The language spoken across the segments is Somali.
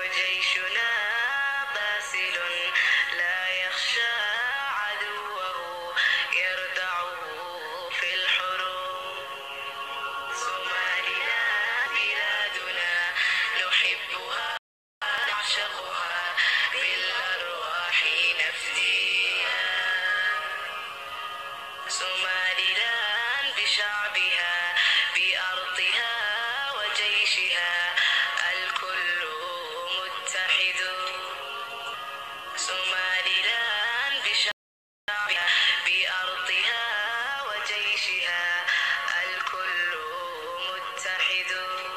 وجيشنا باسل لا يخشى عدوه يردعه في الحروب صومالنا بلادنا نحبها نعشقها بالأرواح نفديها سوماليلاند بشعبها بأرضها وجيشها الكل متحد سوماليلاند بشعبها بأرضها وجيشها الكل متحد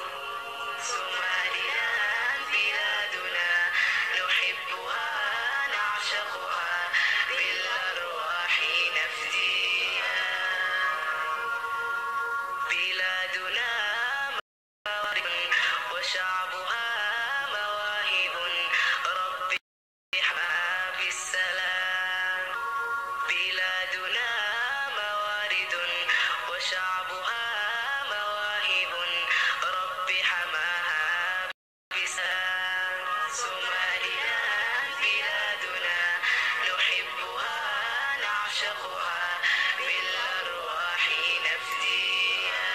سوماليلاند بلادنا نحبها نعشقها بالأرواح نفديها بلادنا موارد وشعبها مواهب رب احمها بالسلام بلادنا موارد وشعبها مواهب رب حماها بسلام سوماليلاند بلادنا نحبها نعشقها بالأرواح نفديها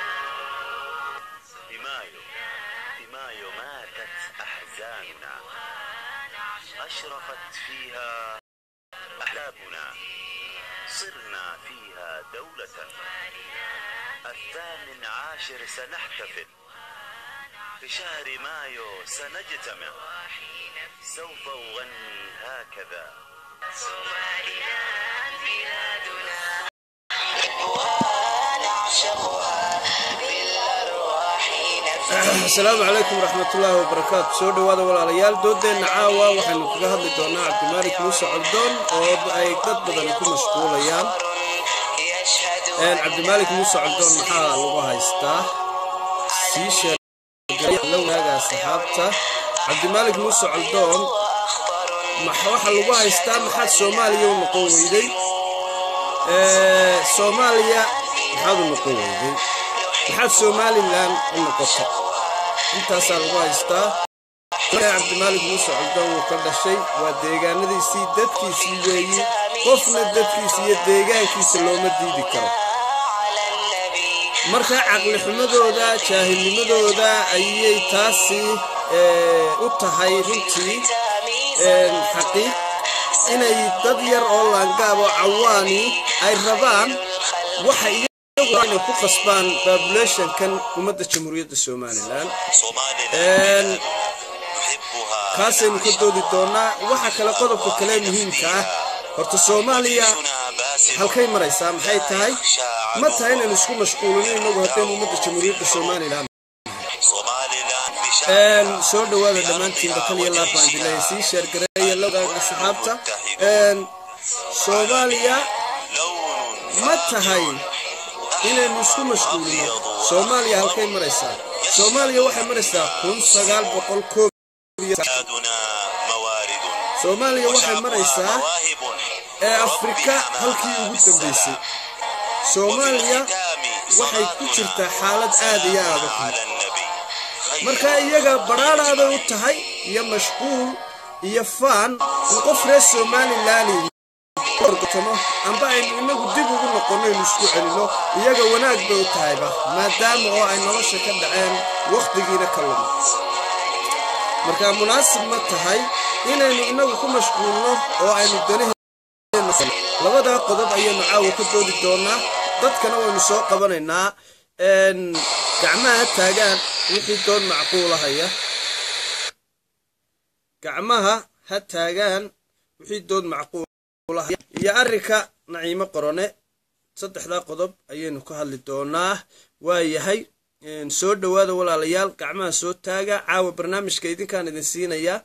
بمايو بمايو ماتت أحزاننا أشرقت فيها أحلامنا صرنا فيها دولة الثامن عاشر سنحتفل في شهر مايو سنجتمع سوف أغني هكذا سوماليلاند بلادنا نحبها نعشقها بالأرواح نفديها asalaamu calaykum waraxmatullaahi wabarakaatu soo dhowaada walaalayaal doodeenna caawa waxaynu kaga hadli doonaa cabdimaalik muuse coldoon oo ay dad badan ku mashquulayaan يشهد cabdimaalik muuse coldoon maxaa lagu haystaa sii sheegay la wanaaga asxaabta cabdimaalik muuse coldoon أخطر maxa waxa lagu haystaa maxaad soomaaliya u noqon weyday Ee, soomaaliya maxaad u noqon weyday maxaad somalilan u noqotay intaasaa lagu haystaa cabdimaalik muuse coldoon wuu ka dhashay waa deegaanadiisii dadkiisii weeyi qofna dadkiisa iyo deegaankiisa looma diidi karo على النبي marka caqlixumadooda jaahilnimadooda ayay taasi ee, u tahay runtii een, xaqiiq inay dad yar oo laangaab oo cawaani ay rabaan waxa iyagu inay ku qasbaan babulationkan ummadda jamhuuriyadda somalilan Een, نحبها kaasaynu ka doodi doonaa waxa kale qodobka kale muhiimka ah horta soomaaliya halkay maraysaa maxay tahay ma tahay inaynu isku mashquulino inagu haddaynu ummadda jamhuuriyadda somalilan Een, soo dhowaada dhammaantiinba kal iyo laab baan dileeya sii sheergareeya la wadaaga asxaabta Een, soomaaliya ma tahay inaynu isku mashquulino soomaaliya halkay maraysaa soomaaliya waxay maraysaa kun sagaal boqol koob iyo soomaaliya waxay maraysaa ee afrika halkii ugu dambaysay soomaaliya waxay ku jirtaa xaalad aad iyo aad u xun marka iyaga badhaadhaaday u tahay iyo mashquul iyo faan in qof reer somalilan orgatamo amba aynu inagu dib ugu noqonno aynu isku celino iyaga wanaag bay u tahayba maadaama oo ay nolosha ka dhaceen wakhtigiina ka luma marka munaasib ma tahay inaynu inagu ku mashquulno oo aynu danaheena labadaa qodob ayaynu caawa ka doodi doonaa dadkana waynu soo qabanaynaa een, gacmaha ha taagaan wixii doon macquulahaya gacmaha ha taagaan wixii dood macquulahaya iyo arrinka naciimo qorone saddexdaa qodob ayaynu ka hadli doonaa waa yahay een, soo dhowaada walaalayaal gacmaha soo taaga caawa barnaamijka idinkaan idin siinayaa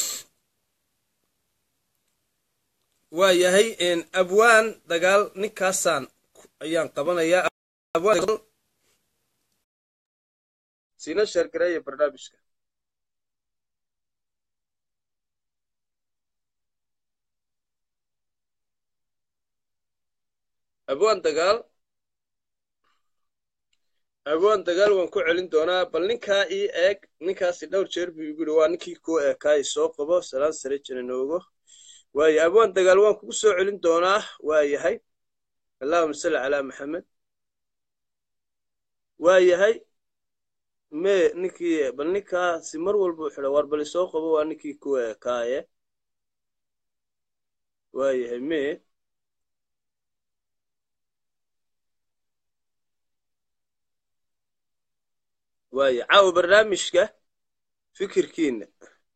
waa yahay een, abwaan dagaal ninkaasaan ayaan qabanayaa abwaan dagaal siina sheergareeya barnaamijka abwaan dagaal abwaan dagaal waan ku celin doonaa bal ninkaa ii eeg ninkaasi dhowr jeer buu igu yidhi waa ninkii kuu eekaay soo qabo salaan sare jananoogo waaye abwaan dagaal waan kugu soo celin doonaa waa yahay allahuma salli calaa maxamed waa yahay mee ninkii bal ninkaasi mar walba wuxuu dha war bal isoo qabo waa ninkii kuu eekaaye waa yahay mee waaye caawa barnaamijka fikirkiina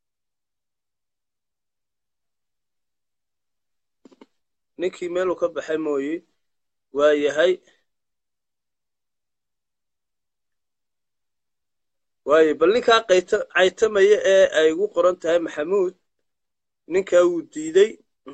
ninkii meeluu ka baxay mooye waa yahay waaye bal ninkaa qayta caytamaya ee ay ugu qoran tahay maxamuud ninkaa wuu diiday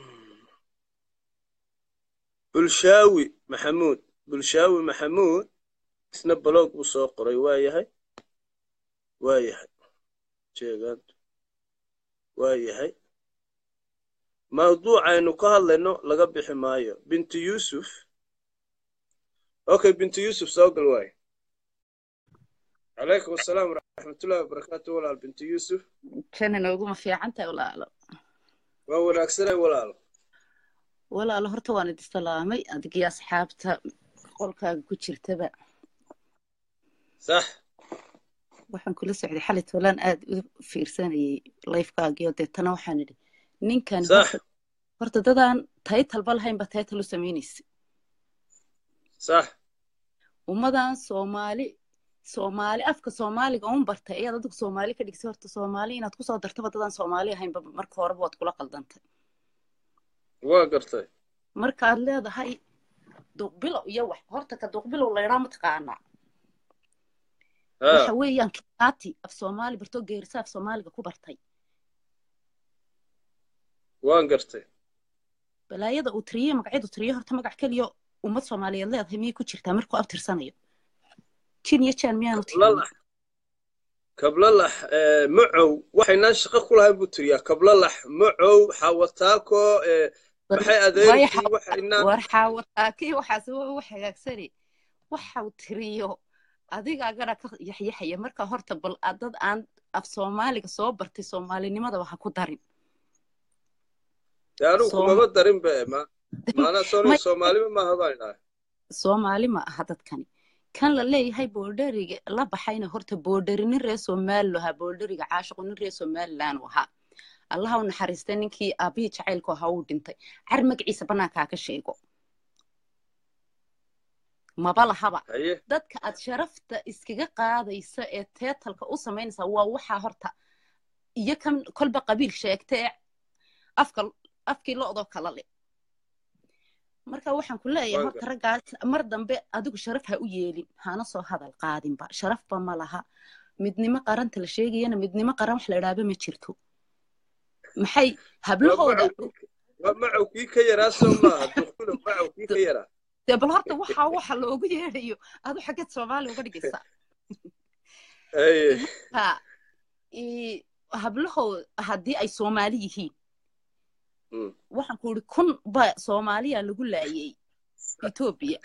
bulshaawi maxamuud bulshaawi maxamuud isna baloog buu soo qoray waa yahay waa yahay jeegaantu waa yahay mawduucaynu ka hadlayno laga bixi maayo bintu yuusuf okay bintu yuusuf soo gal waaye calaykum asalaam waraxmatullahi wabarakaatu walaal bintu yuusuf kana nooguma fiican tahay walaalo waa wanaagsanay walaal walaalo horta waan idi salaamay adigii asxaabta qolkaaga ku jirtaba sax waxaan kula socday xalay tolaan aad u fiirsanayay lifekaagii oo deetana waxaan idhi ninkan sax horta dadaan taytalba lahaynba taytal u samaynaysa sax ummadan soomaali soomaali afka soomaaliga un bartay ayaad adigu soomaali ka dhigsay horta soomaali inaad kusoo dartaba dadaan soomaali ahaynba marka horeba waad kula qaldantay waa gartay markaad leedahay duqbilow iyo wax horta ka duqbilow laydhaa mataqaanaa waxa weeyaan kitaati af soomaali bartoo geerisa af soomaaliga ku bartay waan gartay balaayada uu tiriye magacyadu tiriye horta magac keliya ummad soomaaliyeed leedahay miyay ku jirtaa markuu abtirsanayo jin iyo jaan miyaanu kablalax kablalax macow waxaynaan shaqo ku lahayn buu tiriyaa kablalax macow xawataako maxay adeerkii waxaynaan war xaawataakii waxaas u hagaagsani waxau tiriyo adigaagana ka yaxyaxaya marka horta bal dad aan af soomaaliga soo bartay soomaalinimadaba ha ku darin dee anugu kumaba darin be ma maanaa soo soomaalima maaha baan idhahay soomaali ma aha dadkani kan la leeyahay boodheriga la baxayna horta boodheri nin reer somalilu ahaa boodheriga caashiqu nin reer somalilan u ahaa allaha u naxariistay ninkii aabihii jacaylku ahaa uu dhintay car magaciisa bannaankaa ka sheego maba lahaba dadka aad sharafta iskaga qaadaysa ee teetalka u samaynaysa waa waxaa horta iyo kan kolba qabiil sheegta ee afka afkii lo'doo kala le marka waxaan ku leeyahay horta raggaas mar dambe adigu sharaf ha u yeelin hana soo hadal qaadinba sharafba ma laha midnimo qaranta la sheegayana midnimo qaran wax la idhaaba ma jirto maxay hablahooda macow kii ka yaraa soo maaha duqbilo macow kii ka yaraa dee bal horta waxa waxa loogu yeedhayo adu xaggeed soomaaliya uga dhigaysaa ha hablahoo haddii ay soomaali yihiin waxaan ku idhi kun ba soomaaliya lagu laayay etoobiya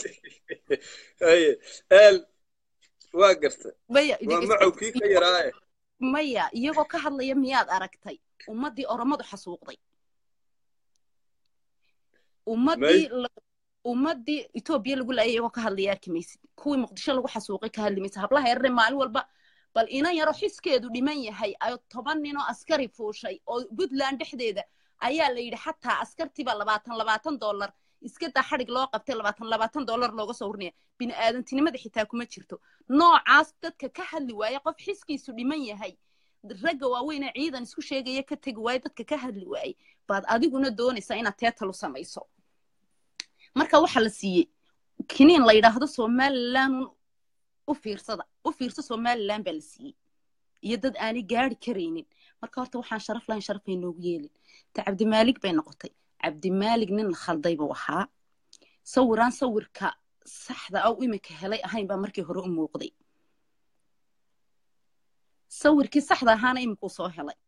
waa garta maya waa macow kii ka yaraae maya iyagoo ka hadlaya miyaad aragtay ummaddii oromadu xasuuqday ummaddii ummaddii etoobiya lagu laayay iyagoo ka hadlaya arki maysid kuwii muqdisho lagu xasuuqay ka hadli maysid hablaha yarare maalin walba bal inan yaroo xiskeedu dhiman yahay ayo toban ninoo askari fuushay oo puntland dhexdeeda ayaa la yidhi xataa askartiiba labaatan labaatan dollar iska daa xadhig loo qabtay labaatan labaatan dollar looga soo warinaya bini aadantinimada xitaa kuma jirto noocaas dadka ka hadli waaya qof xiskiisu dhiman yahay ragga waaweynee ciidan isku sheegaya ka tegi waaye dadka ka hadli waayey baad adiguna doonaysaa inaad teetalu samayso marka waxaa la siiyey kiniin la yidhaahdo somalilan u fiirsada u fiirso somalilan baa la siiyey iyo dad aanay gaari karaynin marka horta waxaan sharaf lahayn sharafay noogu yeelin ta cabdimaalig bay noqotay cabdimaalig nin la khalday buu ahaa sawiraan sawirka saxda aw iminka helay ahayn baa markii hore u muuqday sawirkii saxda ahaana iminkuu soo helay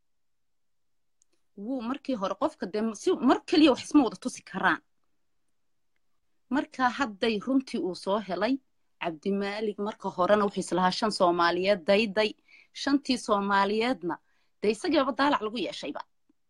wuu markii hore qofka dee si mar keliya wax isma wada tusi karaan marka hadday runtii uu soo helay cabdimaalig marka horena wuxuu islahaa shan soomaaliyeed dayday shantii soomaaliyeedna dee isagiiba daalac lagu yeeshayba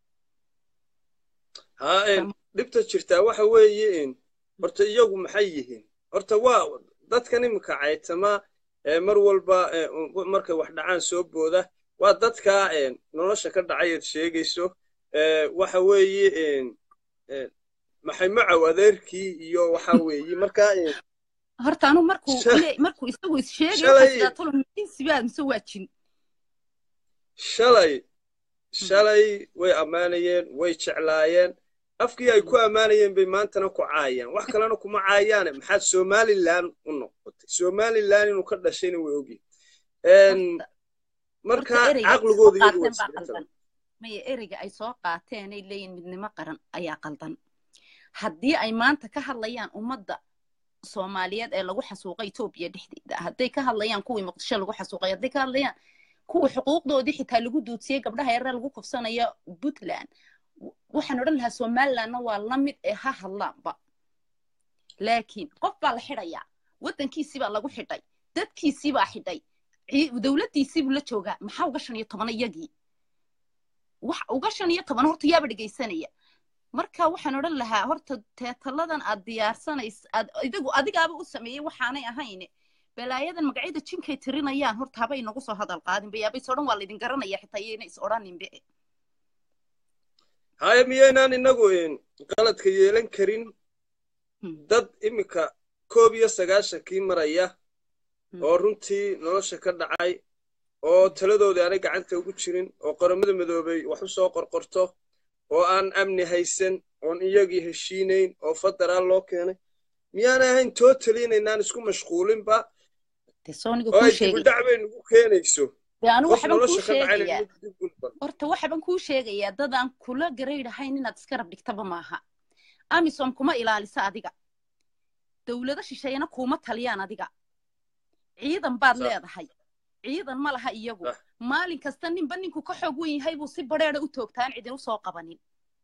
haa een dhibta jirtaa waxa weeye een horta iyagu maxay yihiin horta waa dadkan iminka caytama ee mar walba ee, u- markay wax dhacaan soo booda waa dadka een nolosha ka dhacay eed sheegayso ee, waxa weeye een een maxay macow adeerkii iyo waxa weeye marka een horta anu markuu Sha- le- markuu isagu is sheegay shalay- waxaa sidaa tolo minsibaad mise waa jin shalay shalay way ammaanayeen way jeclaayeen afkii ay ku ammaanayeen bay maantana ku caayaan wax kalena kuma caayaane maxaad somalilan u noqotay somalilan inuu ka dhashayna way ogyihin Horta- marka horta ereyga ay caqligooda soo iyagu way qaateen baa isdhexgalaan qaldan maya ereyga ay soo qaateen ay leeyihin midnimo qaran ayaa qaldan haddii ay maanta ka hadlayaan ummadda soomaaliyeed ee lagu xasuuqay etoobiya dhexdeeda hadday ka hadlayaan kuwii muqdisho lagu xasuuqay hadday ka hadlayaan kuwii xuquuqdoodii xitaa lagu duudsiyey gabdhaha yareer lagu kufsanayo puntland w- waxaan odhan lahaa somalilandna waa la mid ee ha hadlaanba laakiin qof baa la xidhayaa waddankiisii baa lagu xidhay dadkiisii baa xidhay cii- dowladdiisii buu la joogaa maxaa uga shan iyo toban iyagii wax uga shan iyo toban horta yaaba dhegaysanaya marka waxaan odhan lahaa horta teetaladan aad diyaarsanays aad idigu adigaaba u sameeyey waxaanay ahayn balaayadan magacyada jinkay tirinayaan horta haba inagu soo hadal qaadinba yaaba is odhan waa laydin garanaya xitaa iyayna is odhaninbe haya miyaynaan inagu een qaladka yeelan karin Hmm. dad iminka koob iyo sagaashankii maraya Hmm. oo runtii nolosha ka dhacay oo taladoodii aanay gacanta ugu jirin oo qaramada midoobay wax u soo qorqorto oo aan amni haysan oon iyagii heshiinayn oo federaal loo keenay miyaanay ahayn totally inaynaan isku mashquulinba dee sooniga oo kuu ay sheegay dibudhac bay nagu keenayso dee anu qof waxban kuu nolosha ka dhacayna sheegayaa nagu dib gulban horta waxban kuu sheegayaa dadaan kula garaydhahayn inaad iska rab dhigtaba maaha amisom kuma ilaalisa adiga dowlado shisheeyana kuuma taliyaan adiga ciidan baad Sax. leedahay ciidan ma laha iyagu Sax. maalin kasta ninba ninku ka xoog wen yahay buu si badheeda u toogtaan cidin usoo qabanin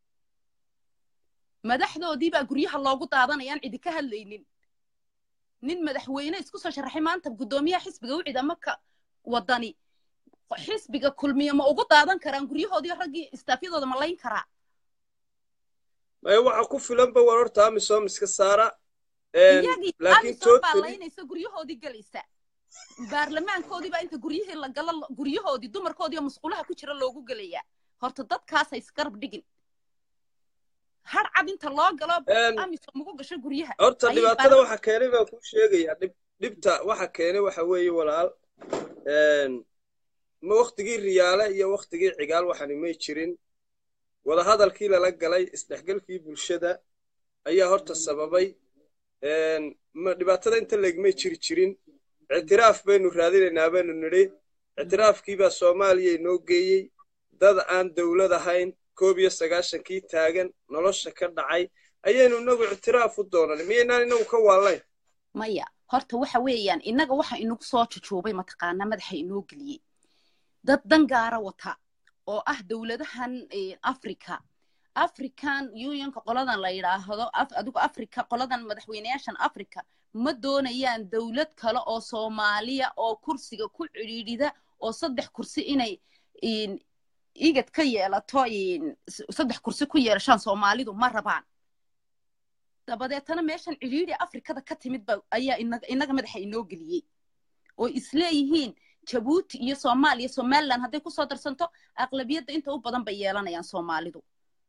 madaxdoodii baa guryaha loogu daadanayaan cidi ka hadlaynin nin madaxweyne isku soo sharaxay maanta guddoomiyaha xisbiga u cida marka wadani xisbiga kulmiye ma ugu daadan karaan guryahoodii raggii istaafyadooda ma layn karaa maya waxa ku filanba war horta amisom iska saara een, iyagii laakiin amisom baa totally laynaysa guryahoodii gelaysa baarlamaankoodii baa inta guryihii la galo guryahoodii dumarkoodii oo musqulaha ku jira loogu gelayaa horta dadkaas ha isgarab dhigin har cad inta loo galo een, amisom ugu gasho guryaha horta ayay dhibaatada baar- waxa keenay baan kuu sheegayaa dhib dhibta waxa keenay waxa weeye walaal een, ma waktigii riyaale iyo waktigii cigaal waxani may jirin wadahadalkii lala galay isdhexgalkii bulshada ayaa horta sababay een, ma dhibaatada inta leegmay jiri jirin ictiraaf baynu raadinaynaa baynu nidhi ictiraafkii baa soomaaliya inoo geeyey dad aan dowlad ahayn koob iyo sagaashankii taagan nolosha ka dhacay ayaynu inagu ictiraaf u doonan miyaynaan inagu ka waalayn maya horta waxa weeyaan innaga waxa inagu soo jujuubay mataqaanaa madaxa inoo geliyey dad dangaara wata oo ah dowladahan eh, africa african unionka qoladan la yidhaahdo Af- adigu africa qoladan madaxweynayaashan africa ma doonayaan dowlad kale oo soomaaliya oo kursiga ku cidhiidhida oo saddex kursi inay in- igad ka yeelato in- s- saddex kursi ku yeelashaan soomaalidu ma rabaan dabadeetana meeshan cidhiidhi afrikada ka timid ba ayaa inaga inaga madaxa inoo geliyey oo isleeyihiin jabuuti iyo soomaaliya somaliland hadday kusoo darsanto aqlabiyadda inta u badan bay yeelanayaan soomaalidu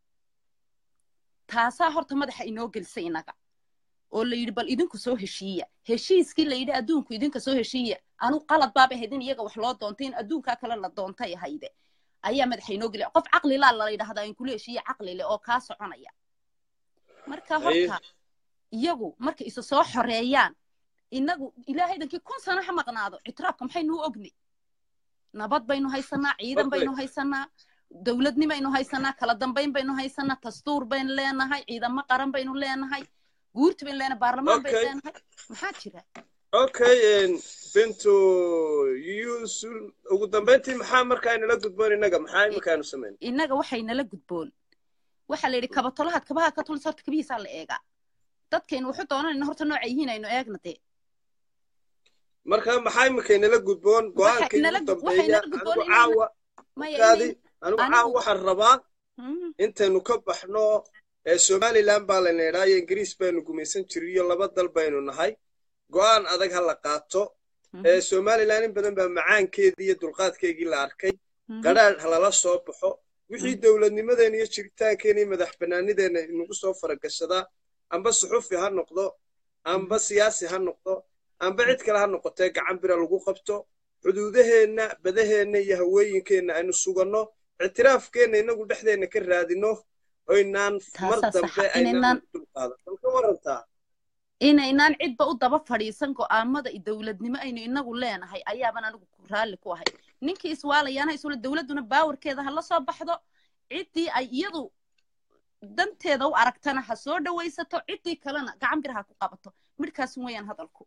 taasaa horta madaxa inoo gelisay inaga oo la yidhi bal idinku soo heshiiya heshiiskii la yidhi adduunku idinka soo heshiiya anu qalad baaba ahayd in iyaga wax loo doontay in adduunkaa kale la doontay ahayde ayaa madaxa inoo geliya qof caqli laa la yidhahdaa in kula heshiiya caqli leh oo kaa soconaya marka Haye. horta iyagu markay isu soo xoreeyaan inagu ilaahaydankii kun sano ha maqnaado ictiraafka maxaynu u ogni nabad baynu haysanaa ciidan Okay. baynu haysanaa dowladnimaynu haysanaa kala dambayn baynu haysanaa dastuur baynu leenahay ciidamo qaran baynu leenahay guurti baynu leenahay baarlamaan baynu Okay. leenahay maxaa jira okay een, bintu yusul ugu dambayntii maxaa markaa inala gudboon innaga maxaa imikaanu samayn innaga waxay nala gudboon waxaa la yidhi kabatolahaad kabaha ka tulis horta kabihiisaa la eegaa dadkaynu wuxu doonanayna horta nooca yihiin aynu eegna dee marka maxaa imika inala gudboon go-aankii ugu inala- waxay dambeeya inala gudboon anigu inayna- caawa maya kaadi inay- anigu anigu- caawa waxaan rabaa Mhm. intaynu ka baxno ee somaliland baa layna idhaa iyo ingiriis baynu gumaysan jiray iyo laba dal baynu nahay go-aan adag ha la qaato Mhm. ee somaliland in badan baa macaankeedii iyo dulqaadkeygii la arkay Mhm. qadhaadh halala soo baxo wixii Mhm. dowladnimadeena iyo jiritaankeena iyo madax bannaanideena inagu soo faragashadaa amba suxufi ha noqdo amba siyaasi ha noqdo amba cid kale ha noqotee gacan bira lagu qabto xuduudaheenna badaheenna iyo hawooyinkeenna aynu suganno ictiraafkeenna inagu dhexdeenna ka raadino oynaan mar Taasaa dambe saxa, aynaan inaynaan- dulqaadan bal ka warantaa inaynaan cidba u daba fadhiisan go'aamada iyo dowladnimo aynu inagu leenahay ayaaban anigu ku raalli ku ahay ninkii iswaalayaana isula dowladduna baawarkeeda ha la soo baxdo ciddii ay iyadu danteeda u aragtana ha soo dhawaysato ciddii kalena gacan bir ha ku qabato midhkaas weeyaan hadalku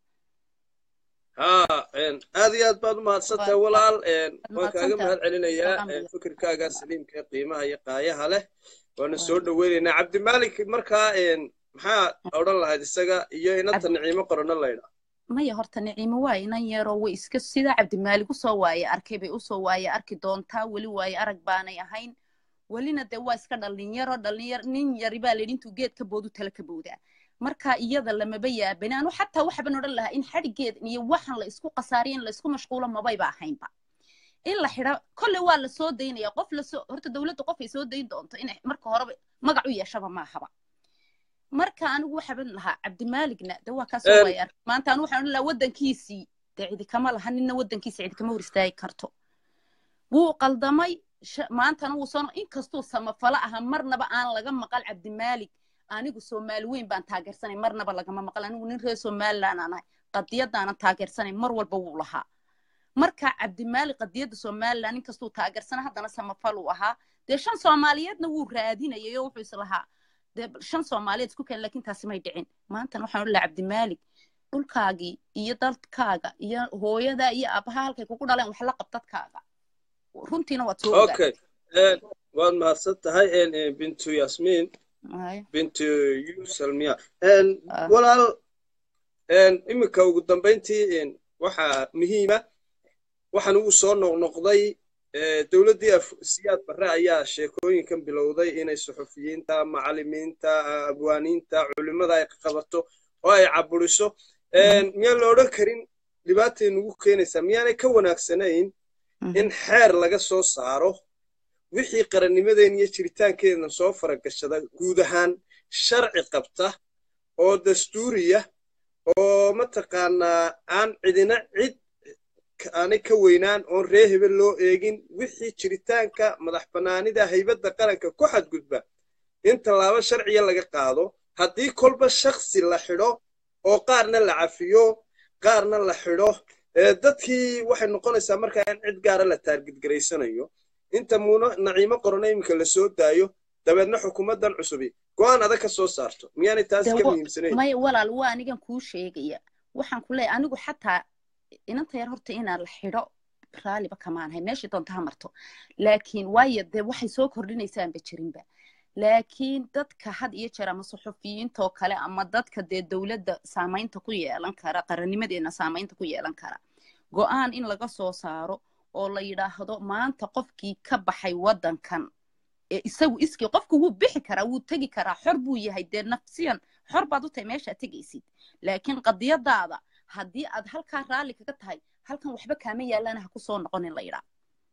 haa een, aad iyo aad baad u mahadsantahay Waa- walaal een, waan mahadsantahay. kaaga mahad celinayaa Alxamdulillah. een, fikirkaaga saliimka ee qiimaha iyo qaayaha leh waana soo dhoweynaynaa cabdimaalik markaa een, maxaa odhan lahayd isaga iyo inanta niciimo qorano laydha maya horta niciimo waa inan yaroo way iska sida cabdimaalig usoo waaye arkay bay usoo waaye arki doontaa weli waaye arag baanay ahayn welina dee waa iska dhalinyaro dhalinyar nin yari baa layidhi intuu geed ka boodu tala ka boodaa marka iyada lamaba yaabani anu xataa waxban odhan lahaa in xadhigeed iyo waxan la isku qasaariyo in la isku mashquulo mabayba ahaynba in la xidha kolle waa la soo daynaya qof lasoo horta dowladda qof ay soo dayn doonto in marka horeba magac u yeeshaba maahaba marka anigu waxaban lahaa cabdimaaligna de waa kaasoo Een- waaya arag maanta anigu waxaan odhan lahaa waddankiisii dee cidi kama laha nina waddankiisa cidi kama hor istaagi karto wuu qaldamay sha- maantana wuu soo inkastuu samafalo aha marnaba aan laga maqal cabdimaalig anigu soomaali weyn baan taageersanay marnaba lagama maqal anigu nin reer somaliland aan ahay qadiyadaanan taageersanay mar walba wuu lahaa marka cabdimaalig qadiyadda somaliland inkastuu taageersana haddana samafal uu ahaa dee shan soomaaliyeedna wuu raadinayay oo wuxuu is lahaa dee bal shan soomaaliyeed isku keen laakiin taasi may dhicin maantana waxaan odhan lahaa cabdimaalig dhulkaagii iyo dalkaaga iyo hooyada iyo aabaha halkay kugu dhaleen wax la qab dadkaaga runtiina waad soo ogaa okay een, waad mahadsan tahay een, een, bintu yasmiin bintu yusalmiya een, Ah. walaal een, iminka ugu dambayntii een, waxaa muhiima waxaan ugu soo noqnoqday ee, dowladdii af- siyaad barre ayaa sheekooyinkan bilowday inay suxufiyiinta macallimiinta abwaaniinta culimmada ay qabato oo ay caburiso Een, miyaan la odhan karin dhibaatay nagu keenaysaa miyaanay ka wanaagsanayn in xeer laga soo saaro wixii qarannimadeen iyo jiritaankeedna soo faragashada guud ahaan sharci qabta oo dastuuriya oo mataqaanaa aan cidina cid ka- aanay ka weynaan oon ree hebel loo eegin wixii jiritaanka madax bannaanida haybadda qaranka ku xadgudba in tallaabo sharciya laga qaado haddii kolba shakhsi la xidho oo qaarna la cafiyo qaarna la xidho ee dadkii waxay noqonaysaa markaa in cid gaara la taargidgaraysanayo inta muuna naciimo qorona iminka la soo daayo dabeedna xukuumaddan cusubi go-aan adag ka soo saarto miyaanay taas Dee ka wa- muhiimsanayn maya walaal waa anigan kuu sheegaya waxaan ku leeyahay anigu xataa inanta yar horta inaan la xidho raaliba kamaanahay meeshii doonta ha marto laakiin waayo dee waxay soo kordhinaysaanba jirinba laakiin dadka had iyo jeer ama suxufiyiintoo kale ama dadka dee dowladda saamaynta ku yeelan kara qarannimadeena saamaynta ku yeelan kara go-aan in laga soo saaro oo la yidhaahdo maanta qofkii ka baxay waddankan ee isagu iskii qofku wuu bixi karaa wuu tegi karaa xor buu yahay dee nafsiyan xor baad u tahay meeshaad tegaysid laakiin qadiyadaada haddii aad halkaa raalli kaga tahay halkan waxba kaama yaallana ha ku soo noqonin la yidhaa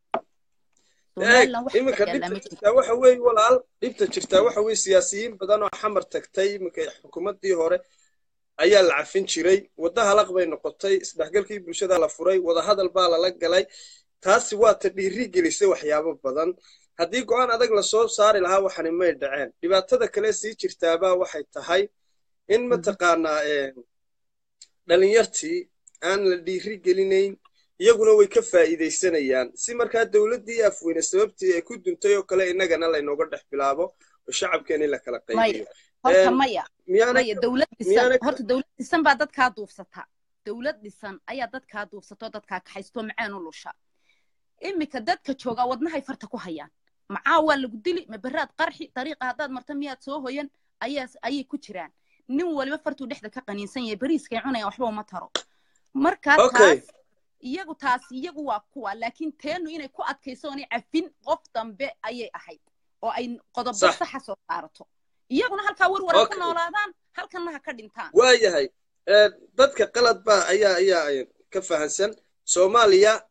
eeg Somaliland wax iminka ka yaallaa dhibta ma jiro. jirtaa waxa weeye walaal dhibta jirtaa waxa weeye siyaasiyiin badan oo xamar tagtay iminka xukuumaddii hore ayaa la cafin jiray wadda halaq bay noqotay isdhexgalkii bulshada la furay wadahadal baa lala galay taasi waa ta dhiiri gelisay waxyaabo badan haddii go-aan adag lasoo saari lahaa waxani may dhaceen dhibaatada kale sii jirtaabaa waxay tahay in mataqaanaa een, dhalinyartii aan la dhiiri gelinayn iyaguna way ka faa'iidaysanayaan si markaa dowladdii afweyne sababtii ay ku duntay oo kale innagana laynooga dhex bilaabo oo shacabkeena in la kala qaybiyo horta Een, maya miyaanay maya dowlad dhisan miyaanay- horta dowlad dhisan baa dadkaa duufsata dowlad dhisan ayaa dadkaa duufsata oo dadkaa kaxaysto macaan u lusha iminka dadka joogaa wadnahay farta ku hayaan macaa waa lagu dili ma beraad qarxi dariiqa haddaad marta miyaad soo hoyan ayaa ayay ku jiraan nin waliba fartuu dhexda ka qaniinsan yahay beriiskay cunayaan waxba uma taro marka Okay. taas iyagu taas iyagu waa kuwa laakiin teenu inay ku adkayso oonay cafin qof dambe ayay ahayd oo ay qodobo Sax. saxa soo saarato iyaguna halkaa warwara ku Okay. noolaadaan halkanna ha ka dhintaan waayahay ee, dadka qalad baa ayaa ayaa ay ka fahansan soomaaliya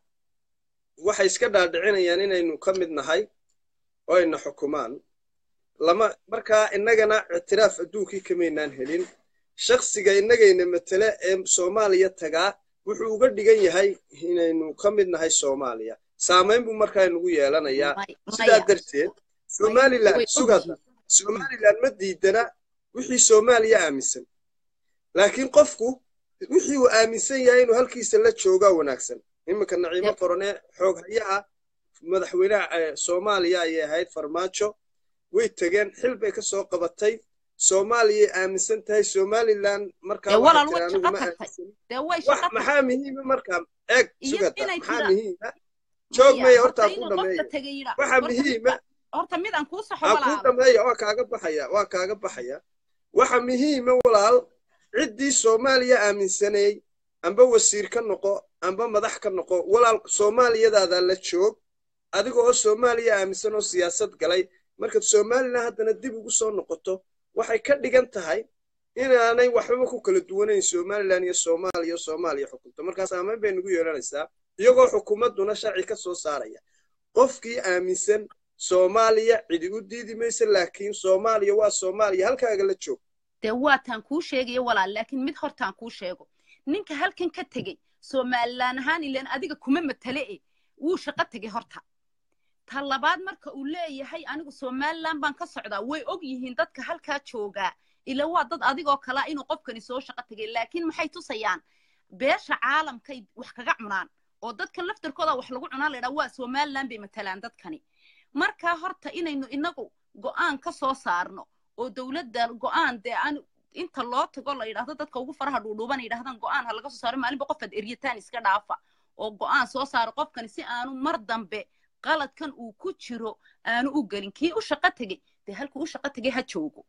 waxay iska dhaadhicinayaan inaynu ka mid nahay oo ayna xukumaan lama markaa innagana ictiraaf adduunkii kamaynaan helin shakhsiga innagayna matele ee soomaaliya tagaa wuxuu uga dhigan yahay inaynu ka mid nahay soomaaliya saamayn buu markaa inugu yeelanayaa May- sidaa maya. darteed somalilan way sugada ogyihiin. somalilan ma diidana wixii soomaaliya aaminsan laakiin qofku wixii uu aaminsan yahay inuu halkiisa la joogaa wanaagsan iminka naciimo Yep. qorone xoog hayaha madaxweynaha eh, soomaaliya ayay ahayd farmaajo way tegeen xil bay ka soo qabatay soomaaliyay aaminsan tahay somalilan markaa Dee waxay walaal tiri way anigu shaqo ma tagtay. aaminsan dee way wax shaqo maxaa muhiima markaa eeg Iyo sugata inay maxaa jiraan. muhiima joog maya hortaa ku inuu qofka dhameeyo tegay yidhaa waxa horta muhiima midba- horta mid aan kuu saxo ha kuu walaalo dhameeya waa kaaga baxaya waa kaaga baxaya waxa muhiima walaal ciddii soomaaliya aaminsaneey amba wasiir ka noqo amba madax ka noqo walaal soomaaliyadaada la joog adiga oo soomaaliya aaminsan oo siyaasad galay markaad somalilan haddana dib ugu soo noqoto waxay ka dhigan tahay inaanay waxbaba ku kala duwanayn somalilan iyo soomaaliya soomaaliya xukunto markaa saamayn bay nagu yeelanaysaa iyagoo xukuumadduna sharci ka soo saaraya qofkii aaminsan soomaaliya cidi u diidi maysa laakiin soomaaliya waa soomaaliya halkaaga la joog dee waataan kuu sheegaya walaal laakiin mid hortaan kuu sheego ninka halkan ka tegey somalilan ahaan ilaan adiga kuma matale e wuu shaqo tegey horta ta labaad marka uu leeyahay anigu somalilan baan ka socdaa way og yihiin dadka halkaa joogaa ila waa dad adigoo kalaa inuu qofkani soo shaqo tegay laakiin maxay tusayaan beesha caalamkay wax kaga cunaan oo dadkan laftarkooda wax lagu cunaa laydhaa waa somalilan bay matalaan dadkani markaa horta inaynu inagu go'aan ka soo saarno oo dowladda go'aan dee aan inta loo tago la yidhaahdo dadka ugu faraha dhuudhuuban yidhahdaan go'aan ha laga soo saaro maalinba qofaad eryataan iska dhaafa oo go'aan soo saaro qofkani si aanu mar dambe qaladkan uu ku jiro aanu u gelin kii u shaqo tegey dee halkuu u shaqo tegey ha joogo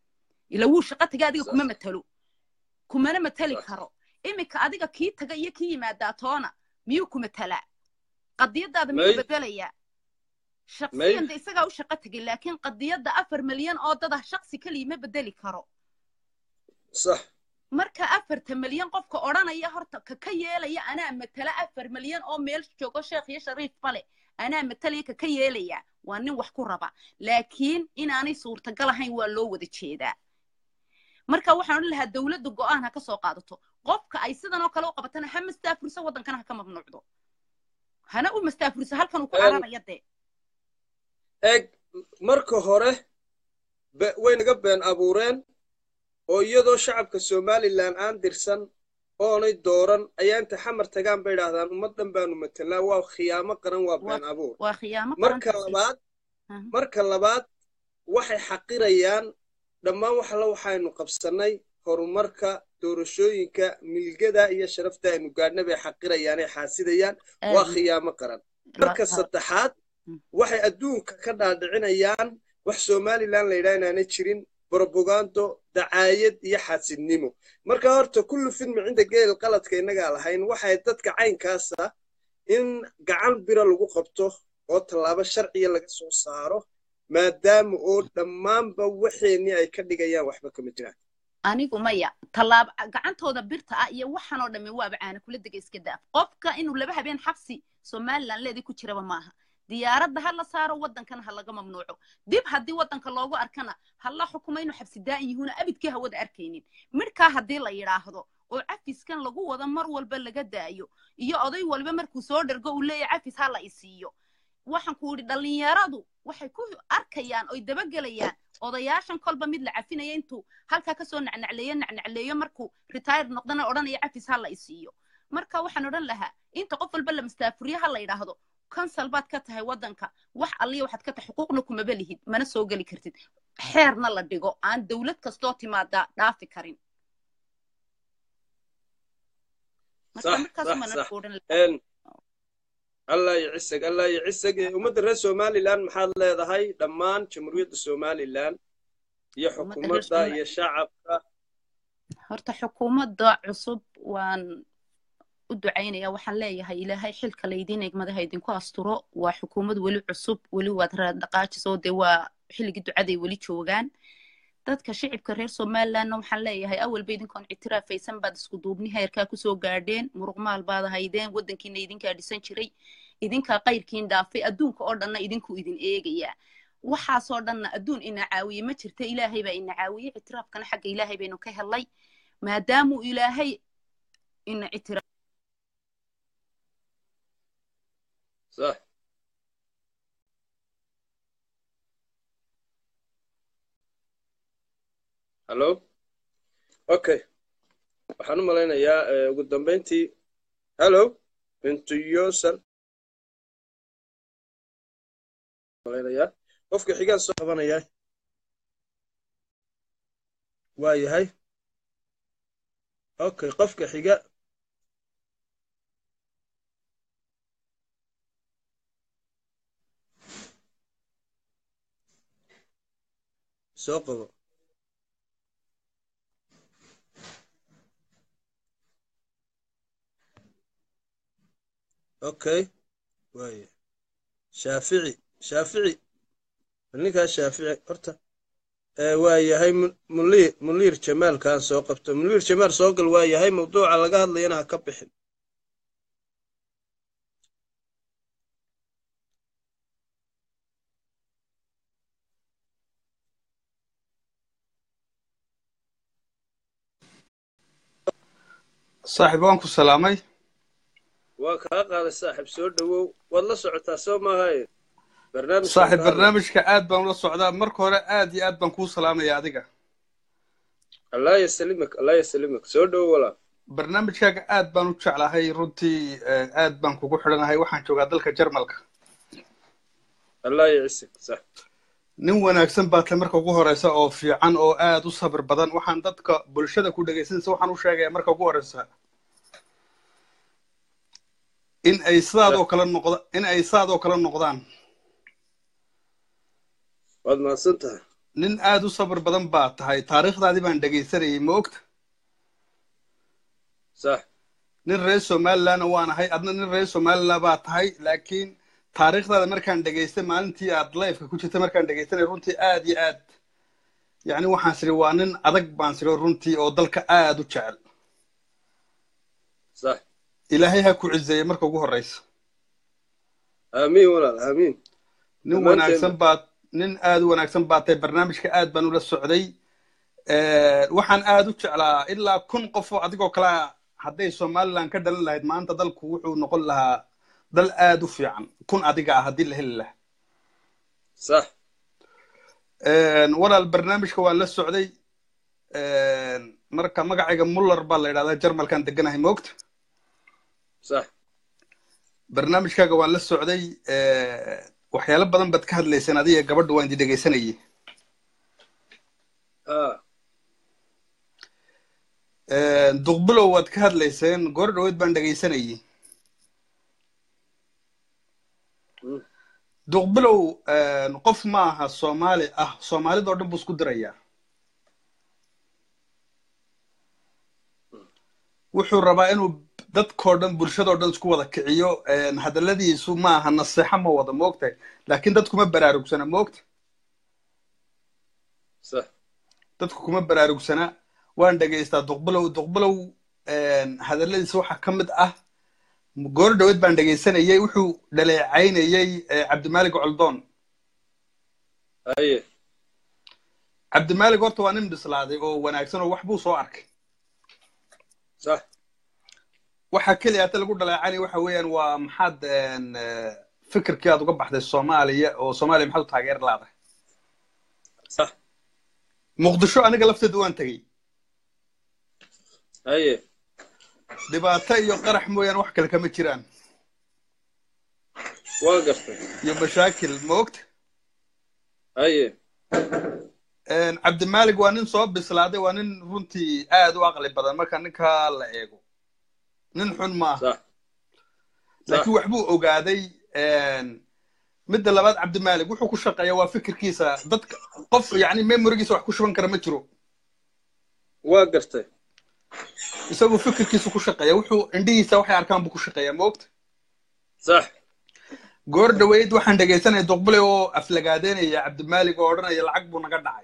ila wuu shaqo tegay adiga kuma matalo kumana matali karo iminka adiga kii taga iyo kii yimaadaa toona miyuu ku matalaa qadiyadaada miyuu May. bedelayaa shaksiyan de isagaa u shaqo tegay laakiin qadiyadda afar milyan oo dad ah shaksi keliya ma bedeli karo sax marka afarta milyan qofka odhanaya horta ka ka yeelaya anaa matala afar milyan oo meel joogo sheekh iyo shariif bale anaa matalaya ka ka yeelaya waa nin wax ku raba laakiin inaanay suurtagal ahayn waa loo wada jeedaa marka waxaan odhan lahaa dowladda go'aan ha ka soo qaadato qofka ay sidan oo kale u qabatana ha mastaafuriso waddankana ha ka mamnuucdo hana u mastaafuriso halkan uu ku Em, cararaya dee eeg marka hore be- way naga been abuureen oo iyadoo shacabka somalilan aan dirsan oonay dooran ayaa inta xamar tagaan bay idhaahdaan ummaddan baanu matelnaa waa khiyaamo qaran waa been abuur waa khiyaamo marka qarantaasi. labaad Aha. marka labaad waxay xaqirayaan dhammaan wax alla waxaynu qabsannay horumarka doorashooyinka milgada iyo sharafta aynu gaadhna bay xaqirayaan ee xaasidayaan waa Aad- khiyaamo qaran marka waa- saddexaad Mm. waxay adduunka ka dhaadhicinayaan wax somalilan la yidhaha inaanay jirin brobagando dacaayad iyo xaasidnimo marka horta kullu fidmi cinda geel qaladka innagaa lahayn waxay dadka caynkaasa in gacan bira lagu qabto oo tallaabo sharciya laga soo saaro maadaama oo dhammaanba waxeenii ay ka dhigayaan waxba kama jiraan anigu maya tallaabo gacantooda birta ah iyo waxaan oo dhammi waaba caana kula dega iska daaf qofka inuu laba habeen xabsi somalilan leedii ku jiraba maaha diyaaradda ha la saaro waddankana ha laga mamnuuco dib haddii waddanka loogu arkana ha la xukumo inuu xabsi daa'in yihuuna abidkii hawada arkaynin midhkaa haddii la yidhaahdo oo cafiskan lagu wado mar walba laga daayo iyo oday walba markuu soo dhergo uu leeyahay cafis ha la isiiyo waxaan ku yidhi dhallinyaradu waxay ku arkayaan oy dabagelayaan odayaashan kolba mid la cafinaya intuu halkaa kasoo nacnacleeyo nacnacleeyo markuu retire noqdana odhanaya cafis ha la isiiyo marka waxaan odhan lahaa inta qof walba la mastaafuriyo ha la yidhaahdo kansal baad ka tahay waddanka wax alliya waxaad ka tahay xuquuqna kumaba lihid mana soo geli kartid xeerna la dhigo aan dowlad kastoo timaadaa dhaafi karin marka sax markaas sax mana sax odhan lahaa Een, allah iyo cisag allah iyo cisag Eh, ummadda reer somalilan maxaad leedahay dhammaan jamhuuriyadda somalilan iyo Ummadda reer xukuumadda Somali- iyo shacabka horta xukuumadda cusub waan u ducaynaya waxaan leeyahay ilaahay xilka laydiin egmadaha idinku asturo waa xukuumad weli cusub weli waad raadhaqaajisoo dee waa xilligii ducaday weli joogaan dadka shicibka reer somalilandna waxaan leeyahay awalba idinkoon ictiraafaysan baad isku duubni heerkaa kusoo gaadheen muruqmaal baad haydeen waddankiina idinkaa dhisan jiray idinkaa qayrkiin dhaafay adduunka oo dhanna idinku idin eegaya waxaasoo dhanna adduun ina caawiye ma jirta ilaahay baa ina caawiyey ictiraafkana xagga ilaahay baynu ka helay maadaamuu ilaahay ina ictiraaf صح hallo okay waxaan u malaynayaa eh, ugu dambeyntii hallo intuyosan malaynayaa qofka xigaan soo qabanayaa waa yahay okay qofka xiga soo qabo okay waaya shaafici shaafici ninkaa shaafici horta ee waa yahay Mu- muniir muniir jamaalkaan soo qabto muniir jamaal soo gal waa yahay mawduuca laga hadlayana ha ka bixin saaxiib waan ku salaamay waa kaa qaaday saaxiib soo dhowow waad la socotaa soo maahaye barnaamijkan saaxiib ka hadlay. barnaamijka aad baan ula socdaa marka hore aad iyo aad baan kuu salaamaya adiga allah yasalimak allah yasalimak soo dhowow walaa barnaamijkaaga aad baan u jeclahay runtii eh, aad baan kugu xidhanahay waxaan joogaa dalka jarmalka allah yacisik sax nin wanaagsan baa tahay marka ugu horeysa oo fiican oo aad u sabir badan waxaan dadka bulshada ku dhegaysanaysa waxaan u sheegaya marka ugu horeysa in ay sidaadoo kale noqda in ay sidaadoo kale noqdaan waad mahadsan tahay nin aad u sabir badan baa tahay taariikhdaadii baan dhegaysanayay ma ogta sax nin reer somalilandna waan ahay adna nin reer somaliland baa tahay laakiin taariikhdaada markaan dhegaystay maalintii aad lifeka ku jirtay markaan dhegaystanay runtii aad iyo aad yacni waxaan siri waa nin adag baan siri runtii oo dalka aad u jecel sax ilaahay ha ku cizeeye marka ugu horeysa aamiin walaal aamiin nin Dhammaanteen- wanaagsan baad nin aad u wanaagsan baa tahay barnaamijka aad baan ula socday Eh, waxaan aad u jeclaa ilaa kun qof oo adigoo kale ah hadday somaliland ka dhalan lahayd maanta dalku wuxuu noqon lahaa dal aad u fiican kun adiga ah haddii la heli lahaa sax Een, walaal barnaamijka waan la socday Een, marka magacayga muller baa la yidhahdaa jarmalkan deganahay moogta sax barnaamijkaaga waan la socday Eh, waxyaalo badan baad ka hadlayseen adiga gabadha waan idi dhegaysanayay ah Een, duqbilow waad ka hadlayseen goor dhaweyd baan dhegaysanayay Mm. duqbilow een, qof ma aha soomaali ah soomaalidoo dhan buu isku dirayaa wuxuu rabaa inuu dadkoo dhan bulshadoo dhan isku wada kiciyo een, hadalladiisu ma aha naseexo ma wada moogtahay laakiin dadku ma baraarugsana moogta sax dadku kuma baraarugsana waan dhegaystaa duqbilow duqbilow een, hadalladiisa waxaa ka mid ah goor dhaweyd baan dhegaysanayay wuxuu dhaleecaynayay eh, cabdimaalik coldoon haye cabdimaalik horta waa nin bislaaday oo wanaagsan oo wax buu soo arkay sax waxa keliya hata lagu dhaleecanaya waxa weeyaan waa maxaad een, eh, fikirkii aad uga baxday soomaaliya oo soomaaliya maxaad u taageer laadahay sax muqdisho aniga lafteeda waan tegey haye dhibaato iyo qarax mooyaane wax kale kama jiraan waa gartay iyo mashaakil ma ogta haye Een, cabdimaalik waa nin soo bislaaday waa nin runtii aad u aqli badan marka ninkaa la eego nin xun maaha sax laakiin waxbuu ogaaday een, midda labaad cabdimaalik wuxuu ku shaqeeyaa waa fikirkiisa dadka qof yani memorigiisa wax ku shuban kara ma jiro waa gartay isagu fikirkiisu ku shaqeeya wuxuu indhihiisa waxay arkaan buu ku shaqeeyaa moogta sax goor dhaweyd waxaan dhegaysanaya duqbule oo aflagaadeynaya cabdimaalig oo odhanaya lacag buu naga dhacay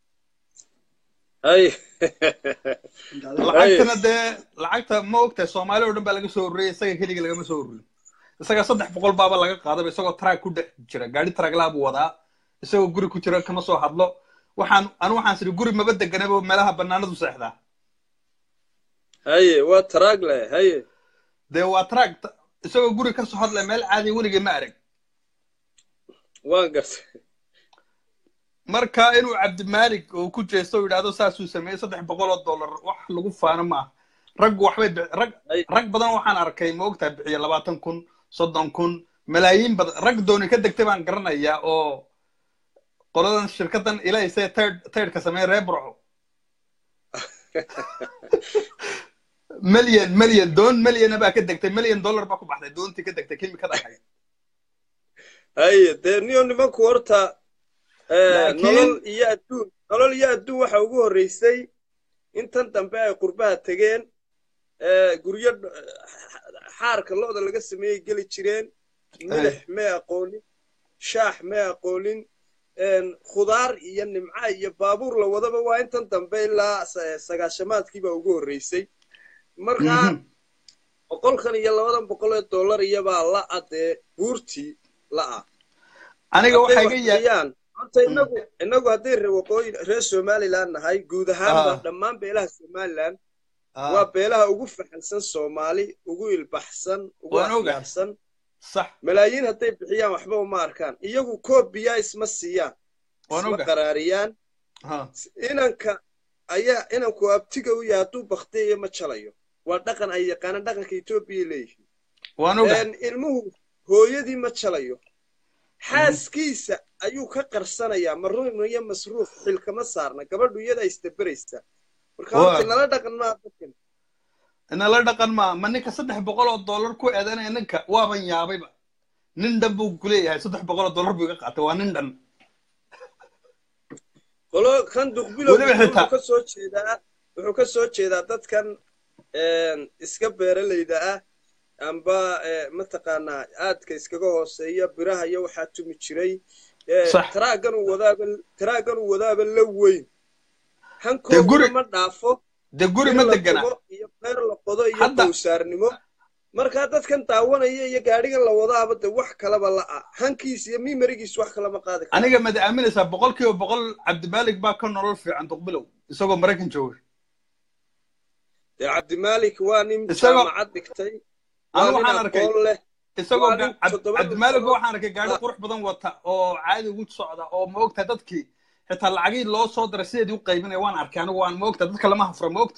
hay lacagtana dee lacagta ma ogtahay soomaali oo dhan baa laga soo ururiyay isaga keliga lagama soo ururin isaga saddex boqol baaba laga qaadaba isagoo traag ku dhex jira gaari traaglaha buu wadaa isagoo guri ku jira kama soo hadlo waxaan anu waxaan sidhi guri maba deganaba meelaha banaanadu seexdaa haye waa taragle haye dee waa traag isagoo guri ka soo hadlaya meel caadi weligay ma arag waan gartay marka inuu cabdimaalig uu ku jeesto oo yidhaahdo saasuu sameeyey saddex boqol oo dollar wax lagu faano maaha raggu waxbay bi- rag Ay. rag badan waxaan arkay ma ogtahay bixiya labaatan kun soddon kun malaayiin badan rag dooni ka degtay baan garanayaa oo qoladan shirkadan ilaysee tird tirdka sameeya reer burco milyan milyan doon milyana baa ka degtay milyan dollar baa ku baxday doontii ka degtay kimikada ahayd haye dee niyo nimanku horta eh, Laakiin- nolol iyo adduun nolol iyo adduun waxa ugu horreysay intan dambe ay qurbaha tegeen eh, guryo dh- xaarka lo'da laga sameeyey geli jireen milix may aqoonin shaax may aqoonin en, khudaar iyo nimca iyo baabuur la wadaba waa intan dambe ilaa sa- sagaashamaadkii baa ugu horreysay markaa Mhm. boqolkan iyo labadan boqol ee dollar iyabaa la'a dee buurtii la'a aniga hadday waxaa wax iga ya bixiyaan horta inagu inagu hadday re- waqooyi reer somaliland nahay guud ahaanba Ah. dhammaan beelaha somaliland Ah, waa beelaha ugu faxansan soomaali ugu ilbaxsan ugu Waan ogahay. afyaarsan sax malaayiin hadday bixiyaan waxba uma arkaan iyagu koob biyaa isma siiyaan Waan isma ogahay. qaraariyaan ha inanka ayaa inanku abtiga u yahay hadduu baktiyayo ma jalayo waa dhaqan ay yaqaanaan dhaqanka etoobiya leeyihiin waan ogahay een, ilmuhu hooyadii ma jalayo xaaskiisa ayuu ka qarsanayaa maruun iyo masruuf xilkama saarna gabadhu iyada isdaberaysa marka Waa. horta nala dhaqan maa dadkan inala dhaqan maa ma ninka saddex boqol oo dollar ku eedanaya ninka waaban yaabayba nin dhan buu kuleeyahay saddex boqol oo dollar buu iga qaatay waa nin dhan qolo kan duqbilow Weliba xitaa- wuxuu ka soo jeedaa wuxuu ka soo jeedaa dadkan een, iska beeralayda ah amba eh, mataqaanaa aadka iskaga hooseeya biraha iyo waxaa tumi jiray Eh, Sax. taraagan uu wadaaba taraagan uu wadaaba la weyn Dee hankooduna guri- ma dhaafo dee guri ma bir la degana tumo iyo beer la qodo iyo Hadda- qowsaarnimo markaa dadkan daawanaya iyo gaadhigan la wadaaba de wax kalaba la'a hankiis iyo mimarigiis wax kalama qaadi karo aniga mad aaminaysaa boqol kiiba boqol cabdimaalig baa ka nolol fiican duqbilow isagoo maraykan jooga dee cabdimaalik waa nin Isagoo- jaamacad dhigtay Anu waa nin waxaan arkay- aqoon leh isagoo Waa nin ga- Cab- toddoba cabdimaalig sano- waxaan arkay gaari Ah. qurux badan wata oo caadi ugu socda oo ma ogtahay dadkii xitaa lacagii loo soo diray sideedii u qaybinaya waan arkay anigu waan ma ogtahay dadka lama hafra ma ogta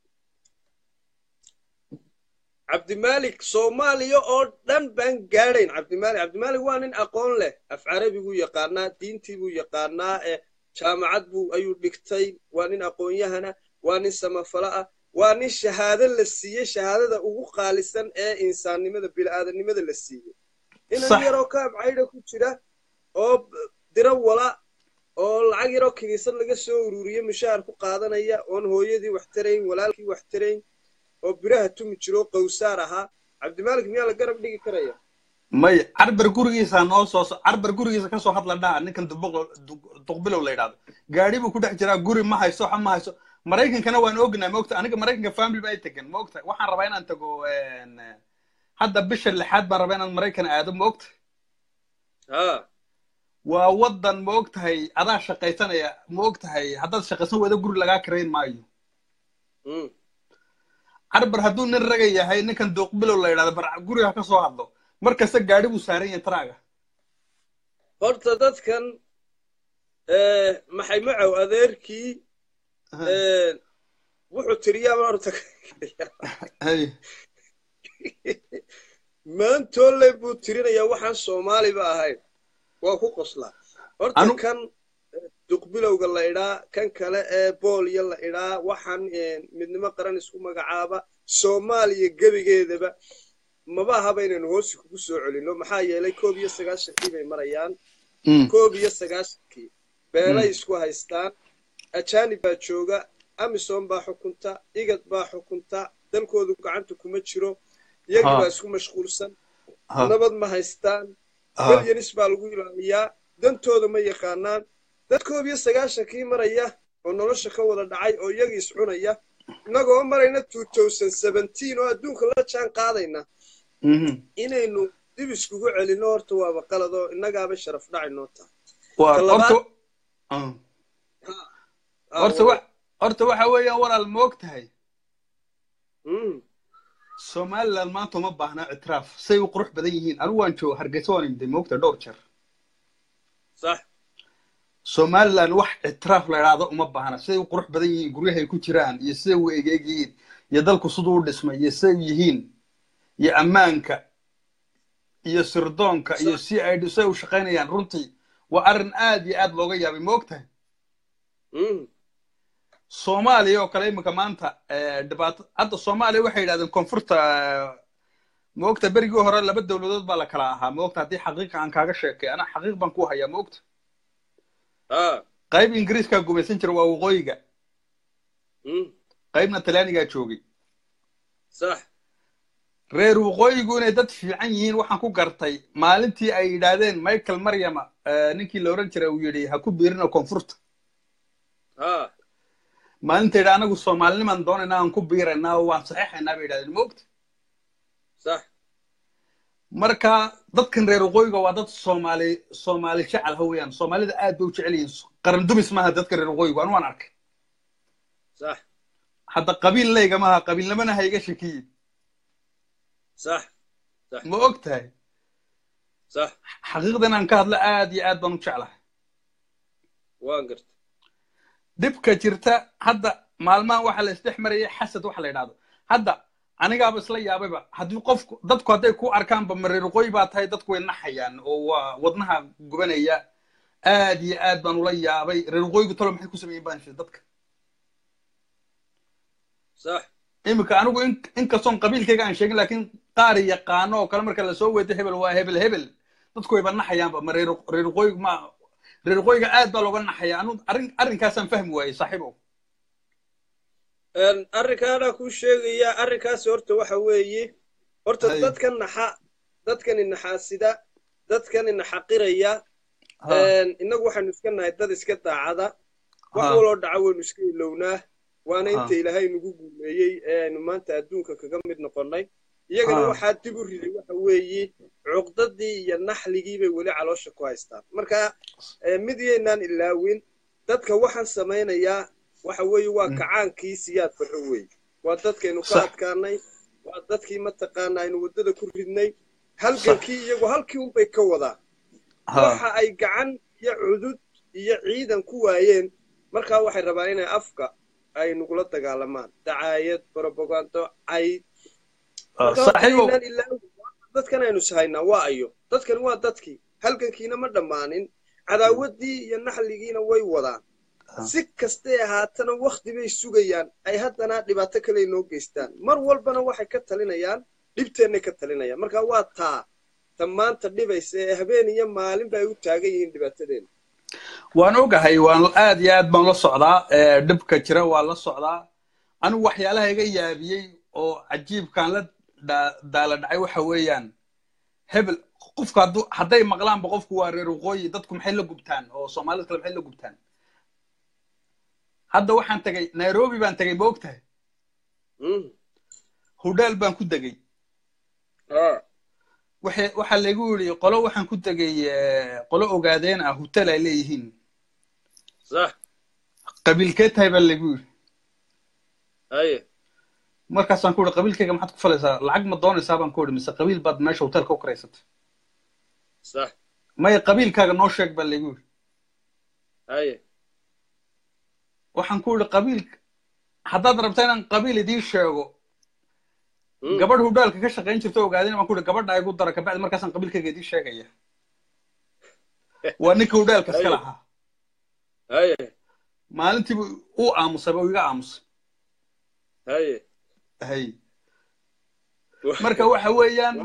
cabdimaalik soomaaliya oo dhan baan gaadhayn cabdimaalik cabdimaalik waa nin aqoon leh af carabi buu yaqaanaa diintii buu yaqaanaa ee jaamacad buu ayuu dhigtay waa nin aqoon-yahana waa nin samafalo ah waa nin shahaado la siiyey shahaadada ugu qaalisan ee insaannimada bini'aadanimada la siiyey inan Sax. yaroo kaab caydha ku jira oo b- diro wala oo lacag yaroo kiniisad laga soo ururiye mushaar ku qaadanaya oon hooyadii wax tarayn walaalkii wax tarayn oo biraha tumi jiro oo qowsaar ahaa cabdimaalik miyaa la garab dhigi karaya may carbar gurigiisa noo soo carbar gurigiisa ka soo hadla dhaha ninkan dubuq- du- duqbilow la yidhahdo gaari buu ku dhex jiraa guri ma hayso waxa ma hayso maraykankana waan ognahay ma ogta aniga maraykanka family baa i tegan ma ogta waxaan rabaa inaan tago een, hadda bisha lixaad baan rabaa inaan maraykan aado ma ogta ha waa wadan ma ogtahay adaa shaqaysanaya ma ogtahay haddaad shaqaysan wada guri lagaa karayn maayo mm. carbar hadduu nin raga yahay ninkan duuqbilow la yidhahdo bar guriga ka soo hadlo markasta gaari buu saaran yahay taraaga horta dadkan eh, maxay macow adeerkii eh, wuxuu tiriyaaba horta Hay. maantoole buu tirinayaa waxaan soomaaliba ahayn waa ku qoslaa horta Anu- kan eh, duqbilowga la idhaa kan kale ee boolya la idhaa waxaan eh, midnimo qaran isku magacaaba soomaaliya gebigeedaba maba ahaba inaynu hoosi kugu soo celinno maxaa yeelay koob iyo sagaashankii bay marayaan Mm. koob iyo sagaashankii beelay isku haystaan ajaanib baa jooga amisom baa xukunta igad baa xukunta dalkoodu gacanta kuma jiro iyagii Ha. baa isku mashquulsan Ha. nabad ma haystaan Ha. milyanis baa lagu ilaaliyaa dantooda ma yaqaanaan dad koob iyo sagaashankii maraya oo nolosha ka wada dhacay oo iyagii iscunaya innagoo marayna oo adduunka la jaan qaadayna Mhm. inaynu dib iskugu celinno horta waaba qaladoo innagaaba sharaf dhacay noo tahay waa Ka labaad- horta Ah. horta wa- horta waxa weeyaan walaal ma og tahay Mm, somaliland maanta uma baahna ictiraaf say u qurux badan yihiin anigu waan jooga hargeysa waan imday ma ogtahay dhowr jeer sax somaliland wax ictiraaf la idhaahdo uma baahna siday u qurux badan yihiin guryahay ku jiraan iyo siday u egeeg yihiin iyo dalku siduu u dhismay iyo siday u yihiin iyo ammaanka iyo sirdoonka iyo si ay siday u shaqaynayaan runtii waa arrin aad iyo aad looga yaabay ma og tahay Mm, soomaaliya oo kale iminka maanta eh, dhibaato hadda soomaaliya waxay yidhahdeen koonfurta eh, ma ogta berigii hore laba dowladood baa la kala ahaa ma ogta haddii xaqiiqa aan kaaga sheekay ana xaqiiq baan ku hayaa ma ogta ah, qayb ingiriiskaa gumaysan jira waa waqooyiga mm, qaybna talyaanigaa joogay sax reer waqooyigu inay dad fiican yihiin waxaan ku gartay maalintii ay yidhaahdeen michael maryama eh, ninkii la oran jiray uu yidhi ha ku biirina koonfurta ah, maalinta yidhi anagu soomaalinimaan doonaynaa aan ku biiraynaa oo waan saxeexaynaa bay yidhahdeen ma ogta sax marka dadkan reer waqooyiga waa dad soomaali soomaali jecel ha weeyaan soomaalida aad bay u jecel yihiin qaran dumis maaha dadka reer waqooyigu anu waan arkay sax hadda qabiil leyga maaha qabiilnimana ha iga shekiyin sax ma og tahay sax xaqiiqda inaan ka hadlo aad iyo aad baan u jeclahay waan garta dhibka jirta hadda maalmahan waxaa la isdhex marayay xasad waxa la yidhahdo hadda anigaaba isla yaabayba haddii qofku dadku hadday ku arkaanba ma reer waqooyi baa tahay dadku way naxayaan oo waa wadnaha gubanaya aad iyo aad baan ula yaabay reer waqooyigu talo maxay ku sameeyeen baan shir dadka sax iminka anigu in inkastoon qabiilkayga aan sheegin laakiin qaar yaqaano oo kale marka lasoo weedo hebel waa hebel hebel dadku wayba naxayaanba ma reer reer waqooyigu ma reer waqooyiga aad baa looga naxaya anu arrin arrinkaasaan fahmi waayey saaxiibow Een, arrinkaanaa kuu sheegaya arrinkaas horta waxa weeye horta Hay. dadkan naxa dadkani naxaasida dadkani naxaqiraya Ha, Een, innagu waxaanu iska nahay dad iska daacada wax Ha. waloo dhaca waynu iska ilownaa waana Ha. inta ilaahay nagu guuleeyey ee aynu maanta adduunka kaga mid noqonnay iyagana Ha. waxaa dib u riday waxa weeye cuqdadii iyo naxligii bay weli caloosha ku haystaan marka ee, mid yaynaan ilaawin dadka waxaan samaynayaa waxa weeye waa kacaankii siyaad farxo weeye waa dadkaynu ka Sax. adkaanay waa dadkii mataqaana aynu waddada ku ridnay halgankii iyagu halkii unbay ka wadaa ha, waxa ay gacan iyo cudud iyo ciidan ku waayeen markaa waxay rabaan inay afka ay nagula dagaalamaan dacaayad propagando cayd ha, marka saaxiibow waxaynaan ilaa dadkan aynu sahaynaa waa ayo dadkan waa dadkii halgankiina ma dhammaanin cadaawaddii iyo naxligiina way wadaan si kastay ahaatana wakhti bay sugayaan ay haddana dhibaato kale inoo geystaan mar walbana waxay ka talinayaan dhibteennay ka talinayaan marka waa taa ta maanta dhibaysa ee habeen iyo maalin ba ay u taagan yihiin dhibaatadeena waan ogahay waan aad iyo aad baan la socdaa ee, dhibka jira waan la socdaa anigu waxyaalaha iga yaabiyey oo cajiibkaan la daa- daala dhacay waxa weeyaan hebel qofku hadduu hadday maqlaanba qofku waa reer waqooyi dadku maxay la gubtaan oo soomaalida kale maxay la gubtaan hadda waxaan tegay nairobi baan tegay ma ogtahay Mm. hudheel baan ku degay Ah, waxa waxaa laygu yidhi qolo waxaan ku degay eh, qolo ogaadeen ah hotel ay leeyihiin sax qabiilkee tahay baa laygu yidhi haye markaasaan ku yidhi qabiilkayga maxaad ku falaysaa lacag ma doonaysaa baan ku yidhi mise qabiil baad meesha hotelka u karaysatay sax maya qabiilkaaga noo sheeg baa laygu yidhi haye waxaan ku yidhi qabiil haddaad rabta inaan qabiil idiin sheego Mm. gabadh hudhaalka ka shaqayn jirta ogaadeen baan ku yidhi gabadha igu dara kabacdi markaasaan qabiilkayga idiin sheegaya waa ninka hudhaalka iska Ayo. lahaa haye maalintiibu uu aamusay oo iga aamusay haye hay marka waxa weeyaan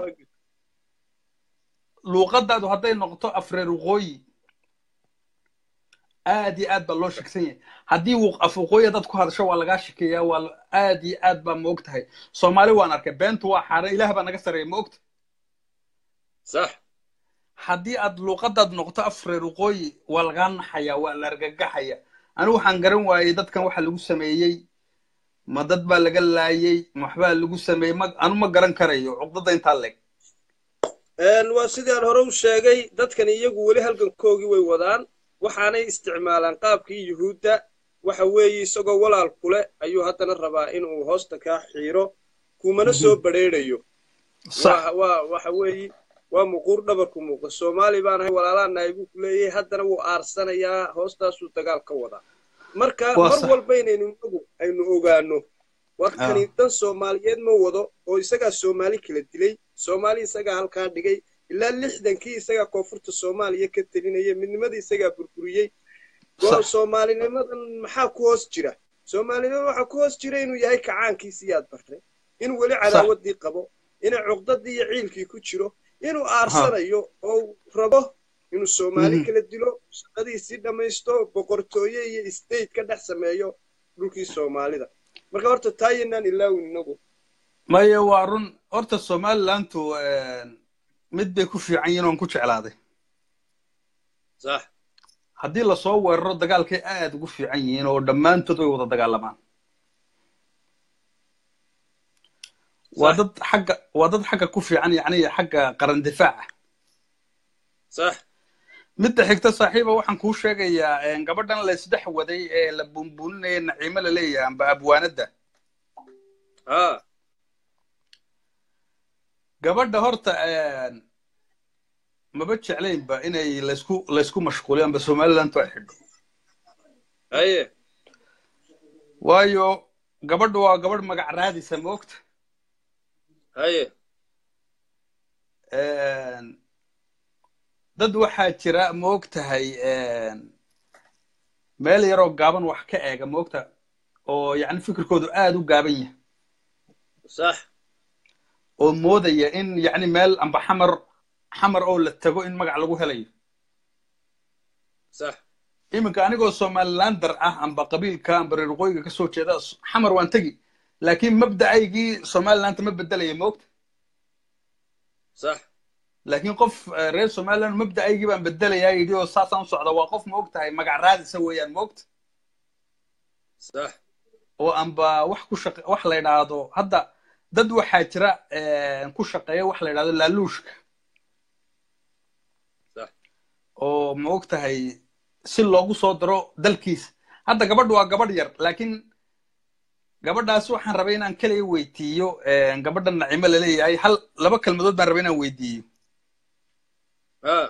luuqadaadu hadday noqoto afreer waqooyi aad iyo aad baa loo shaksan yahay haddii uu af waqooyi dad ku hadasho waa lagaa shakeeyaa waa la- aad iyo aad baa ma og tahay soomaali waan arkay beentu waa xaaraan ilaah baa naga sarreeya ma ogta sax haddii aad luuqadaad noqoto af reer waqooyi waa lagaa naxaya waa la argagaxaya anigu waxaan garan waayey dadkan waxa lagu sameeyey ma dad baa laga laayey ma waxbaa lagu sameeyey ma anu ma garan karayo cuqdada intaa leeg Een, waa sidii aan hore u sheegay dadkan iyagu weli halgankoogii way wadaan waxaanay isticmaalaan qaabkii yuhuudda waxa weeye isagoo walaal kule ayuu haddana rabaa inuu hoosta kaa xiiro kumana soo badrheerayo sax waa waa waxa weeye waa muquur dhabarku muuqa soomaali baan ahay walaalaanahay buu ku leeyahay haddana wuu aarsanayaa hoostaasuu dagaal ka wadaa marka Waa mar sax. walba inaynu inagu aynu ogaano warkani dan soomaaliyeed ma wado oo isagaa soomaali kala dilay soomaali isagaa halkaa dhigay ilaa lixdankii isagaa koonfurta soomaaliya ka telinaya midnimadii isagaa burburiyey Go- Sax. soomaalinimadan maxaa ku hoos jira soomaalinimada waxaa ku hoos jira inuu yahay kacaankiisii aad bartay inuu weli cadaawadii qabo inay cuqdadii iyo ciilkii ku jiro inuu aarsanayo oo uu rabo inuu soomaali Mhm. kala dilo shaqadiisii dhammaysto boqortooye iyo state ka dhex sameeyo dhulkii soomaalida marka horta taayanaan ilaawin inagu maya waa run horta somalilandu mid bay ku fiican yihiin oon ku jeclaaday sax haddii lasoo weeraro dagaalkay aad ugu fiican yihiin oo dhammaantood way wada dagaalamaan waa dad xagga waa dad xagga ku fiican yacni xagga qaran difaaca sax midda xigta saaxiiba waxaan kuu sheegayaa gabadhan la isdhex waday ee la buunbuuninaya naciimo la leeyahay amba abwaanadda haa gabadha horta maba jeclaynba inay laysku laysku mashquuliyo amba somaliland ay xidho haye waayo gabadha waa gabadh magac raadisa ma ogta haye dad waxaa jira ma og tahay meel yaroo gaaban wax ka eega ma ogta oo yacni fikirkoodu aad u gaaban yahay sax oo moodaya in yacni meel amba xamar xamar oo la tago in magac lagu helayo sax iminka anigoo somalilander ah amba qabiilka amba reer waqooyiga ka soo jeeda xamar waan tegi laakiin mabda'aygii somaliland ma bedelaya ma ogta sax laakiin qof reer somaliland mabda'aygii baan bedelayaa yidhi oo saasaan u socda waa qof ma og tahay magac raadisa weeyaan ma ogta sax oo amba wax ku shaqe wax la yidhaahdo hadda dad waxaa jira ku shaqeeya wax la yidhahdo laaluushka sax oo ma og tahay si loogu soo daro dalkiisa hadda gabadhu waa gabadh yar laakiin gabadhaas waxaan rabay inaan kaliya weydiiyo gabadha nacimo laleeyahay hal laba kelmadood baan rabay inaan weydiiyo haa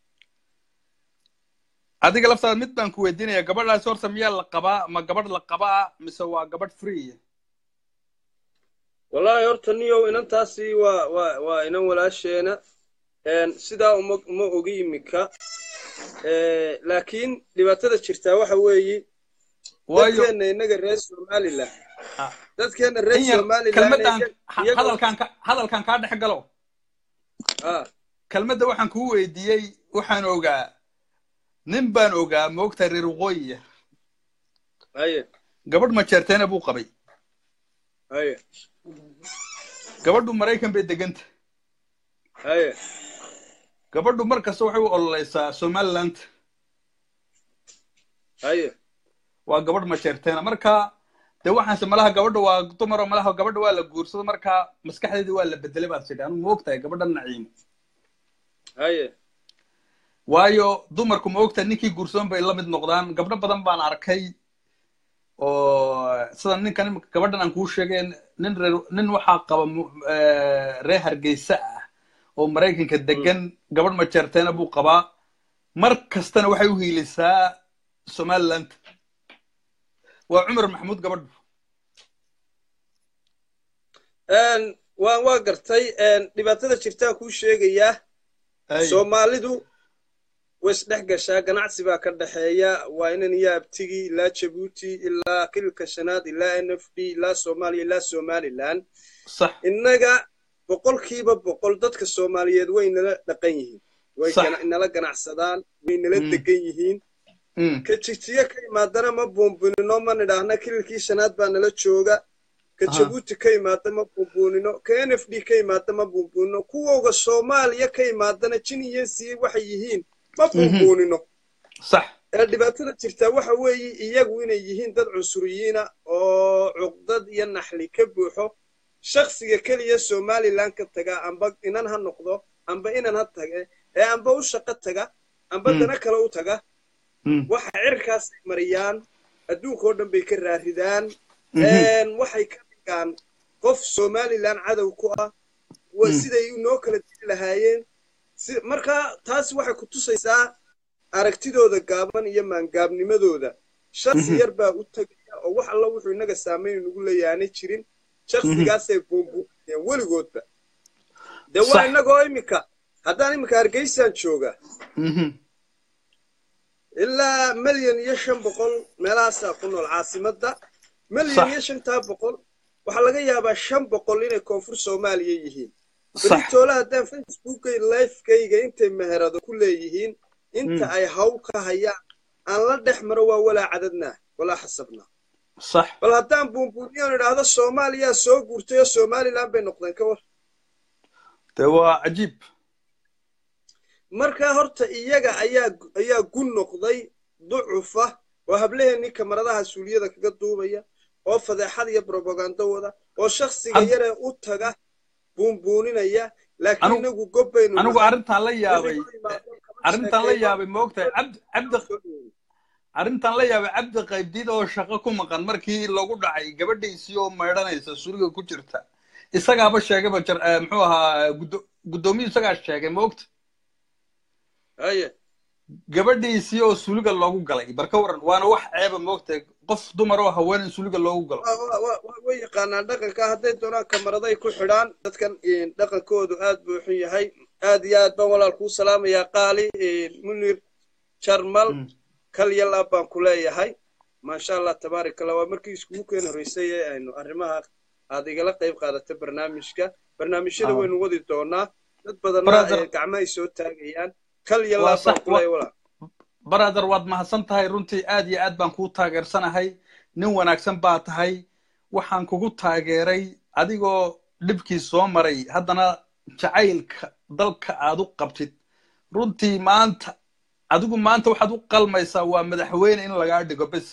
adiga laftaada mid baan ku weydiinaya gabadhaas horta miyaa la qabaa ma gabadh la qabaa mise waa gabadh free wallaahi horta niyow inantaasi waa waa waa inan walaasheena sidaa uma uma ogi imika laakiin dhibaatada jirtaa waxa weeye waayo dadkeenna innaga reer somaliland Ah. dadkeenna reer in yar somaliland kelmaddan iyaga- hadalkan ka hadalkan kaa dhex galo haa kelmadda waxaan kuu weydiiyey waxaan ogaa nin baan ogaa ma ogtahay reer waqooyiya haye gabadh majeerteena buu qabay haye gabadhu maraykan bay deganta haye gabadhu mar kasta waxay u ololeysaa somaliland haye waa gabadh majeerteena marka dee waxaanse malaha gabadha waa dumaro malaha gabadha waa la guursado marka maskaxdeedii waa la bedelay baad tidhi anu ma ogtahay gabadha naciimo haye waayo dumarku ma ogtahay ninkii guursadan bay la mid noqdaan gabdho badan baan arkay oo sida ninkan imika gabadhan aan kuu sheegay nin reer nin waxaa qaba mu- eh, reer hargeysa ah oo maraykanka degan gabadh majeerteena buu qabaa mar kastana waxay u hiilisaa somaliland waa cumar maxamuud gabadhu Een, waan waa gartay een, dhibaatada jirtaan kuu sheegayaa Ay, soomaalidu way isdhex gashaa ganacsi baa ka dhexeeya waa inan iyo abtigi ilaa jabuuti ilaa kililka shanaad ilaa n f d ilaa soomaaliya ilaa somaliland sax innaga boqolkiiba boqol dadka soomaaliyeed way nala dhaqan yihiin way Sax. gana- nala ganacsadaan way nala Mm. degan yihiin Mm. ka jigjiga ka imaadana ma buunbuunino ma nidhaahna kililkii shanaad baa nala jooga ka Aha. jabuuti ka imaada ma buunbuunino ka n f d ka imaada ma buunbuunino kuwooga soomaaliya ka imaadana jin iyo sii waxay yihiin ma buunbuunino sax ee dhibaatada jirtaa waxa weeye iyagu inay yihiin dad cunsuriyiina oo cuqdad iyo naxli ka buuxo shakhsiga keliya somalilan ka taga amba inan ha noqdo amba inan ha tage ee amba u shaqo taga amba Mm. dana kale u taga Mm. waxa cirkaasay mariyaan adduunka oo dhan bay ka raaridaan Mhm. een, waxay ka dhigaan qof somalilan cadow ku ah wa- Mm. siday noo kala dili lahaayeen si marka taasi waxay ku tusaysaa aragtidooda gaaban iyo maangaabnimadooda shaksi Mhm. yar baa u tegaya oo wax alla wuxuu inaga saameyn nagu leeyahay aanay jirin shaksigaasay buumbuumayeen weligoodba dee waa Sax. inagoo iminka haddaan iminka hargeysaan jooga Mhm. ilaa milyan iyo shan boqol meelahaasaa ku nool caasimadda milyan Sax. iyo shantaa boqol waxaa laga yaabaa shan boqol inay koonfur soomaaliya yihiin sax beritoole haddaan facebookay lifekayga intay meherado ku leeyihiin inta Mm. ay hawl ka hayaan aan la dhex maro waa walaa cadadnaa walaa xasabnaa sax bal haddaan buunbuuniyoon idhaahdo soomaaliyaa soo guurtay oo somalilan bay noqdeen ka war dee waa cajiib markaa horta iyaga ayaa ayaa gun noqday ducufa oo hablaheenii kamaradaha suuliyada kaga duubaya oo fadeexad iyo brobagando wada oo shakhsiga Had- yaree u taga buunbuuninaya laakiin Anigu- inagu gobbaynu anigu nahay. arrintaan la yaabay Wixii ku yimaado kama arrintaan la sheekayno. yaabay ma ogtahay cabdi cabdi arrintaan la yaabay cabdi qaybdid oo shaqo ku maqan markii lagu dhacay gabadhiisii oo maydhanaysa suriga ku jirta isagaaba sheegayba jar eh, muxuu ahaa guddo- guddoomiyu isagaa sheegay ma ogta haye gabadhiisii oo suliga loogu galay barka waran waana wax ceeba ma ogtahay qof dumar oo haween in suliga loogu galo Waa- waa- waa- waa- way yaqaanaan dhaqanka hadday doonaan kamaraday ku xidhaan dadkan een, dhaqankoodu aad buu xun yahay aad iyo aad baan walaal kuu salaamayaa qaali een, munir jarmal Mm. kal yalaab baan ku leeyahay maasha allah tabaarak allah waa markii iskugu keen horreysay ee aynu arrimaha aad igala qayb qaadata barnaamijka barnaamijyada Ah. waynu wadi doonaa dad badanna Brother- ee gacmo ay soo taagayaan kal Waa yalaab baan sax- ku leeyahay walaal brother waad mahadsan tahay runtii aad iyo aad baan kuu taageersanahay nin wanaagsan baa tahay waxaan kugu taageeray adigoo dhibkii soo maray haddana jacaylka dalka aad u qabtid runtii maanta adigu maanta waxaad u qalmaysaa waa madaxweyne in lagaa dhigo bes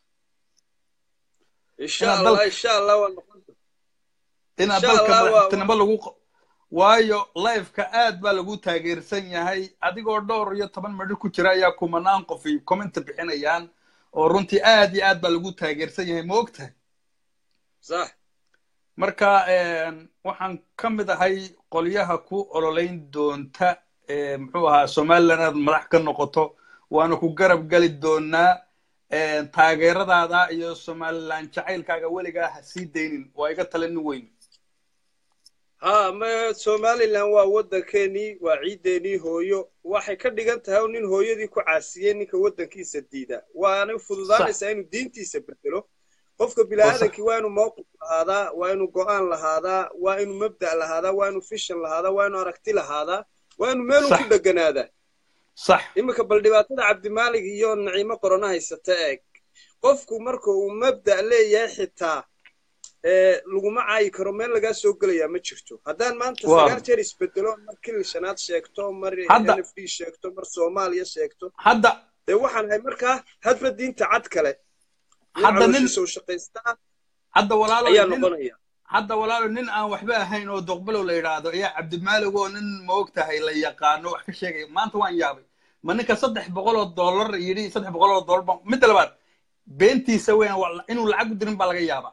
insha inaad allah dalka- insha allah waa noqon inaad Insha dalka Allah, waa- madaxtinimo lagu q- waayo lifeka aad baa lagu taageersan yahay adigoo dhowr iyo toban midho ku jira ayaa kumanaan qof ay commenta bixinayaan oo runtii aad iyo aad baa lagu taageersan yahay ma ogtahay sax marka een, waxaan ka mid ahay qolyaha ku ololeyn doonta ee, muxuu ahaa somaliland inaad madax ka noqoto waana ku garab geli doonaa een, taageeradaada iyo somaliland jacaylkaaga weligaa ha sii daynin waa iga talinin weyn ha ma somalilan waa waddankeenii waa ciiddeenii hooyo waxay ka dhigan tahay oo nin hooyadii ku caasiyey ninka waddankiisa diida waana fududaanaysaa inuu diintiisa bedelo qofka bini'aadankii waa inuu mowqif lahaadaa waa inuu go'aan lahaadaa waa inuu mabda' lahaadaa waa inuu fishan lahaadaa waa inuu aragti lahaadaa waa inuu meelun Sax. ku deganaadaa sax iminka bal dhibaatada cabdimaalig iyo naciimo qorona haysata eeg qofku marka uu mabda' leeyahay xitaa ee laguma caayi karo meel lagaa soo gelayaa ma jirto haddaan maanta Waa. sagaal jeer isbedelo mar kilil shanaad sheegto mar Hadda- n f d sheegto mar soomaaliya sheegto hadda dee waxaan ahay markaa hadba diinta cad kale nin Hadda nin- calooshiisa u shaqaystaa hadda walaalo ayaa nin noqonaya hadda walaalo nin aan waxba ahayn oo doqbalow la yidhaahdo ayaa cabdimaalig oo nin maogtahay la yaqaano wax ka sheegaya maanta waan yaabay ma ninka saddex boqol oo dollar yidhi saddex boqol oo dollar baan midda labaad beentiisa weyn waa- inuu lacag u dirin baa laga yaabaa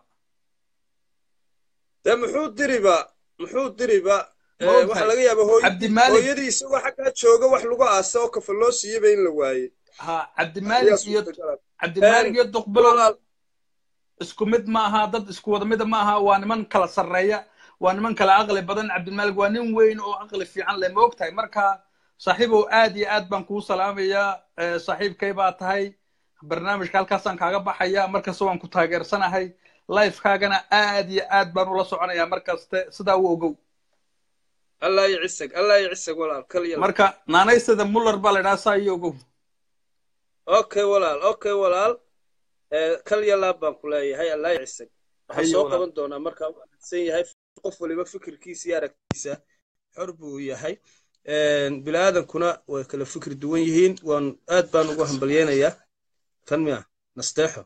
dee muxuu diriba muxuu diriba Ma ogtahay? waxaa laga yaabaa hooy- Cabdimaalig- hooyadii isagoo xaggaa jooga wax lagu aasa oo kafa loo siiyeyba in la waayey ha ayaa cabdimaalig iyo suurtagala cabdimaalig iyo doqbalow walaal isku mid ma aha dad isku wada mida ma aha waa niman kala sarreeya waa niman kala aqli badan cabdimaalig waa nin weyn oo aqli fiican leh ma ogtahay marka saaxiibow aad iyo aad baan kuu salaamayaa Eh, saaxiibkay baa tahay barnaamijka halkaasaan kaaga baxaya markasta waan ku taageersanahay lifekaagana aad iyo aad baan ula soconayaa markaste sidaa u ogow allah yacisag allah yacisag walaal kal yal marka naanaystada muller baa la idhaha saa iyo ogow okay walaal okay walaal ee kal iyo laab baan ku leeyahay allah yacisag waxaan Haye soo walaal. qaban doonaa markaa u wanaagsan yahay qof waliba fikirkiisa iyo aragtiisa xor buu yahay biniaadankuna way kala fikir duwan yihiin waan aad baan ugu hambalyeynayaa kan miya nasteexo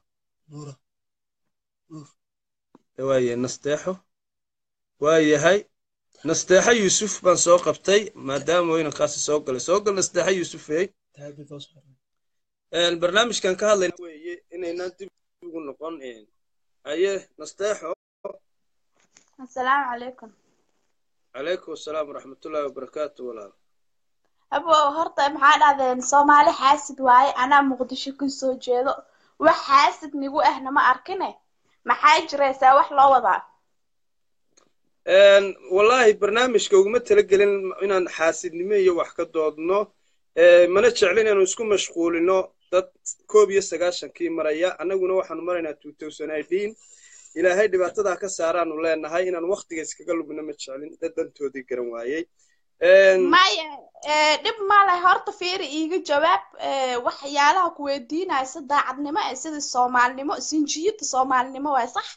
waaye nasteexo waa yahay nasteexo yuusuf baan soo qabtay maadaama weynankaasi soo galay soo gal nasteexo yuusufey Een, barnaamijkan ka hadlayna weeye inaynaan dib ugu noqon een, aye nasteexo asalaamu calaykum calaykum asalaam waraxmatullaahi wabarakaatu walaal abo horta maxaa dhahdeen soomaali xaasid waaye anaa muqdisho ka soo jeedo wax xaasid nigu ahna ma arkine maxaa jiraysaa wax loo wadaa Een, wallaahi barnaamijka uguma talagelin inaan xaasidnimo iyo wax ka doodno ee, mana jeclin inaanu isku mashquulino dad koob iyo sagaashankii maraya annaguna waxaanu maraynaa two thousand eighteen ilaahay dhibaatadaa ka saaraanu leenahay inaan waktiga iskaga lugno ma jeclin dad dantoodii garan waayey Een, maya ee, dhib male horta fiiri iiga jawaab ee, waxyaalaha ku weydiinaya si daacadnimo eh sida soomaalinimo sinjiyada soomaalinimo waay sax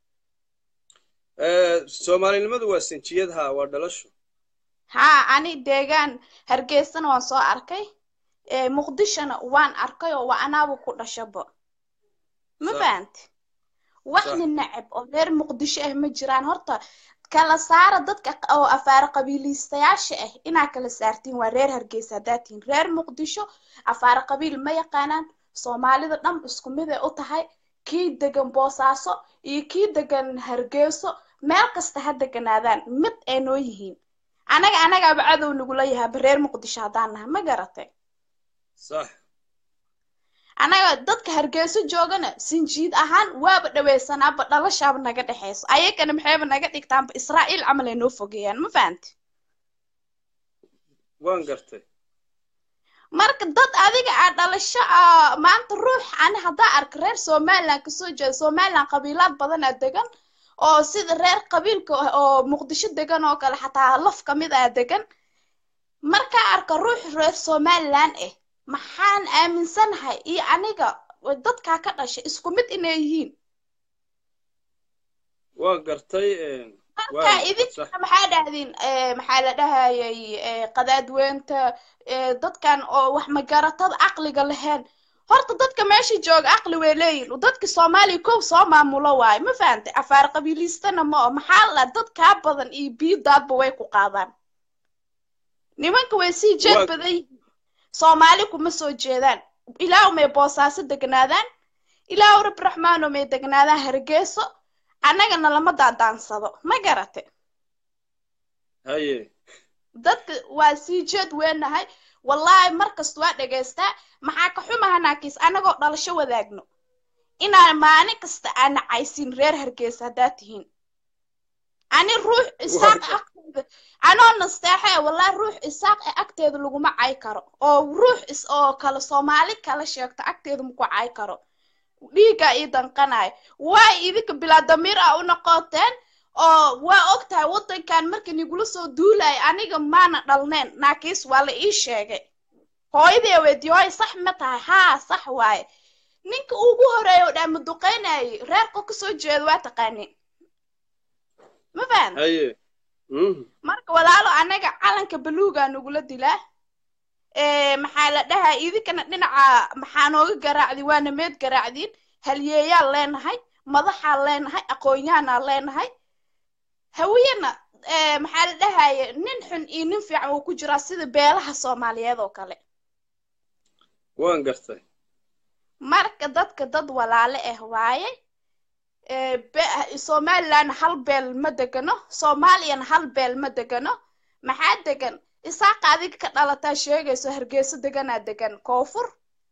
ee, soomaalinimadu waa sinjiyad haa waa dhalasho haa ani deegaan hargeysana waan soo arkay ee, muqdishona waan arkay oo waa anaaba ku dhashaba ma Sax. fahanti waxna neceb oo reer muqdisho ah ma jiraan horta kala saara dadka q- oo afaar qabiiliistayaasha ah inaa kala saartiin waa reer hargeysa haddaad tihiin reer muqdisho afaar qabiil ma yaqaanaan soomaalida dhan isku mid ay u tahay kii degan boosaaso iyo kii degan hargeyso meel kasta ha deganaadaan mid ay noo yihiin anaga anagaaba cadow nagula yahaaba reer muqdisho haddaan nahay ma garatay sax anaga dadka hargeyso joogana sinjiid ahaan waaba dhaweysanaaba dhalashaaba naga dhexeyso ayagana maxayba naga dhigtaanba israa'iil camal ay noo fogeeyaan ma fahanti waan gartay marka dad adiga aa dhalasho ah maanta ruux ani haddaa arka reer somaliland kasoo jeeda somaliland qabiilaad badan aa degan oo sida reer qabiilka ah oo muqdisho degan oo kale xataa laf kamid ah degan markaa arka ruux reer somaliland ah maxaan aaminsanahay iyo aniga dadkaa ka dhashay isku mid inay yihiin waan gartay een, marka waan sax idinka maxaa dhahdiin eh, maxaa la dhahayay eh, qadaadweynta eh, dadkan oo wax magaratada caqliga lahayn horta dadka meesha jooga caqli way leeyihin dadka soomaaliya kow soo maamulo waayo ma fahantay afaar qabiiliistana ma oo maxaa la dad kaa badan iyo biidaadba way ku qaadaan nimanka way sii jeed Waa- badan yihiin soomaali kuma soo jeedaan ilaahu may boosaaso degnaadaan ilaahu rab raxmaano may degnaadaan hargeyso annagana lama daadaansado ma garate haye dadka waa sii jeed weenahay wallaahi markasta waa dhegaystaa maxaa ka xumahanaakiis annagoo dhalasho wadaagno inaan maalin kasta aan nacaysin reer hargeysa haddaad tihiin ani ruux isaaq agteeda anoo nasteexe wallaahi ruux isaaq ee agteeda laguma cay karo oo ruux is oo kale soomaali kala sheegto agteeda maku cay karo dhiiggaa ii danqanayo waa idinka bilaa damiir ah u noqoteen oo waa og tahay waddankan markii nigula soo duulaya aniga maana dhalneen naakiis waa la ii sheegay hooyadee weydiye hooy sax ma tahay haa sax waaye ninka ugu horeeya oo dhaama duqeynayay reerka kasoo jeeda waa taqaanin ma fahan haye mhm marka walaalo anaga calanka baluugaa nagula dilaa ee maxaa la dhahaa idinkana dhinaca maxaa nooga garaacdi waana meed garaacdiin halyeeyaan leenahay madaxaan leenahay aqoonyahanaan leenahay hawiyana ee maxaa la dhahaye nin xun iyo nin fiican uu ku jiraa sida beelaha soomaaliyeed oo kale waan gartay marka dadka dad walaale ah waaye ee be- somaliland hal beel ma degano soomaaliyana hal beel ma degano maxaa degan isaaqa adiga ka dhalataa sheegayso hargeyso deganaa degan koonfur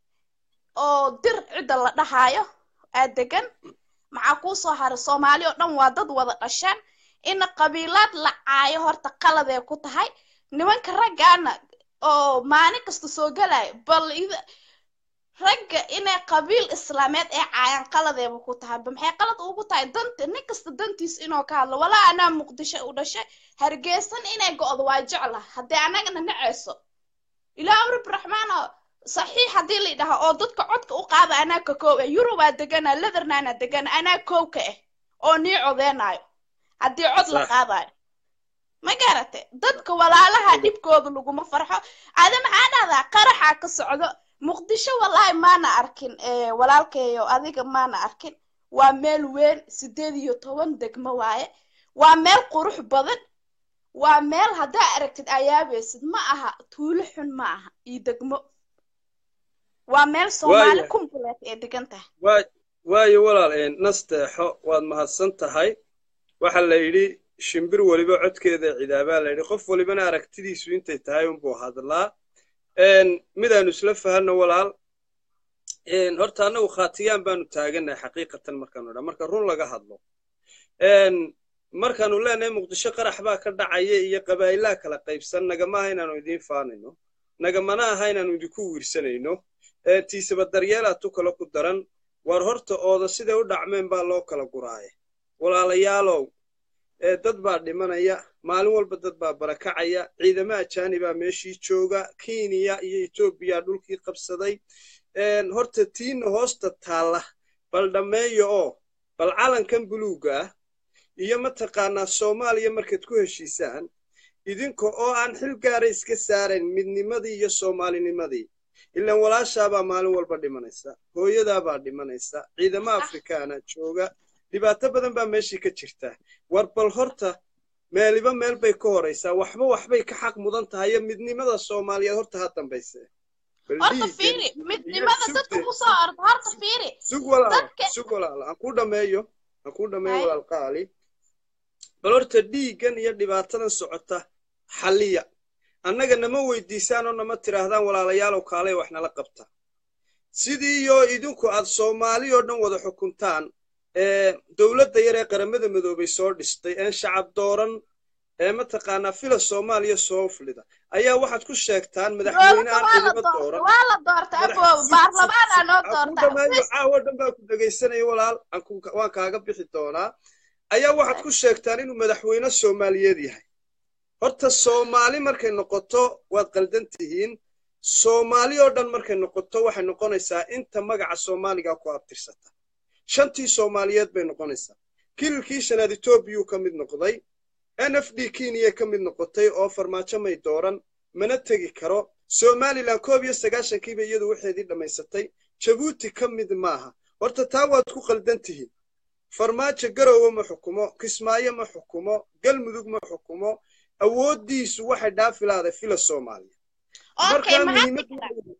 oo dir cidda la dhahaayo aa degan maxaa kuu soo haray soomaali oo dhan waa dad wada dhasheen ina qabiilaad la caayo horta qaladee ku tahay nimanka raggaana oo maalin kasta soo galaya bal ida- ragga inay qabiil islaameed ee caayaan qaladeeba ku tahay ba maxay qalad ugu tahay danta nin kasta dantiis inuu ka hadlo walaa anaa muqdisho u dhashay hargeysan inay go'do waa jecla haddii annagana naceyso ilaahu rab raxmaano saxiix haddii la dhaha oo dadka codka u qaada anaa ka koow ah yurubaa degana leathernaana degana anaa koow ka ah oo nii codeenaayo haddii cod la Sax. qaadayo ma garate dadka walaalaha dhibkooda laguma farxo ada maxaa dhahdaa qaraxaa ka socdo muqdisho wallaahi maana arkin eh, walaalkeeyo adiga maana arkin waa meel weyn sideed iyo toban degmo waaye waa meel qurux badan waa meel haddaa aragtid ayaabaysid ma aha tuulo xun ma aha iyo degmo waa meel soomaali Waaya. kumbuleed ee degan tahay waa waayo walaal een, nasteexo waad mahadsan tahay waxa la yidhi shimbir weliba codkeeda cidaabaa la yidhi qof walibana aragtidiisu intay tahay unbuu hadlaa Een, midaanu isla fahanno walaal een, horta annagu khaatiyaan baanu taagannahay xaqiiqatan markaanu dha marka run laga hadlo Een, markaanu leenahay muqdisho qarax baa ka dhacaya iyo qabaa'ilaa kala qaybsan nagama aha inaanu idiin faanayno nagamana aha inaanu idinku wiirsanayno Ee, tiisaba daryeelaa tu kale ku daran war horta ooda siday u dhacmeen baa loo kala guraaye walaalayaalow ee dad baa dhimanaya maalin walba dad baa barakacaya ciidamo ajaanibaa meeshii jooga kenya iyo etoobiya dhulkii qabsaday Een, horta tiina hoosta taalla bal dhammeeyo oo bal calankan buluugga ah iyo mataqaanaa soomaaliya markaad ku heshiisaan idinka oo aan xil gaara iska saarayn midnimadii iyo soomaalinimadii ilaan walaashaabaa maalin walba dhimanaysa hooyadaabaa dhimanaysa ciidamo afrikaana jooga dhibaato badan baa meeshii ka jirta war bal horta meeliba meel bay ka horaysaa waxba waxbay ka xaq mudan tahay iyo midnimada soomaaliyeed horta ha dambayse Bal horta dhiiggan fiiri iyo midnimada dadka sugde- kusoo orda horta fiiri sug walaal dadka- sug walaal aan ku dhameeyo aan ku dhameeyo Hay. walaal qaali bal horta dhiiggan iyo dhibaatadan socota xalliya annaga nama weydiisaan oo nama tidhaahdaan walaalayaalow kaalay wax nala qabta sidii iyo idinku aad soomaali oo dhan wada xukuntaan ee dowladda yar ee qaramada midoobay soo dhistay een shacab dooran ee mataqaanaa fila soomaaliya soo fulida ayaa waxaad ku sheegtaan madaxweyne dowladda aan waa la ciidamo doortay dooran waa la doortay aboob baarlamaanaa noo aan ku doorta dhameeyo caawa dhan baa ku dhegaysanaya walaal aan ku- waan kaaga bixi doonaa ayaa waxaad ku sheegtaan inuu madaxweyne soomaaliyeed yahay horta soomaali markay noqoto waad qaldan tihiin soomaali oo dhan markay noqoto waxay noqonaysaa inta magaca soomaaliga ku abtirsata shantii soomaaliyeed bay noqonaysaa kililkii shanaad etoobiyuu ka mid noqday n f d kenya ka mid noqotay oo farmaajo may dooran mana tegi karo somalilan koob iyo sagaashankiiba iyadu waxeedii dhammaysatay jabuuti ka mid maaha horta taa waad ku qaldan tihiin farmaajo garowe ma xukumo kismaayo ma xukumo galmudug ma xukumo awooddiisu waxay dhaafilaaday fila soomaaliya okay markaa maxaa muhiimaddu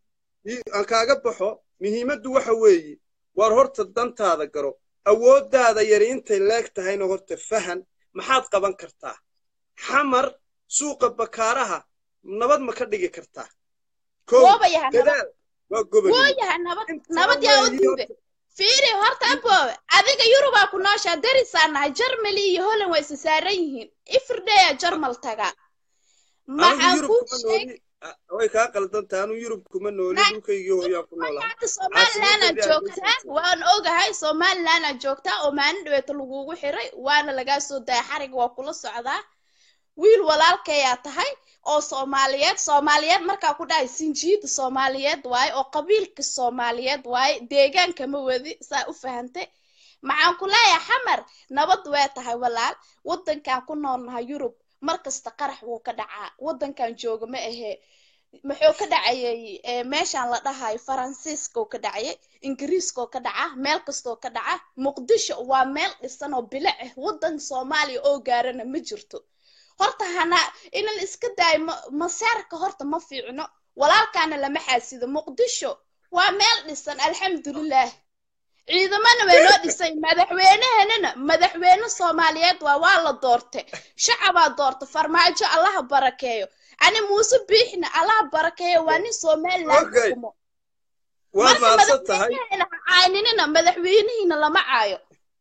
i- aan kaaga baxo muhiimaddu waxa weeye waar horta dantaada garo awooddaada yari intay leeg tahayna horta fahan maxaad qaban kartaa xamar suuqa bakaaraha nabad ma ka dhigi kartaa kow goobayaha nabad dadaal waa gobol gooyaha nabad Intaa nabad yaa u weeye diiday horta. fiiri horta aboobe adiga yurubaa ku nooshaa darisaan nahay jarmali iyo holland way isa saaran yihiin ifirdeya jarmal tagaa anigu maxaan yurub kuu kuma sheeg nooli ah, way kaa qaldan tahay anigu yurub kuma nooli Na- dhulkaygii hooyaan ku noolahay hadda somaliland aad caasimaddeedii joogtaa hargeysa waan ogahay somaliland aad joogtaa oo maalin dhaweeta lagugu xiray waana lagaa soo daya xariga waa kula socdaa wiil walaalkayaa tahay oo soomaaliyeed soomaaliyeed markaa ku dhahay sinjiida soomaaliyeed waaye oo qabiilka soomaaliyeed waaye deegaanka ma wadi saa u fahantay maxaan ku leeyahay xamar nabad way tahay walaal waddankan ku noolnahay yurub mar kasta qarax wuu ka dhacaa waddankan jooga ma ahee muxuu ka dhacayay eh, meeshaan la dhahayo faransiiskoo ka dhacayay ingiriiskoo ka dhaca meel kastoo ka dhaca muqdisho waa meel dhisan oo bilic ah waddan soomaaliya oo gaarana ma jirto horta hana inan iska daayo ma- maseerka horta ma fiicno walaalkaana lama xaasido muqdisho waa meel dhisan alxamdulilah ciidamana way noo dhisay madaxweynehenana madaxweyne soomaaliyeed waa waa la doortay shacabaa doorta farmaajo allaha barakeeyo ani muuse biixna allaha barakeeyo waa nin somaliland Okay. xukumo waa marka mahadsan tahay madaxweyneheena ha caaninina madaxweynihiina lama caayo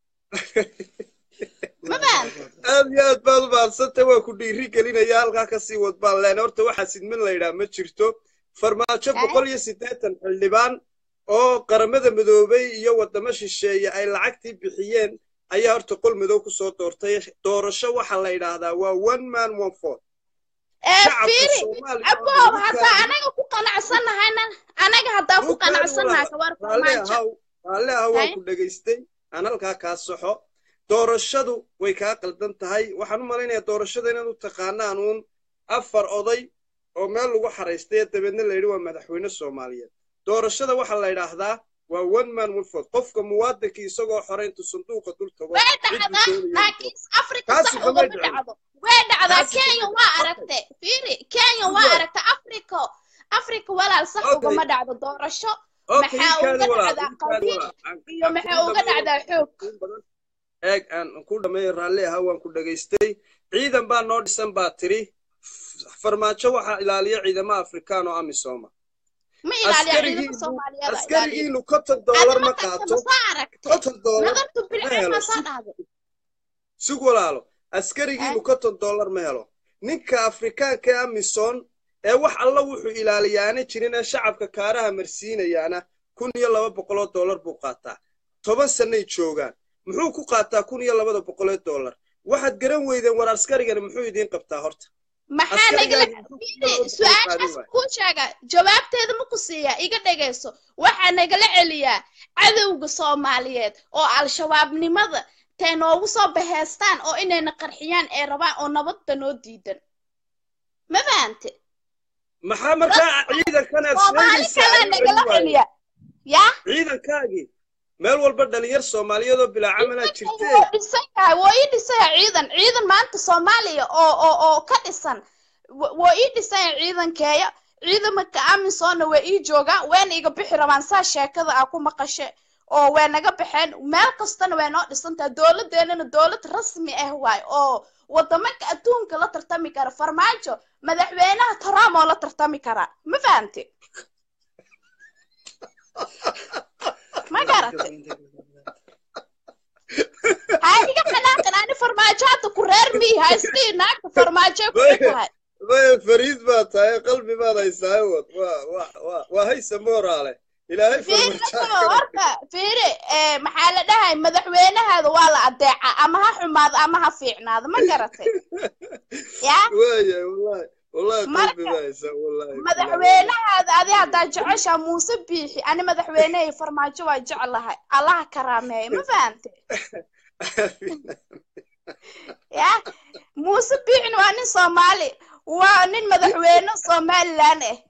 ma fahamtay aad iyo aad baad u mahadsantahay waa ku dhiiri gelinaya halkaa kasii wad baan leenay horta waxaa sidmin la yidhaha ma jirto farmaajo boqol iyo siddeetan xildhibaan oo qaramada midoobay iyo waddamo shisheeye ay lacagtii bixiyeen ayaa horta qol madow ku soo doortay doorasho waxaa la yidhaahdaa waa one man one vote ee shacabka fiiri soomaaliya aboob haddaa anaga ku qanacsannahayna anaga haddaa ku Dhulkaadi qanacsannahay walaal. kawar raalli farmaajo ahaw raalli ahaw waan Hay. ku dhegaystay aan halkaa kaa soxo doorashadu way kaa qaldan tahay waxaan u malaynayaa doorashada inaad u taqaanaan uun afar oday oo meel lagu xaraystay dabeedna la yidhi waa madaxweyne soomaaliyeed doorashada waxaa la yidhaahdaa waa one man one vote qofka muwaadinkii isagoo xore intuu sanduuqa dul tago way cidduu dhacdaa doonaya laakiin afrika Taasi sax kamay ugama dhicin. dhacdo way dhacdaa Taasi kenya kamay waa dhicin. aragtay fiiri kenya waa Good. aragtay afrika afrika walaal sax Okay. ugama dhacdo doorasho Okay, maxaa ikaadi uga walaal, dhacdaa ikaadi qabiil walaal. Aan- iyo aan maxaa kuu uga dhameeyo. dhacdaa xoog in badan eeg aan ku dhameeyo raalli ahaa waan ku dhegaystay ciidan baa noo dhisan baa tiri farmaajo waxaa ilaaliya ciidama afrikaan oo amisoma ma ilaaliya ciidamada askarigiinu soomaaliyeed ilaaliya askarigiinu konton doolar ma qaato ma soo aragtay konton doolar nadartu ma bilcin helo ma soo sug dhahday sug walaalo askarigiinu konton doolar ma helo ninka afrikaanka ee amison ee wax alla wuxuu ilaaliyaana jirin ee shacabka kaaraha marsiinayaana kun iyo laba boqoloo doolar buu qaataa toban sannay joogaan muxuu ku qaataa kun iyo labada boqolee doolar waxaad garan weydeen war askarigani muxuu idiin qabtaa horta maxaa nagala askarigaaga muxuu kun iyo laba boqol qaadin su-aashaas waaya kuu sheega jawaabteeda ma ku siiyaa iga dhegayso waxaa nagala celiyaa cadowga soomaaliyeed oo al-shabaabnimada tay noogu soo baheestaan oo inayna qarxiyaan ee rabaan oo nabadda noo diidan ma fahante maxaa markaa ciidankanaad soomaali sheegaysaa kalaa ayuu celin nagala waayey celiyaa yaa ciidankaagii meel walba dhalinyar soomaaliyeed oo bilaa camalaa ciidankan jirtee wuu dhisan yahay wuu ii dhisan yahay ciidan ciidan maanta soomaaliya oo oo oo ka dhisan wa- wuu ii dhisan yahay ciidankeeya ciidamanka amisonna way ii joogaan wayna iga bixi rabaan saa sheekada aa ku maqashe oo way naga baxeen meel kastana way noo dhisan tahay dowladeennana dowlad rasmi ah waay oo wadamanka adduunka la tartami kara farmaajo madaxweynaha trump oo la tartami karaa ma fahamte ma garatay ha iga xanaaqin ani farmaajo hadda ku reer miyi ha isdhihi naagta farmaajoy ku xun tahay maya fariid baa tahay qalbi baad haysaa wad waa waa waa waa haysa mooraale ilaahay fiiri farmarjaa horta fiiri eh, maxaa la dhahay madaxweynahaada waa la adeeca ama ha xumaado ama ha fiicnaado ma garatay ya waaya wallahi wallahi qalbi marka baa haysaa wallahi madaxweynahaada adi haddaa jeceshaa muuse biixi ani madaxweynehay farmaajo waa jeclahay allaha karaameeya ma fahante ya muuse biixin waa nin soomaali waa nin madaxweyne somalilan ah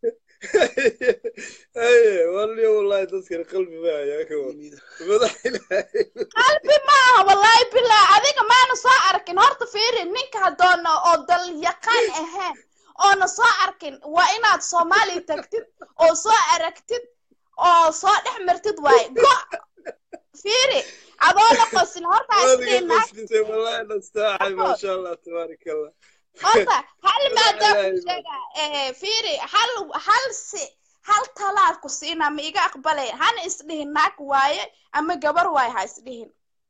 haye waliyo wallahi dadkan qalbi baa hayaa ka wad madax ilaahay qalbi maaha wallaahi bilaa adiga maana soo arkin horta fiiri ninka hadoona oo dal yaqaan ahayn oona soo arkin waa inaad soomaaliya tagtid oo soo aragtid oo soo dhex martid waaye go fiiri adoona qosin horta ha waadiga isdhihin naag qasdisay wallahi nastaacay maasha allah tabaaraka allah horta hal Ilaahay maadaan ku ilaahay sheega eh, fiiri hal hal si hal talaad ku siina ma iga aqbalay hana isdhihin naag waaye ama gabar waaye ha isdhihin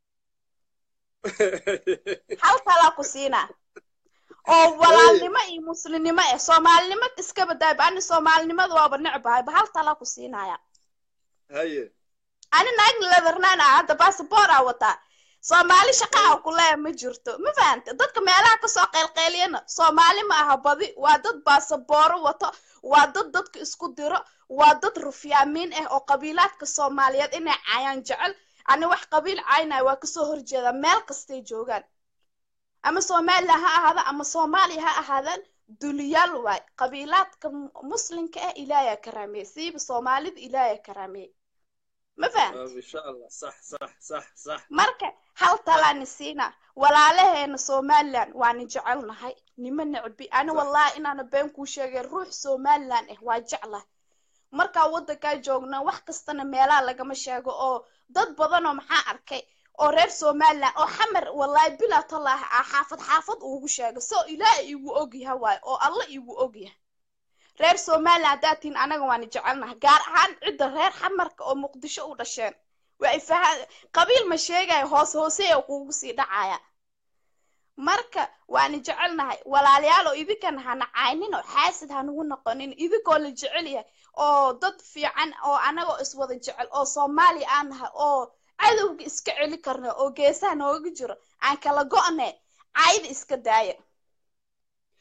hal talaa ku siinaa oo walaalnimo iyo muslimnimo eh soomaalinimo iska badaayba ani soomaalinimada waaba necbahayba hal talaa ku siinaya haye ani naag leathernan ah hadda basaboor aa wataa soomaali shaqa ah ku leeya ma jirto ma fahante dadka meelaha kasoo qeylqeyliyana soomaali ma aha badi waa dad baasabooro wato waa dad dadka isku diro waa dad rufyaamiin ah oo qabiilaadka soomaaliyeed inay caayaan jecel ani wax qabiil caynaya waa kasoo horjeeda meel kastay joogaan ama somalilan ha ahaada ama soomaaliya ha ahaadaan duliyaal waay qabiilaadka mu- muslimka ah ilaahyaa karaameeye siiba soomaalida ilaahyaa karaameeye ma fahante insha allah sax sax sax sax marka hal talaani siina walaalaheena somalilan waana jecelnahay nima necbi ani wallahi inaana been kuu sheegay ruux somalilan ah waa jeclah markaa waddankaa joogna wax kastana meelaha lagama sheego oo dad badanoo maxaa arkay oo reer somalilan oo xamar wallahi bilaa tallaahi ah xaafad xaafad ugu sheega soo ilaaha igu ogyaha waay oo alla igu ogyaha reer somalilan haddaad tihiin anaga waana jecelnahay gaar ahaan cidda reer xamarka oo muqdisho u dhasheen waa ifaha qabiil ma sheegaya hoos hooseya kuugu sii dhacaya marka waana jecelnahay walaalayaal oo idinkan hana caynin oo xaasid hanugu noqonin idinkoo la jecel yahay oo dad fiican oo anagoo iswada jecel oo soomaaliya aan nahay oo cadowga iska celi karna oo geesaha nooga jiro aan kala go'ne cayda iska daaya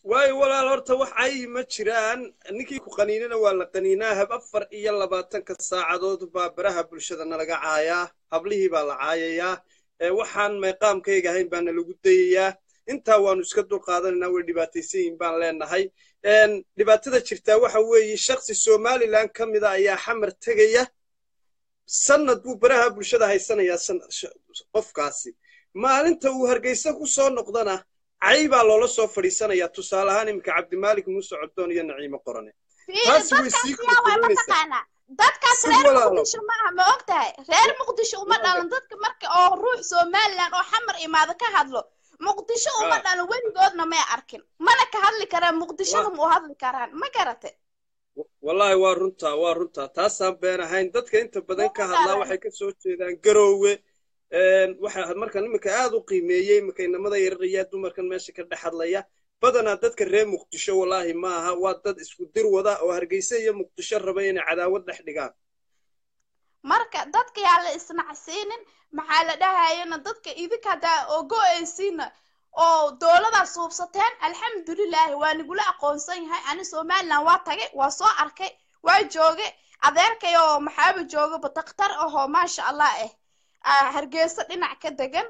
waayo walaal horta wax cayi ma jiraan ninkii ku qaniinana waa la qaniinaa hab afar iyo labaatanka saacadood baa baraha bulshada nalaga caayaa hablihii baa la caayayaa ee waxaan meeqaamkayga ahayn baana lagu dayayaa intaa waanu iska dulqaadanaynaa way dhibaataysan yihiin baan leenahay Een, dhibaatada jirtaa waxa weeye shaksi somalilan ka mida ayaa xamar tegaya sanad buu baraha bulshada haysanayaa san- sh- qofkaasi maalinta uu hargeysa ku soo noqdana cay baa loola soo fadhiisanayaa tusaale ahaan iminka cabdimaalik muuse coddoon iyo naciimo qorane fiiri taasi way dadkaas sii yaa waa kordhinaysaa mataqaanaa dadkaas si reer walaalo muqdisho ma aha ma og tahay reer muqdisho uma waaga dhalan dadka marka oo ruux somalilan oo xamar imaado ka hadlo muqdisho uma haa dhalan weligoodna may arkin mana ka hadli karaan muqdishona waa ma u hadli karaan ma garate wallaahi waa runtaa waa runtaa taasaan been ahayn dadka inta badan ka uma hadlaa dhalan waxay ka soo jeedaan garoowe waxa marka iminka aad u qiimeeyey iminka inamada yararaya dumarkan meesha ka dhex hadlaya badanaa dadka reer muqdisho wallaahi ma aha waa dad isku dir wada oo hargeysa iyo muqdisho raba inay cadaawad dhex dhigaan marka dadka yaa la isnacsiinin maxaa la dhahayana dadka idinka haddaa oo go-aysiina oo dowladaas suubsateen alxamdulilaahi waa nigula aqoonsan yahay ani somalilan waa tagay waa soo arkay waa joogay adeerkay oo maxaaba joogaba daktar ahoo maasha allah eh ah, hargeysa dhinac ka degan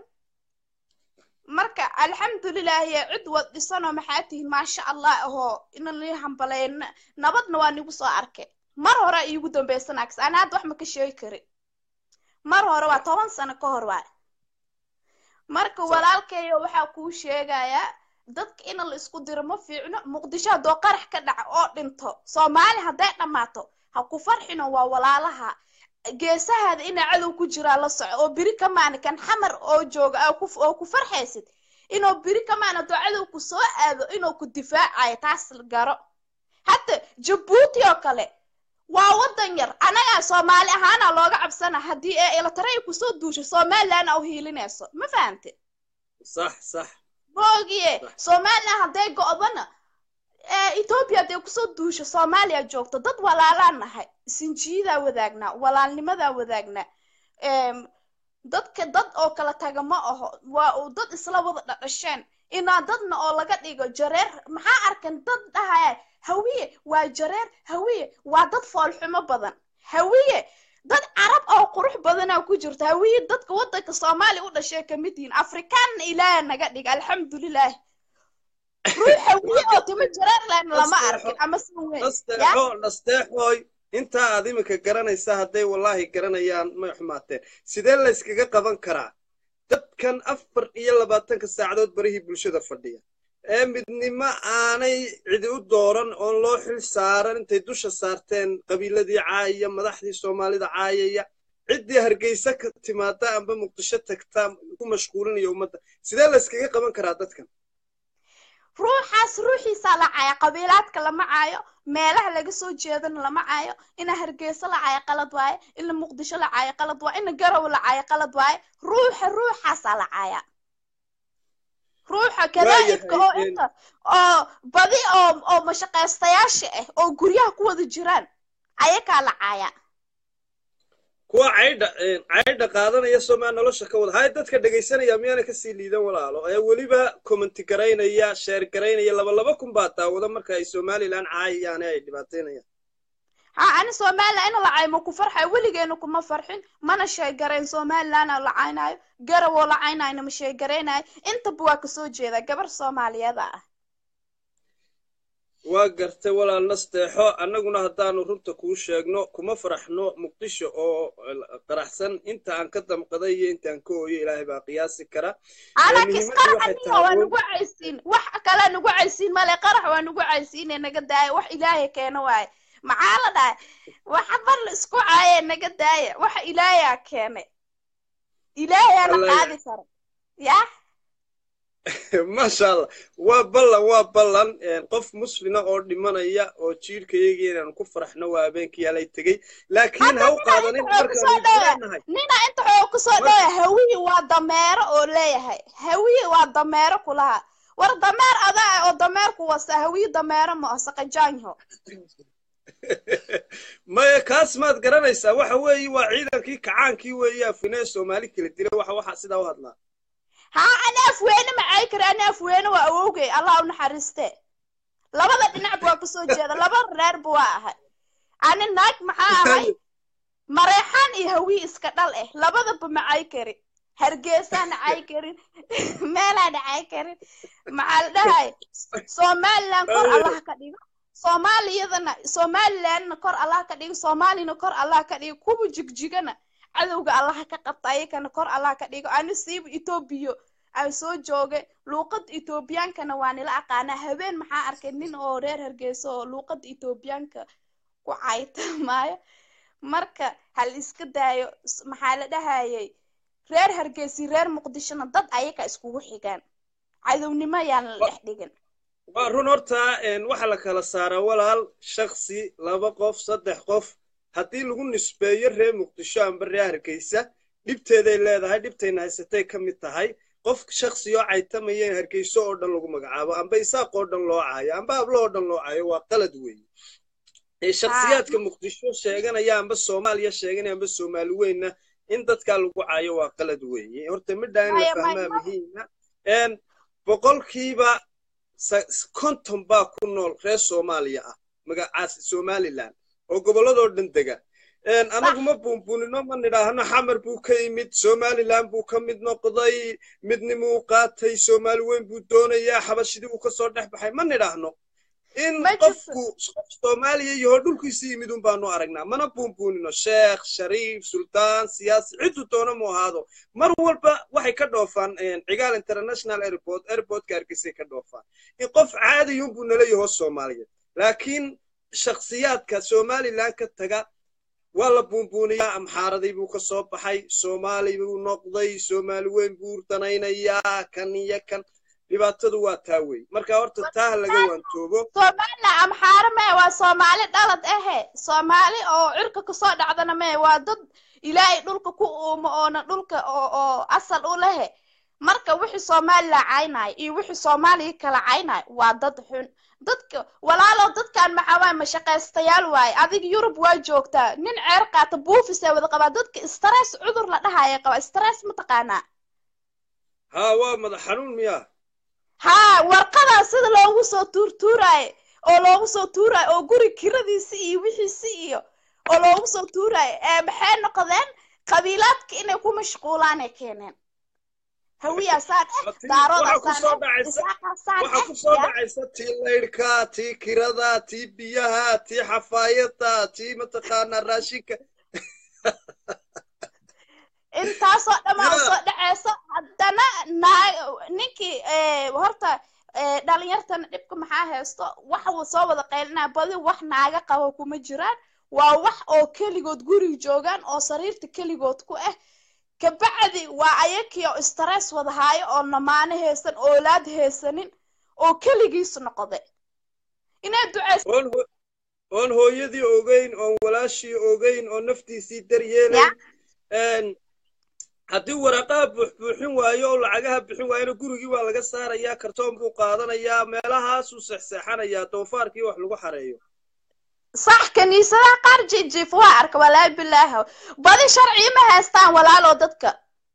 marka alxamdulilaahi cid wad dhisanoo maxaa tihiin maasha allah ahoo ina nii hambaleyn nabadna waa nigu soo arkay mar hore iigu dambaysan aks ana hadda wax ma ka sheegi kari mar hore waa toban sano ka hor waa marka sax walaalkayo waxaa kuu sheegayaa dadka in la isku diro ma fiicno muqdisho haddoo qarax ka dhaca oo dhinto soomaali hadday dhammaato ha ku farxino waa walaalaha geesahaada inaa cadow ku jiraa la soco oo beri ka maana kan xamar oo jooga aa ku- oo ku farxaysid inuu beri ka maana haddoo cadow ku soo aado inuu ku difaacayo taas garo hadda jabuuti oo kale waa waddan yar anagaa soomaali ahaana looga cabsana haddii ee elataray kusoo duusho somalilan au hiilinayso ma fahante sax sax boogiye sax somalilan hadday go'dana ee etoobiya hadday kusoo duusho soomaaliya joogto dad walaalaan nahay sinjiyadaa wadaagnaa walaalnimadaa wadaagnaa Em, dadka dad oo kala taga ma aho waa uu dad isla wada dhadhasheen inaa dadna oo laga dhigo jareer maxaa arkan dad dhahaya hawiye waa jareer hawiye waa dad foolxumo badan hawiye dad carab oo qurux badanaa ku jirta hawiye dadka waddanka soomaaliya u dhashay ka mid yihiin afrikaanna ilaaha naga dhiga alxamdulilah ruux hawiye oo timo jareer lehna lama nasteexo arkin ama si weyn ya nasteexo nasteexooy intaa aad iminka garanaysa hadday wallaahi garanayaan may xumaateen sidee la yskaga qaban karaa dadkan afar iyo labaatanka saacadood barihii bulshada fadhiya ee midnimo aanay cidi u dooran oon loo xil saaran intay dusha saarteen qabiiladii caayaya madaxdii soomaalida caayaya ciddii hargeysa ka timaada amba muqdisho tagta ku mashquulinaya ummadda sidee la yskaga qaban karaa dadkan ruuxaas ruuxiisaa la caayo qabiilaadka lama caayo meelaha laga soo jeedana lama caayo ina hargeysa la caayo qalad waaye ina muqdisho la caayo qalad waaye ina garow la caayo qalad waaye ruuxa ruuxaasaa la caaya ruuxa kadaa'ibka oo waayahay inta oo badi oo oo mashaqaystayaasha ah oo guryaha ku wada jiraan ayakaa la caaya kuwa caydha caydha qaadanaya somaa nolosha ka wada hay dadka dhegaysanaya miyaana kasii liidan walaalo ee weliba commenti garaynaya sheer garaynaya laba laba kun baa daawada marka ay somalilan caayayaan ee ay dhibaataynayaan ha ani somalilan ina la caayo ma ku farxayo weligeena kuma farxin mana sheegarayn somalilan la caynayo garawoo la caynayna ma sheegaraynayo intaba waa kasoo jeeda gabar soomaaliyeeda ah waa gartay walaal nasteexo annaguna haddaanu runta kuu sheegno kuma faraxno muqdisho oo qaraxsan inta aan ka damqaday iyo intaan ka ooyo ilaahay baa qiyaasi kara anakis muhiimaddu waxay qaraxaniya waa tahay nagu caysiin wax kale nagu caysiin male qarax waa nagu caysiine naga daaya wax ilaahay keena waaye maxaa la dhahay waxa bar la isku caaye naga daaya waxa ilaahayaa keenay ilaahayaana alla qaadi kara ya maasha allah waa ballan waa ballan qof muslina oo dhimanaya oo jiirkayagii inaanu ku faraxno waa habeenkii alay tegey laakiin ha u qaadanin inta xoog kusoo markaanu dhowaa leenahay nina inta xoog kusoo dhowaa hawiyi waa dameero oo leeyahay hawiyi waa dameero kulaha war dameer adaa oo dameerku wasa hawiyi dameero ma oo saqajaanyo maya kaas maad garanaysaa waxa weeye waa ciidankii kacaankii weeye afine soomaali kala dila waxa waxaa sidaa u hadlaa haa ana afweyne macay kara ana afweyne waa awowgay allah u naxariiste labada dhinac waa kasoo jeeda laba reerba waa ahay ani naag maxaa ahay mareexaan iyo hawii iska dhal eh labadaba macay karin hargeysaan cay karin meelaan cay karin maxaa la dhahay somaliland kor allah ka dhigo soomaaliyadana somalilandna kor allah ka dhigo soomaalina kor allah ka dhigo kuwa jigjigana cadowga allah ka qabta ayakana kor allah ka dhigo ani siiba etoobiya aan soo joogay luuqada etoobiyaankana waa nila aqaanaa habeen maxaa arkay nin oo reer hargeysa oo luuqada etoobiyaanka ku caytamaayo marka hal iska daayo s- maxaa la dhahayay reer hargeysi reer muqdishona dad ayaka iskugu xigaan cadownimo yaan la dhex dhigin waa run horta een, waxaa la kala saaraa walaal shaksi laba qof saddex qof haddii lagu nisbeeyo reer muqdisho amba reer hargeysa dhibteeday leedahay dhibtayna haysatay ka mid tahay qof shaksi oo caytamaya in hargeyso oo dhan lagu magacaabo amba isaaq oo dhan loo caayo amba hablo oo dhan loo caayo waa qalad weeye ee shakhsiyaadka muqdisho sheeganaya amba soomaaliya sheeganaya amba soomaali weynna in dadkaa lagu caayo waa qalad weeye horta midhaa in la Maya, fahmaa maya. muhiima een boqolkiiba sa- konton baa ku nool reer soomaaliya ah magacaas somaliland oo gobolladoo dhan dega een anagu ma buunbuunino ma nidhaahno xamar buu ka yimid somaliland buu ka mid noqday midnimuu qaatay soomaali weyn buu doonayaa xabashidii uu kasoo dhex baxay ma nidhaahno in Ma jirto. qofku qof soomaaliya yaho dhulkiisa yimid un baanu aragnaa mana buunbuunino sheekh shariif sultaan siyaasi ciddu doona mu ahaado mar walba waxay ka dhoofaan een, cigaal international airport airportka hargeysay ka dhoofaan in qof caadiyun buu nala yaho soomaaliyeed laakiin shakhsiyaadka somaliland ka taga waa la buunbuuniyaa amxaaradii buu ka soo baxay soomaali buu noqday soomaali weyn buu danaynayaa kan iyo kan dhibaatadu waa taa wey marka horta taa ha laga waantoobo somaliland amxaare mee waa soomaali dhalad ahe soomaali oo cirka kasoo dhacdana mee waa dad ilaahay dhulka ku uumo oona dhulka oo oo asal u lehe marka wixii somaliland caynayo iyo wixii soomaaliya kala caynayo waa dad xun dadka walaalow dadkan maxaa waay mashaqaystayaal waaye adiga yurub waa joogtaa nin ceer qaata buufisee wada qabaa dadka stress cudur la dhahaya qaba stress mataqaanaa haa waa madax xanuun miyaa haa warqadaa sida loogu soo tuurtuuraayo oo loogu soo tuuraayo oo guri kiradiisi iyo wixiisi iyo oo loogu soo tuuraayo ee maxay noqdeen qabiilaadka inay ku mashquulaanay keeneen hawiyaasaan eh Waxaa daarodaasaan kusoo eh dhacaysa isaaqaasaan waxaa eh kusoo ya dhacaysa tii laydhka tii kirada tii biyaha tii xafaayada tii mataqaanaa raashinka intaasoo dhammaa Ya. usoo dhaceyso haddana naa ninkii eh, horta eh, dhalinyartana dhibka maxaa haysto waxa uu soo wada qaylinaa badi wax naaga qabo kuma jiraan waa wax oo keligood guriga joogaan oo sariirta keligood ku ah kabacdi waa ayakii oo stress wada haayo oo namaano haysan oolaad haysanin oo keligiis noqday inay duceysa oon ho- oon hooyadii ogeyn oon walaashii ogeyn oon naftiisii daryeelayn een, haddii waraqaha buuxbuuxin waayo oo lacagaha bixin waayona gurigii waa laga saarayaa kartoon buu qaadanayaa meelahaasuu seexseexanayaa doofaarkii wax lagu xareeyo sax kaniisadaha qaar jijiif waa arka walaahi bilaahi badi sharci ma haystaan walaaloo dadka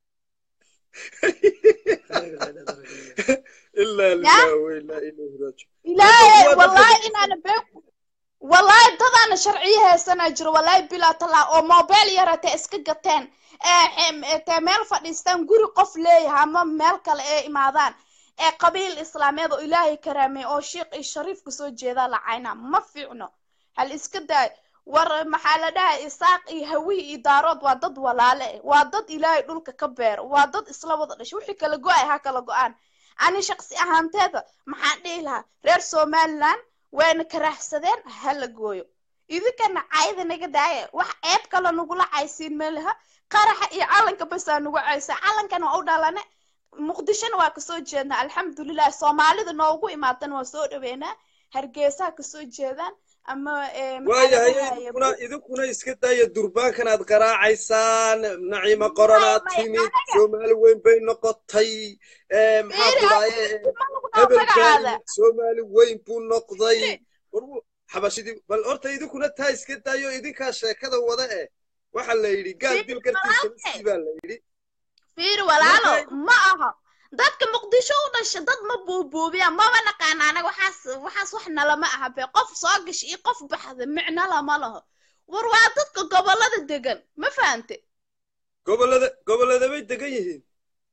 ilaa lillahi wa ilaa ilayhi raajicuun ilaahay Dadku waa wallaahi dadka- inaana been wallaahi dadaana sharciyo haysanaa jiro wallaahi bilaa talaa oo mobile yaratee iska gateen ee xem- ee tee meel fadhiistaan guri qof leeyahay ama meel kale ee imaadaan ee qabiil islaameed oo ilaahay karaamey oo sheikh iyo shariif kasoo jeedaa lacayna ma fiicno hal iska daay war maxaa la dhahay isaaq iyo hawihi iyo daarood waa dad walaale eh waa dad ilaahay dhulka ka beero waa dad isla wada dhashay wixii kala go-ay ha kala go-aan ani shaqsi ahaanteeda maxaan dhihi lahaa reer somaliland wayna karaaxsadeen ha la gooyo idinkana cayda naga daaya wax ceeb kale nagula caysiin meelaha qaraxa iyo calanka basaa nagu caysa calankana waa u dhalane muqdishona waa kasoo jeednaa alxamdulilah soomaalida noogu imaadana waa soo dhaweynaa hargeysaha kasoo jeedaan ama eh, maxaa la waayahay dhahaye, idinkuna idinkuna iska daaya durbaankan aad qaraacaysaan naciimo qoranaad Maya, maya, timid anaga- soomaali weyn bay noqotay ee, maxaa Fiiri, ku dhahaye ma lagu dhaho magacaada hebelkaani soomaali weyn buu noqday war wuu- xabashidii bal horta idinkuna taa iska daayo idinkaa sheekada wada eh waxa la yidhi gaal Fiiri, dil gartiisa walaalkay. miskii baa la yidhi fiiri walaalo Marka- ma aha dadka muqdisho u dhasha dad ma buubuubiyaan maba naqaana anaga waxaas waxaas wax nalama aha be qof soo gasha iyo qof baxda micno lama laho war waa dadka gobollada degan ma fahante gobollada gobollada bay degan yihiin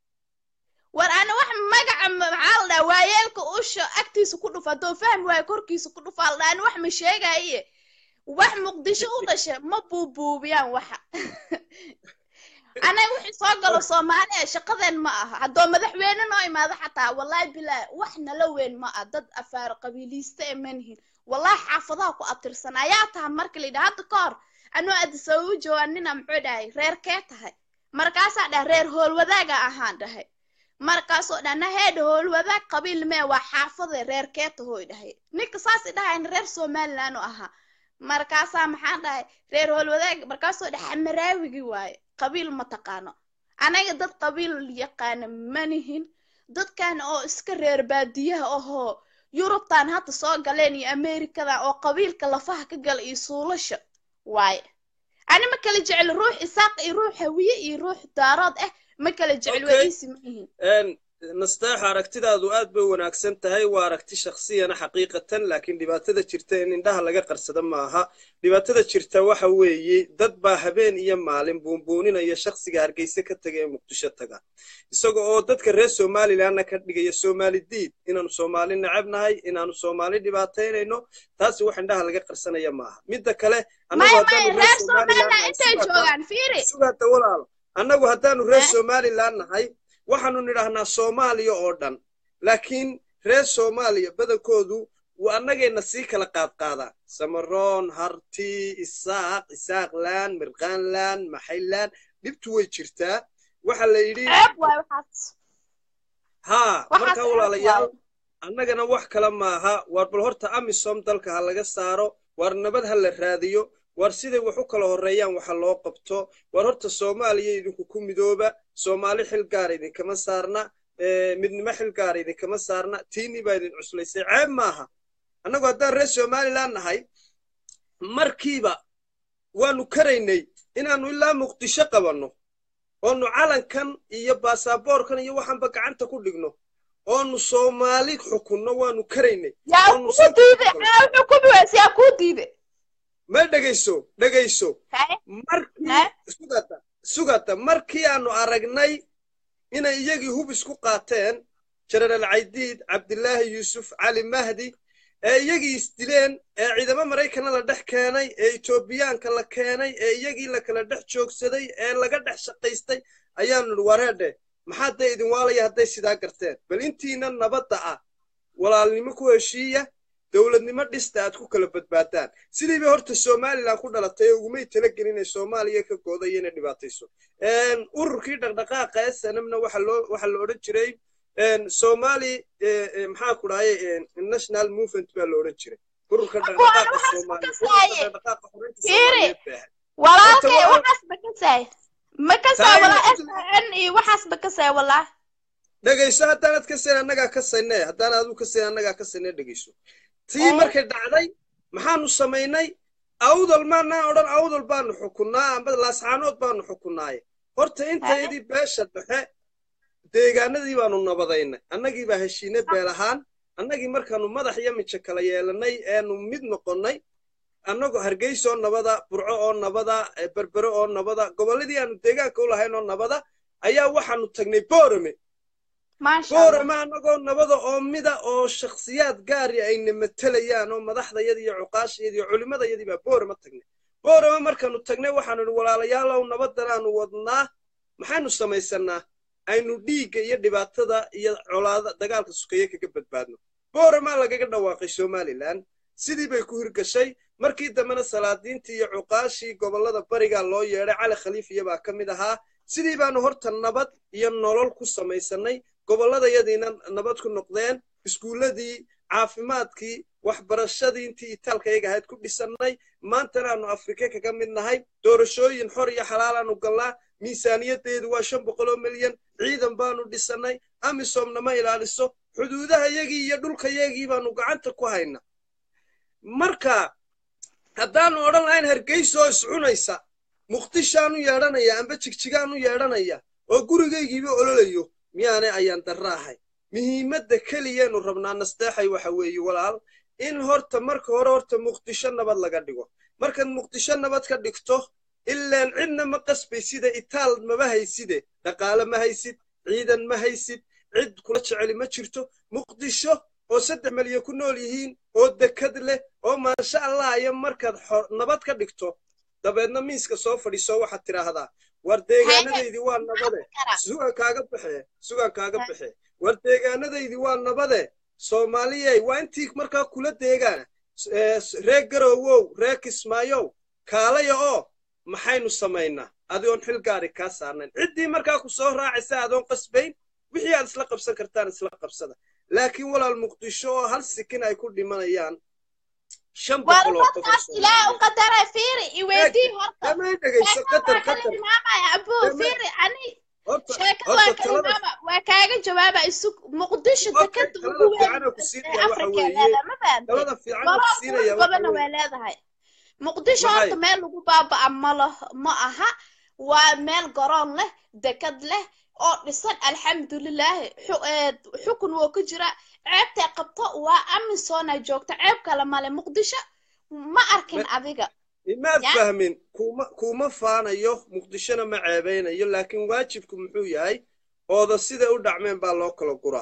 war ana wax magaca ma- maxaa la dhaha waayeelka usha agtiisa ku dhufa haddoo fahmi waayo korkiisa ku dhufa la dhaha ani wax ma sheegaye wax muqdisho u dhasha ma buubuubiyaan waxa anaga wixii soo galo soomaaliya shaqadeen ma aha haddoo madaxweyne noo imaado xataa wallahi bilaa wax nala weyn ma ah dad afaar qabiiliiste ee manihin wallahi xaafadaha ku abtirsan ayaa taha marka la yidhaha hadda ka hor anuu adisababa joogaa nina muxuu dhahay reerkee tahay markaasaa dhaha reer hoolwadaaga ahaan dhahay markaasoo dhana heedha hoolwadaag qabiil mee waa xaafade reerkee tahooy dhahay ninka saas i dhahayna reer somaliland u ahaa markaasaa maxaan dhahay reer hoolwadaag markaasoo dhaha xamaraawigi waaye qabiil ma taqaano anaga dad qabiil yaqaana manihin dadkan oo iska reer baadiyaha ahoo yurubtan hadda soo galeen iyo amerikadan oo qabiilka lafaha ka gala iyo suulasha waaye ani ma kala jecel ruux isaaq iyo ruux hawiye iyo ruux daarood ah ma kala jecel waa Okay. iisi ma yihiin Een, nasteexa aragtidaadu aad bay u wanaagsan tahay waa aragti shakhsiyana xaqiiqatan laakiin dhibaatada jirta in indhaha laga qarsada maaha dhibaatada jirta waxa weeye dad baa habeen iyo maalin buunbuuninaya shakhsiga hargeysa ka taga ee muqdisho taga isaga oo dadka reer somalilandna ka dhigaya soomaali diid inaanu soomaali necab nahay inaanu soomaali dhibaataynayno taasi wax indhaha laga qarsanaya maaha midda kale annagu maya haddaanu maya reer reer somaliland somaliland nahay intay sugaata joogaan fiiri sugaata walaalo annagu haddaanu reer Eh? somaliland nahay waxaanu nidhaahnaa soomaaliya oo dhan laakiin reer soomaaliya badankoodu waa annagayna sii kala qaadqaadaan samaroon harti isaaq isaaqlaan mirqaanlaan maxaylaan dhibtu way jirtaa waxa la yidhi ceeb waaye waxaas haa waxaas marka ceeb walaalayaal waaye annagana wax kale maaha waar bal horta amisom dalka ha laga saaro waar nabad ha la raadiyo waar siday wax u kala horreeyaan waxa loo qabto waar horta soomaaliya idinku ku midooba soomaali xil gaara idinkama saarna eh, midnimo xil gaara idinkama saarna tiinii baa idin cuslaysay ceeb maaha annagu haddaan reer somaliland nahay markiiba waanu karaynay inaannu ilaa muqdisho qabanno oonu calankan iyo baasaboorkan iyo waxaanba gacanta ku dhigno oonu soomaali xukunno waanu karaynay yaa oonu kuu sanka diide ku galno aa xukumi weyse yaa kuu diide ma dhegayso dhegayso haye markii haye sugata sugata markii aanu aragnay inay iyagii hub isku qaateen jenaraal caydiid cabdilaahi yuusuf cali mahdi ee iyagii isdileen ee ciidamo maraykana la dhex keenay ee etoobiyaanka la keenay ee iyagii la kala dhex joogsaday ee laga dhex shaqaystay ayaanu nidhi wareedhe maxaa dee idin waalaya hadday sidaa garteen bal intiina nabadda ah walaalnimo ku heshiiya dowladnimo dhista aad ku kala badbaadaan sidii bay horta somaliland ku dhalatay oo ugumay talagelin inay soomaaliya ka goodayo inay dhibaatayso ururkii dhaqdhaqaaqa ee sanamna waxa loo waxa la odhan jiray somali maxaa ku dhahay national movement baa la odhan jiray ururka dhaqdhaqaaqa soomaaliya ururka dhaqdhaqaaqa xoreynta soomaaliyeed baa ahayd walaalkay Horta waa- waxaas ba kasaay ma kasaay Tahay walaa ma- sn iyo waxaas ba kasaay walaa dhegayso haddaanad ka sayn annagaa ka sayne haddaan aduu ka sayn annagaa ka sayne dhegayso tii Eh. markay dhacday maxaanu samaynay awdal maanaa odhan awdal baanu xukunnaa amba laascaanood baanu xukunnaaye horta intaydii beesha dhexe deegaanadii baanu nabadaynay annagii baa heshiine beel ahaan annagii markaanu madax iyo mijo kala yeelannay eenu mid noqonnay annagoo hargeysa oo nabada burco oo nabada eh, berbere oo nabada gobolladii aanu deegaanka u lahayn oo nabada ayaa waxaanu tagnay boorame maasha allah boorama annagoo nabada oo mida oo shakhsiyaad gaari ayna matelayaan oo madaxdayadii iyo cuqaashayadii iyo culimmadayadii baa boorama tagnay boorama markaanu tagnay waxaanu idhi walaalayaalow nabadan aanu wadnaa maxaynu samaysannaa aynu dhiigga iyo dhibaatada iyo colaada dagaalka sukeeye kaga badbaadno boorama lagaga dhawaaqay somalilan sidii bay ku hirgashay markii dambena salaadiintii iyo cuqaashii gobollada barigaa loo yeedhay cali khaliifiya baa ka mid ahaa sidii baanu horta nabad iyo nolol ku samaysannay gobolladayadiina nabad ku noqdeen iskuulladii caafimaadkii waxbarashadii intii itaalkayaga ahayd ku dhisannay maantana aanu afrika kaga mid nahay doorashooyin xor iyo xalaalaanu gallaa miisaaniyaddeedu waa shan boqol oo milyan ciidan baanu dhisannay amisomna ma ilaaliso xuduudahayagii iyo dhulkayagii baanu gacanta ku haynaa marka haddaanu odhan lahayn hargeysoo iscunaysa muqdishaanu yeedhanaya amba jigjigaanu yeedhanaya oo gurigaygiiba ololayo miyaanay ayaan darra ahay muhiimadda keliyaynu rabnaa nasteexay waxa weeye walaal in horta marka hore horta muqdisho nabad laga dhigo markaad muqdisho nabad ka dhigto ilaan cidna ma qasbayside itaal maba hayside dhaqaale ma haysid ciidan ma haysid cid kula jeceli ma jirto muqdisho oo saddex malyan ku nool yihiin oo dekad leh oo maasha allah iyo markaad nabad ka dhigto dabeedna miiska soo fadhiiso waxaad tidhaahdaa war deegaanadaydii waa nabade sugan kaaga baxe sugan kaaga baxe war deegaanadaydii waa nabade soomaaliyey waa intii markaa kula deegaana ree garowow ree kismaayow kaalaya oo maxaynu samaynaa adigoon xil gaari kaa saarnayn ciddii markaa ku soo raacaysa adoon qasbayn wixii aad isla qabsan kartaan isla qabsada laakiin walaal muqdisho oo hal sikin ay ku dhimanayaan shan boqol oo qof warmadkaas ilaahay u qadaray fiiri iweydii horta damay dhegayso qatar waa kala qatar tilmaamaya abuu Dama- fiiri ani horta sheekada waa horta kala talada tilmaama waa kaaga jawaaba isu muqdisho Okay, dekada talada ugu weyn fiican aan ku siinaya ee waxa afrika weeye- leedahay ma fahamtay talada fiican aan ku gobol siinaya qurux waxa badanna weeye way leedahay muqdisho Maxay? horta meel lagu baaba'a ma lah ma aha waa meel garoon leh dekad leh oo dhisan alxamdulilaahi xu- ee, xukun woo ku jira ceebtay qabto waa amisoona joogta ceeb kale male muqdisho ma arkin adiga imaad Ya. fahmin kuma kuma faanayo muqdishona ma ceebeynayo laakiin waajibku muxuu yahay ooda siday u dhacmeen baa loo kala guraa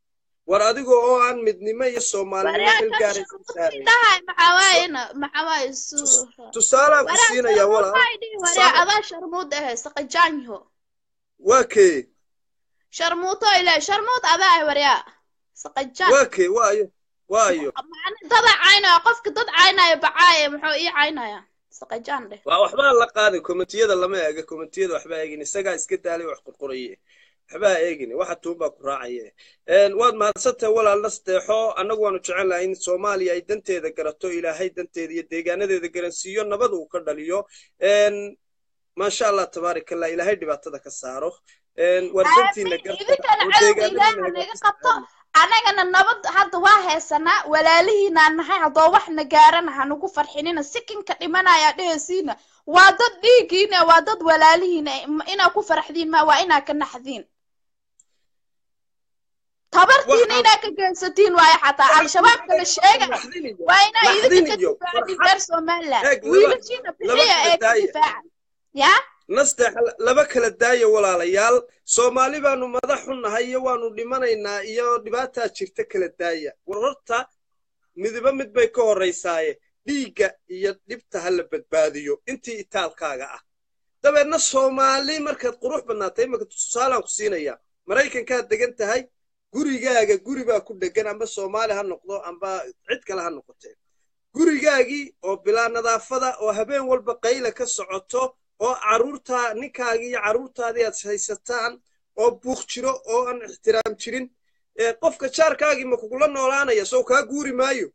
war adigoo oo aan midnimo iyo soomaalinimo xil gaaraysa saarayn dhahay maxaa waayena maxaa waaye suura tusaalaan ku siinaya walaal waraa adaa sharmuud ahe saqajaanyo waa kee sharmuuto ilaa sharmuud adaa ah waryaa saqajaan waa kee waayo waayo macni dada caynaya qofka dad caynaya bacaaya muxuu ii caynaya saqajaan dheh waa waxbaa la qaadin komitiyada lama eega komitiyada waxbaa eegin isagaa iska daalay wax qurquraye waxbaa eegin waxa tuunbaa ku raacaye Een, waad mahadsantahay walaal nasteexo annagu waanu jecel lahay in soomaaliya ay danteeda garato ilaahay danteeda iyo deegaanadeeda garansiiyo nabad uu ka dhaliyo Een, maasha allah tabaaraka allah ilaahay dhibaatada ka saaro Een, war dantiina garta idinkana oo cadowga deegaanadiina ilaaha naga hagaajista qabto anagana nabad hadda waa heesanaa walaalihiinaan nahay haddoo wax na gaarana hanugu farxinina sikinka dhimanaya dhehesiina waa dad dhiigiina waa dad walaalihiina inaa ku faraxdiin ma waa inaa ka naxdiin tabartiina Waxaan- inaa ka geensatiin waayo xataa al-shabaab kala sheega Naxdin iyo- waa inaa naxdin idinka iyo difaacdin farxad. reer somaliland Eeg, laba- wiilashiina laba bixiya kala ee ka daaya. difaaca yaa nasteex laba kala daaya walaalayaal soomaali baanu madax u nahay iyo waanu dhimanaynaa iyo dhibaataa jirta kala daaya war horta midiba mid bay ka horraysaaye dhiigga iyo dhibta ha la badbaadiyo intii itaalkaaga ah dabeedna soomaali markaad qurux badnaatay imaka tusaalaan ku siinaya maraykankaad degan tahay gurigaaga guri baa ku dhegan amba soomaali ha noqdo amba cid kale ha noqotee gurigaagii oo bilaa nadaafada oo habeen walba qayla ka socoto oo carruurtaa ninkaagii iyo carruurtaadii aad haysataan oo buuq jiro oo aan ixtiraam jirin ee qofka jaarkaagii ma kugula noolaanaya soo kaa guuri maayo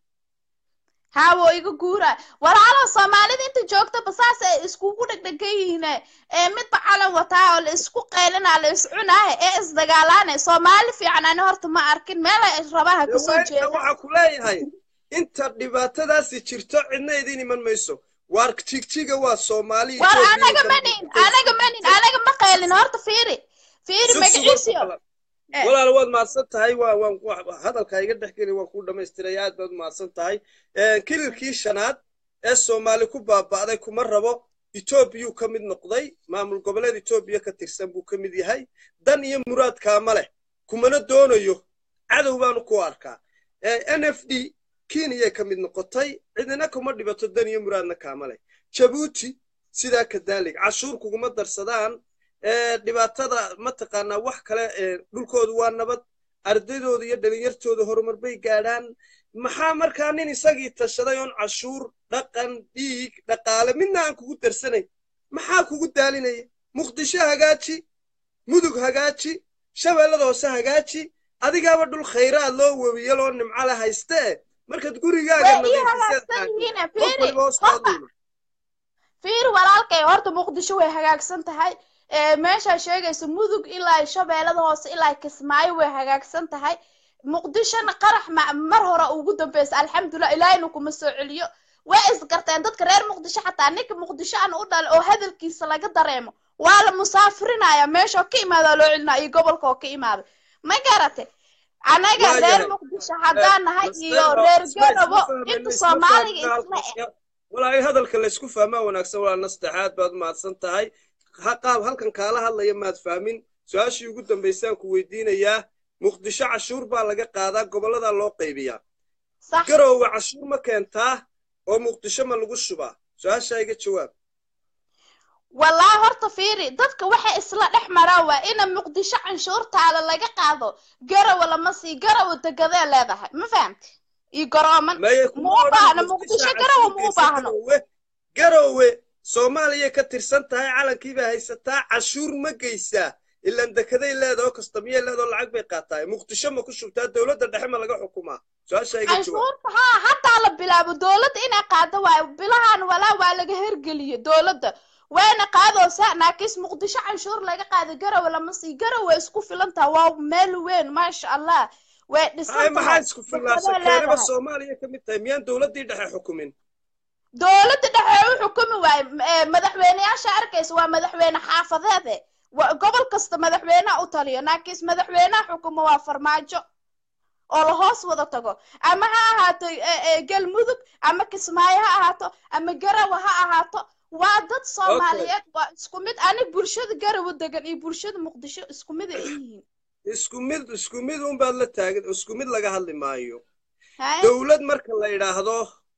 haawo iga guura walaalo soomaalida inta joogtaba saas ay iskugu dhegdhegan yihiin ee midba calan wataa oo la isku qaylinaa la is cunaahe ee isdagaalaane soomaali fiican ani horta ma arkin meel ay rabaha kasoo Dawaynta jeeda waxaa ku leeyahay inta dhibaatadaasi jirto cidna idin iman mayso waar jigjiga waa soomaali war Ethiopia anaga iyo manin Djibouti. anaga manin anaga ma qaylin horta fiiri fiiri Sug, sug, magaciisiyo walaal. Eh. walaal waad mahadsan tahay waa waan wa- hadalka iga dhex geli waan kuu dhammaystiray aad baad mahadsan tahay Eh, kililkii shanaad ee soomaali ku baaba'day kuma rabo etoobiyuu ka mid noqday maamul goboleed etoobiya ka tirsan buu ka mid yahay dan iyo muraadkaama leh kumana doonayo cadow baanu ku arkaa Eh, n f d kenyay ka mid noqotay cidina kuma dhibato dan iyo muraadna kaama leh jabuuti sidaa kadaalig cashuur kuguma darsadaan ee dhibaatada mataqaanaa wax kale ee dhulkoodu waa nabad ardaydooda iyo dhalinyartooda horumar bay gaadhaan maxaa markaa nin isagii tashaday oon cashuur dhaqan dhiig dhaqaale midna aan kugu darsanayn maxaa kugu daalinaya muqdisho hagaaji mudug hagaaji shabeellada hoose hagaaji adigaaba dhul khayraad loo webiyo loo nimco le hayste eh markaad gurigaaga way ii nadiifiseed hagaagsan yihiin qof fiiri waliba hoos horta qaadayna fiiri walaalkay horta muqdisho way hagaagsan tahay ee meeshaa sheegaysa mudug ilaa shabeellada hoose ilaa kismaayo way hagaagsan tahay muqdishona qarax ma- mar hore ugu dambeysa alxamdulilah ilaahayna kuma soo celiyo way isgarteen dadka reer muqdisho xataa ninka muqdisho aan u dhalay oo hadalkiisa laga dareemo waa la musaafirinaya meesha oo ka imaada loo celinaya iyo gobolka oo ka imaada ma garate anaga Waa reer yahay. muqdisho haddaan nahay iyo Nasteexo, reer isma- isma garobo fahmayno, inta isma soomaaliga fahmayno. isla eg walaahi hadalka laysku fahmaa wanaagsan waa nasteexaad baad mahadsan tahay ha qaab halkan kaala hadlaya maad fahmin su-aashii ugu dambaysaan ku weydiinayaa muqdisho cashuur baa laga qaadaa gobolladaa loo qaybiyaa sax garoowe cashuur ma keentaa oo muqdisho ma lagu shubaa su-aashaa iga jawaab wallaahi horta fiiri dadka waxay isla dhex maraan waa ina muqdisho canshuurtaada laga qaado garowe lama sii garowe degadee leedahay ma fahamti iyo garooman maye ma u baahno muqdisho garowe ma u baahno garoowe garoowe soomaaliya ka tirsan tahay calankiibaa haysataa cashuur ma geysaa ilan dekeday leedaho kastamiyay leedaho lacag bay qaataa muqdisho ma ku shubtaa dowladda dhexe ma laga xukumaa su-aashaa iga jawaab canshuurta haa haddaa la bilaabo dowladda inay qaado waayo bilahan walaa waa laga hergeliye dowladda wayna qaadoosaa naakiis muqdisho canshuur laga qaado garowe lama sii garowe isku filan taha waa meel weyn maasha allah way hay dhisan maxaa tahay isku fillaasha dekedee keenaba leedahay soomaaliya ka mid tahay miyaan dowladdii dhexe xukumin dowladda dhexe u xukumi waayo eh, madaxweyneyaasha arkaysa waa madaxweyne xaafadeede wa- gobol kasta madaxweynaha u taliyo naakiis madaxweynaha xukumo waa farmaajo oo la hoos wada tago ama ha ahaato eh, eh, galmudug ama kismaayo ha ahaato ama garawa ha ahaato waa dad soomaaliyeed waa isku mid ani bulshada garawa degan iyo bulshada muqdisho isku mid ay yihiin isku mid isku mid unbaad la taagan isku mid laga hadli maayo Haye? dowlad marka la yidhaahdo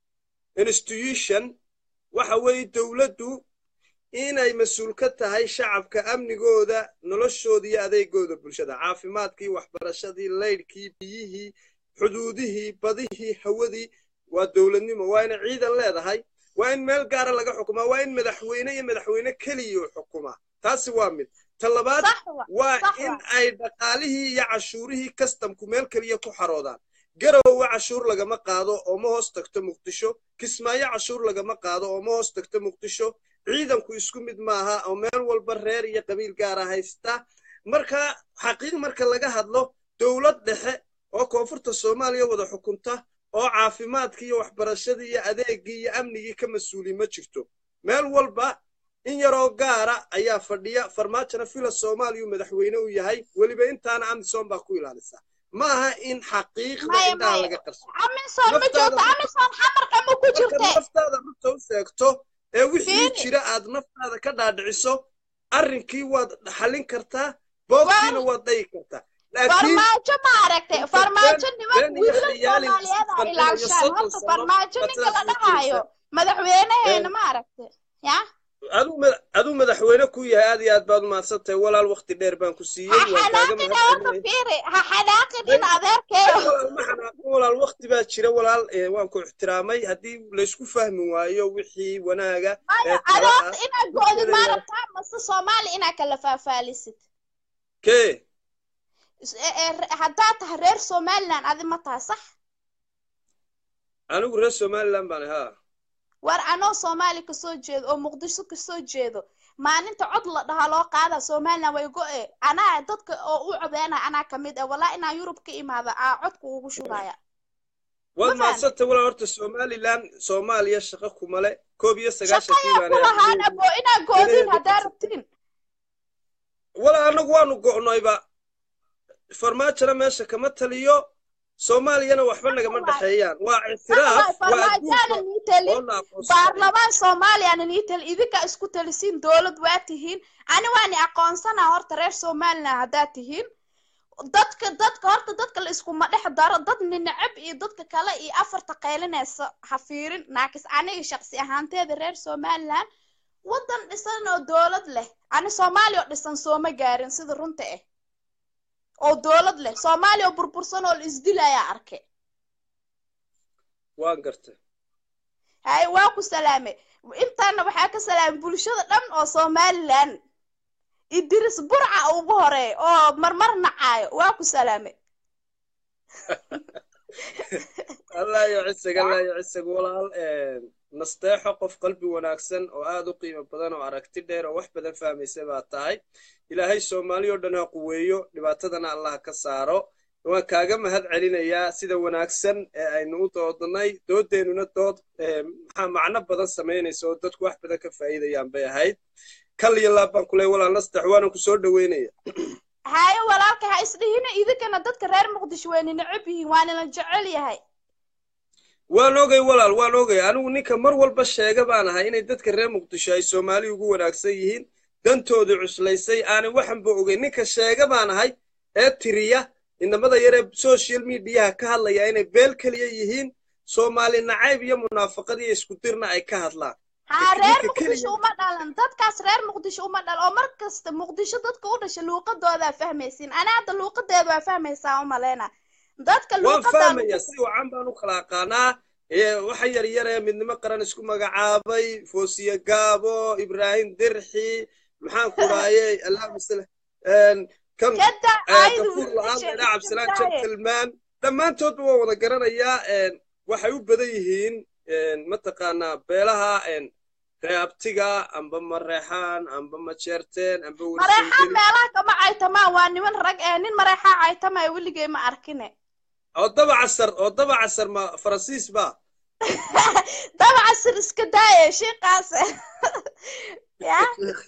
institution waxa weeye dowladdu inay mas-uul ka tahay shacabka amnigooda noloshooda iyo adeegooda bulshada caafimaadkii waxbarashadii laydhkii biyihii xuduudihii badihii hawadii waa dowladnimo waa inay ciidan leedahay waa in meel gaara laga xukumaa waa in madaxweyne iyo madaxweyne keliya u xukumaa taasi waa mid ta labaad sax wa waa sax in wa ay dhaqaalihii iyo cashuurihii kastamku meel keliya ku xaroodaan garowe cashuur lagama qaado oo ma hoos tagto muqdisho kismaayo cashuur lagama qaado oo ma hoos tagto muqdisho ciidanku isku mid maaha oo meel walba reer iyo qabiil gaara haysta marka xaqiiq marka laga hadlo dowlad dhexe oo koonfurta soomaaliya wada xukunta oo caafimaadkii iyo waxbarashadii iyo adeegii iyo amnigii ka mas-uuli ma jirto meel walba in yaroo gaara ayaa fadhiya farmaajona fila soomaaliyu madaxweyne u yahay weliba intaana amisom baa ku ilaalisa ma aha in xaqiiqda maya indhaha maya laga qarso amisom ma naftaada joogto amisom xamarka ma ku marka jirte naftaada runta u sheegto ee wixii fiiri jira aad naftaada ka dhaadhiciso arrinkii waad xallin kartaa boogtiina war waad dhayi kartaa laakiin farmaajo ma aragtay inta been farmaajo niman been iyo wiilal khiyaalin soomaaliyeed isku ah qancinayo ilaashaan soddon horta sano farmaajo baad ninka la sidaas u dhahayo jiraysaa madaxweynaheena ma aragtay ya aduu mada- aduu madaxweyne ku yahay aad iyo aad baad umahadsan tahay walaal wakti dheer baan ku ha siiyey waan kaaga xanaaqina horta mahadcelinaya fiiri ha xanaaqin may in adeerkeeyo walaal ma xanaaqin walaal wakti baa jira walaal eh, waan ku ixtiraamay haddii laysku fahmi waayo wixii wanaaga maya ee adi tala ah horta inaad go'did ma wixeeda rabtaa mase soomaali inaad kala faafaalisid kee Is- ee- ee, re- haddaad tahay reer somaliland adi ma tahay sax anigu reer somaliland baan haa war anoo soomaali kasoo jeedo oo muqdisho kasoo jeedo maalinta cod la dhahaa loo qaada somaliland way go'e anaa dadka oo u codeynaya anaa kamid ah walaa inaa yurub ka imaada aa codka ugu shubaya waad ma fahamtay mahadsantay walaal horta somaliland soomaaliya shaqo kumale koob iyo sagaashankii shaqayaa ku baana lahaan afgeedi abo inaa goodin danaheeda haddaa qabsatay rabtiin walaal anagu waanu go'noyba farmaajona meesha kama taliyo soomaaliyana waxba sax nagama waay dhexeeyaan waa sax ictiraaf waay waa farmaajaana adduunka nii telin oo na aqoonsanaya baarlamaan soomaaliyaana nii telin idinka isku telisiin dowlad waa tihiin ani waani aqoonsanaa horta reer somaliland haddaa tihiin dadka dadka horta dadka la iskuma dhex daro dad ninacab iyo dadka kale iyo afarta qaylinaysa ha fiirin naakis aniga shaqsi ahaanteeda reer somaliland waddan dhisan oo dowlad leh ani soomaaliya oo dhisan sooma gaarin sida runta ah oo dowlad leh soomaaliya oo burbursan oo la isdilayaa arke waan gartay hay waa ku salaamay intaana waxaa ka salaamay bulshada dhan oo somaliland idris burca ugu horeey oo marmar nacaayo waa ku salaamay allah yo cisig allah yo cisig walaal nasteexo qof qalbi wanaagsan oo aad u qiimo badan oo aragti dheer oo wax badan fahmaysa baa tahay ilaahay soomaali oo dhan ha quweeyo dhibaatadana allah ka saaro waan kaaga mahad celinayaa sida wanaagsan ee aynu u doodnay doodeennuna dood maxaa macno badan samaynaysa oo dadku wax badan ka faa'iidayaan bay ahayd kal iyo laab baan kuley walaal nastax waana ku soo dhaweynaya haye walaalka ha isdhihina idinkana dadka reer muqdisho wayna necab yihiin waanana jecel yahay waan ogay walaal waan ogay anigu ninka mar walba sheega baan ahay inay dadka reer muqdisho ay soomaali ugu wanaagsan yihiin dantoodii cuslaysay aanay waxanba ogeyn ninka sheega baan ahay ee tiriya inamada yaree social mediaha ka hadlaya inay beel keliya yihiin soomaali nacayb iyo munaafaqad iyo isku dirna ay ka hadlaan haa reer ninka muqdisho keliya uma dhalan dadkaas reer muqdisho uma dhalan oo mar kasta muqdisho dadka u dhasha luuqadoodaa fahmaysiin ana hadda luuqadeeda waa fahmaysaa u maleyna dadka waan luuqadaa fahmaya si wacan baan u kala aqaanaa ee waxa yar yar ee midnimo qaran isku magacaabay foosiye gaabo ibraahim dirxi maxaan ku dhaayay allahuma sal kan kada ee, aydu gafuur la-aan wiilasha leedha cabdisalaan iskandaaye gentleman dhammaantoodba waa wada garanayaa een, waxay u badan yihiin een, mataqaanaa beelaha een, reabtiga amba mareexaan amba majeerteen amba mareexaan warsangeli meelaha kama caytamaan waa niman rag ee nin mareexaa caytamaya weligay ma arkine oo daba casar oo daba casar ma faransiis ba dabaca sir iska daaye shiiqaas ya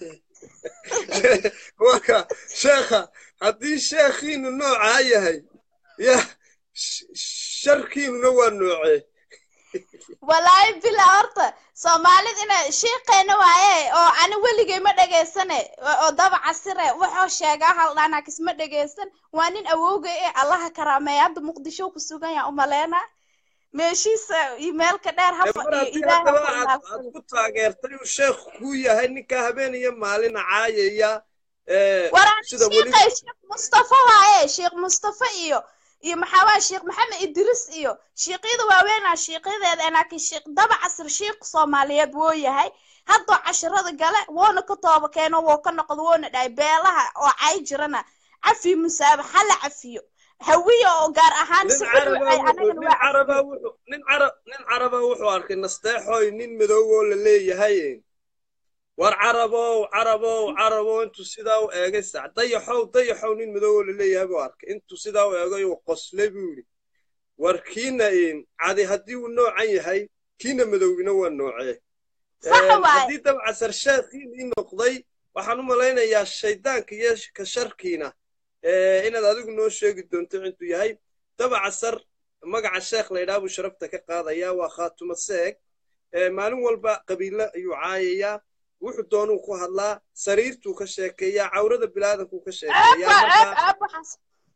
waka sheekha haddii sheekhiinu noocaa yahay ya sh- sharkiinuna waa noocee walaahi bila horta soomaalida ina shiiqeena waaye oo ani weligay ma dhegaysane oo oo dabaca sire wuxuu sheegaa haldhaanaa kisma dhegaysan waa nin awowgay ee allaha karaameeya hadda muqdisho ku sugan yaa umaleena meeshiisa iyo meelka dheer ha Ee, mar fadhiyo haddii ilaaha haddaba ku aad aad ilaafsado ku taageertay uu sheekhu kuu yahay ninkaa habeen iyo maalin caayaya ee, waraan sida weli shiiqay sheekh mustafa waaye sheekh mustafa iyo iyo maxaa waa sheekh maxamed idris iyo shiiqyada waaweynaa shiiqyadeeda laakiin sheekh daba casir shiiq soomaaliyeed wuu yahay haddoo casharada gale woona ka tooba keeno woo ka noqdo woona dhahay beelaha oo cay jirana cafi musaaba hala cafiyo hawiya oo gaar ahaan nin si cid caraba ay wuxuu anagana nin waa caraba cafiyo wuxuu nin carab nin caraba wuxuu arkay nasteexoy nin madow oo la leeyahay war carabow carabow carabow intuu sidaa u eegay sac dayaxow dayaxow nin madow oo la leeyahay buu arkay intuu sidaa u eegay uu qoslay buu yidhi war kiina in cadi haddii uu noocan yahay kiina madowgina waa noocee sax Een, waaye haddii dabcasar sheekhiin ii noqday waxaan u malaynayaa shaydaanka iyo ka sharkiina ee, inaad adigu noo sheegi doonto intuu yahay dabcasar magaca sheekh laydhaa buu sharafta ka qaadayaa waa khaatuma seeg ee, maalin walba qabiilo ayuu caayayaa wuxuu doonuu ku hadlaa sariirtuu ka sheekeeyaa cawrada bilaadanku ka ceeb sheekeeyaa waa ceeb marka ceeb waxaas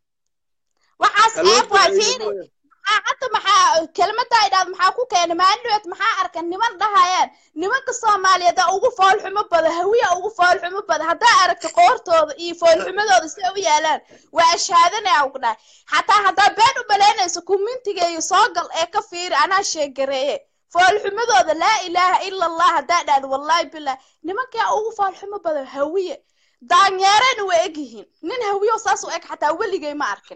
waxaas ha loo ceeb waa duceeyo fiiri mooya maxaa hadda maxaa kelmadda ay dhahdo maxaa ku keenay maandhoweed maxaa arkan niman dhahayaan nimanka soomaaliyeed aa ugu foolxumo badan hawiya ugu foolxumo badan haddaa aragto qoortooda iyo foolxumadooda si ay u yaalaan waa ashaadanaya ugu dhahay xataa haddaa been u malaynayso kumintiga iyo soogal ee ka fiiri anaa sheegareeye foolxumadooda laa ilaaha ila allah haddaa dhahdo wallaahi bilah nimankaa ugu foolxumo badan hawiye daanyeerena waa egyihiin nin hawiyo saas u eg xataa weligay ma arkin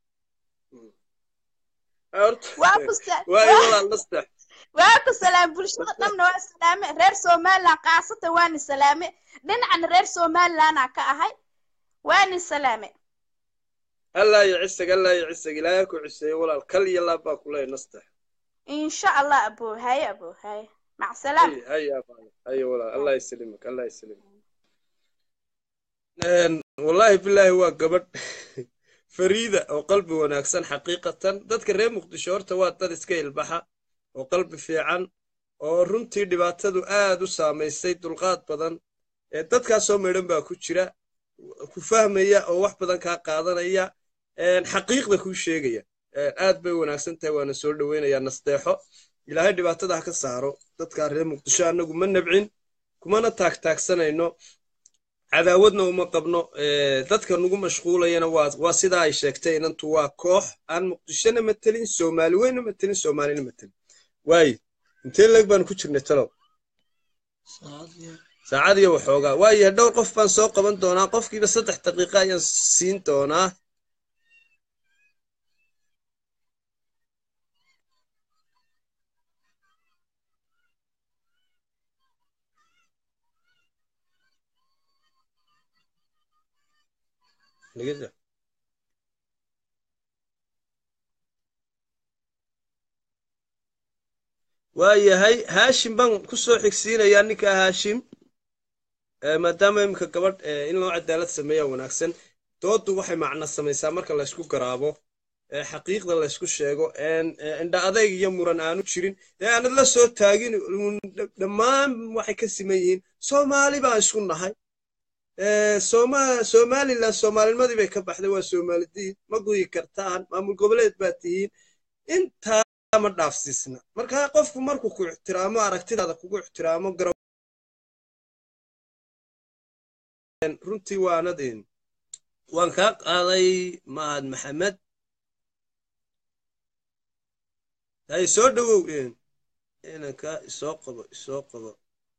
horta waa ku sa- waayo waa- walaal nastex waa ku salaam bulshada dhanna waa salaame reer somaliland khaasatan waani salaame dhinacana reer somalilandaa ka ahay waani salaame allaa iyo cisag allaa iyo cisag ilaahay ku ciseeyo walaal kal iyo laab baa ku leeyahay nastex insha allah abo haye abo haye mac salaam هيا هيا هيا والله الله يسلمك الله يسلمك Een, wallaahi bilaahi waa gabadh fariida oo qalbi wanaagsan xaqiiqatan dadka reer muqdisho horta waa dad iska ilbaxa oo qalbi fiican oo runtii dhibaatadu aad u saamaysay dulqaad badan ee dadkaasoo midhan baa ku jira ku fahmaya oo wax badan kaa qaadanaya een, xaqiiqda kuu sheegaya Een, aad bay wanaagsan tahay waana soo dhoweynayaa nasteexo ilaahay dhibaatada ha ka saaro dadkaa reer muqdisho annagu ma nabcin kumana taagtaagsanayno cadaawadna uma qabno ee, dadka nagu mashquulayana waa waa sidaa ay sheegtay inantu waa koox aan muqdishona matelin soomaali weyna matelin soomaalina matelin waaye intee leeg baan ku jirnay talow saacad iyo waxoogaa waaye dhowr qof baan soo qaban doonaa qofkiiba saddex daqiiqa ayaan siin doonaa Dhegeysta. waayahay haashim baan ku soo xigsiinayaa ninkaa haashim Eh, maadaama iminka gabadh eh, in loo cadaalad sameeya wanaagsan dooddu waxay macno samaysaa marka laysku garaabo ee xaqiiqda laysku sheego een eh, indha adayg iyo muran aanu jirin ee aanad la soo taagin uun dh- dhammaan waxay ka siman yihiin soomaali baan isku nahay Eh, Sooma somalilan soomaalinimadii bay ka baxday waa soomalidiin ma guyi kartaan maamul goboleed baa tihiin intaa ma dhaafsiisna marka qofku markuu ku ixtiraamo aragtidaada kugu ixtiraamo gara runtii waanadin waan kaa qaaday mahad maxamed hay soo dhowow een inanka isoo qabo isoo qabo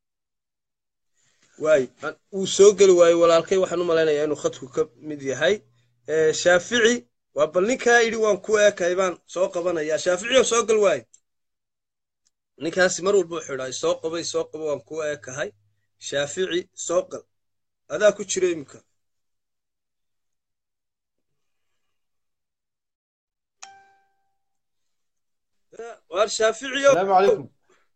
waay an- wuu soo geli waaye walaalkay waxaan u malaynayaa inuu khadku ka mid yahay Eh, shaafici waa bal ninkaa yidhi waan ku eekay baan soo qabanayaa shaafici oo soo gal waaye ninkaasi mar walba wuxuu idhaa isoo qabo isoo qabo waan ku eekahay shaafici soo gal adaa ku jira iminka waar shaaficiyo السلام عليكم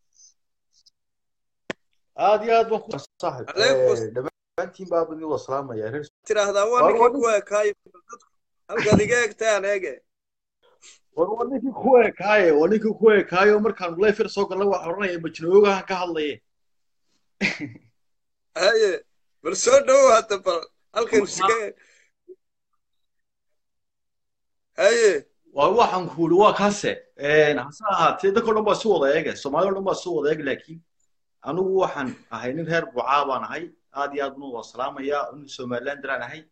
aad iyo aad baan ku saaxib Calaykum dhammaantiin baa bani waa salaamaya reer tiraahdaa waa Waar- ninkii waar- ku eekaayo dadku halkaad iga egtaan eege war waa ninkii ku ekaaye waa ninkii ku ekaayo markaan lefer soo galnay waxaa odhanaya majnoogahan ka hadlaye haye bal soo dhowow hadda bal halkan iska haye waa waxaan ku uri waa kaase hase ahaatee dadka o dhan baa isu wada eege soomaalida o dhan baa isu wada eege laakiin anigu waxaan ahay nin reer bucaa baan ahay aad iyo aad baan waa salaamaya nin somalilander aan ahay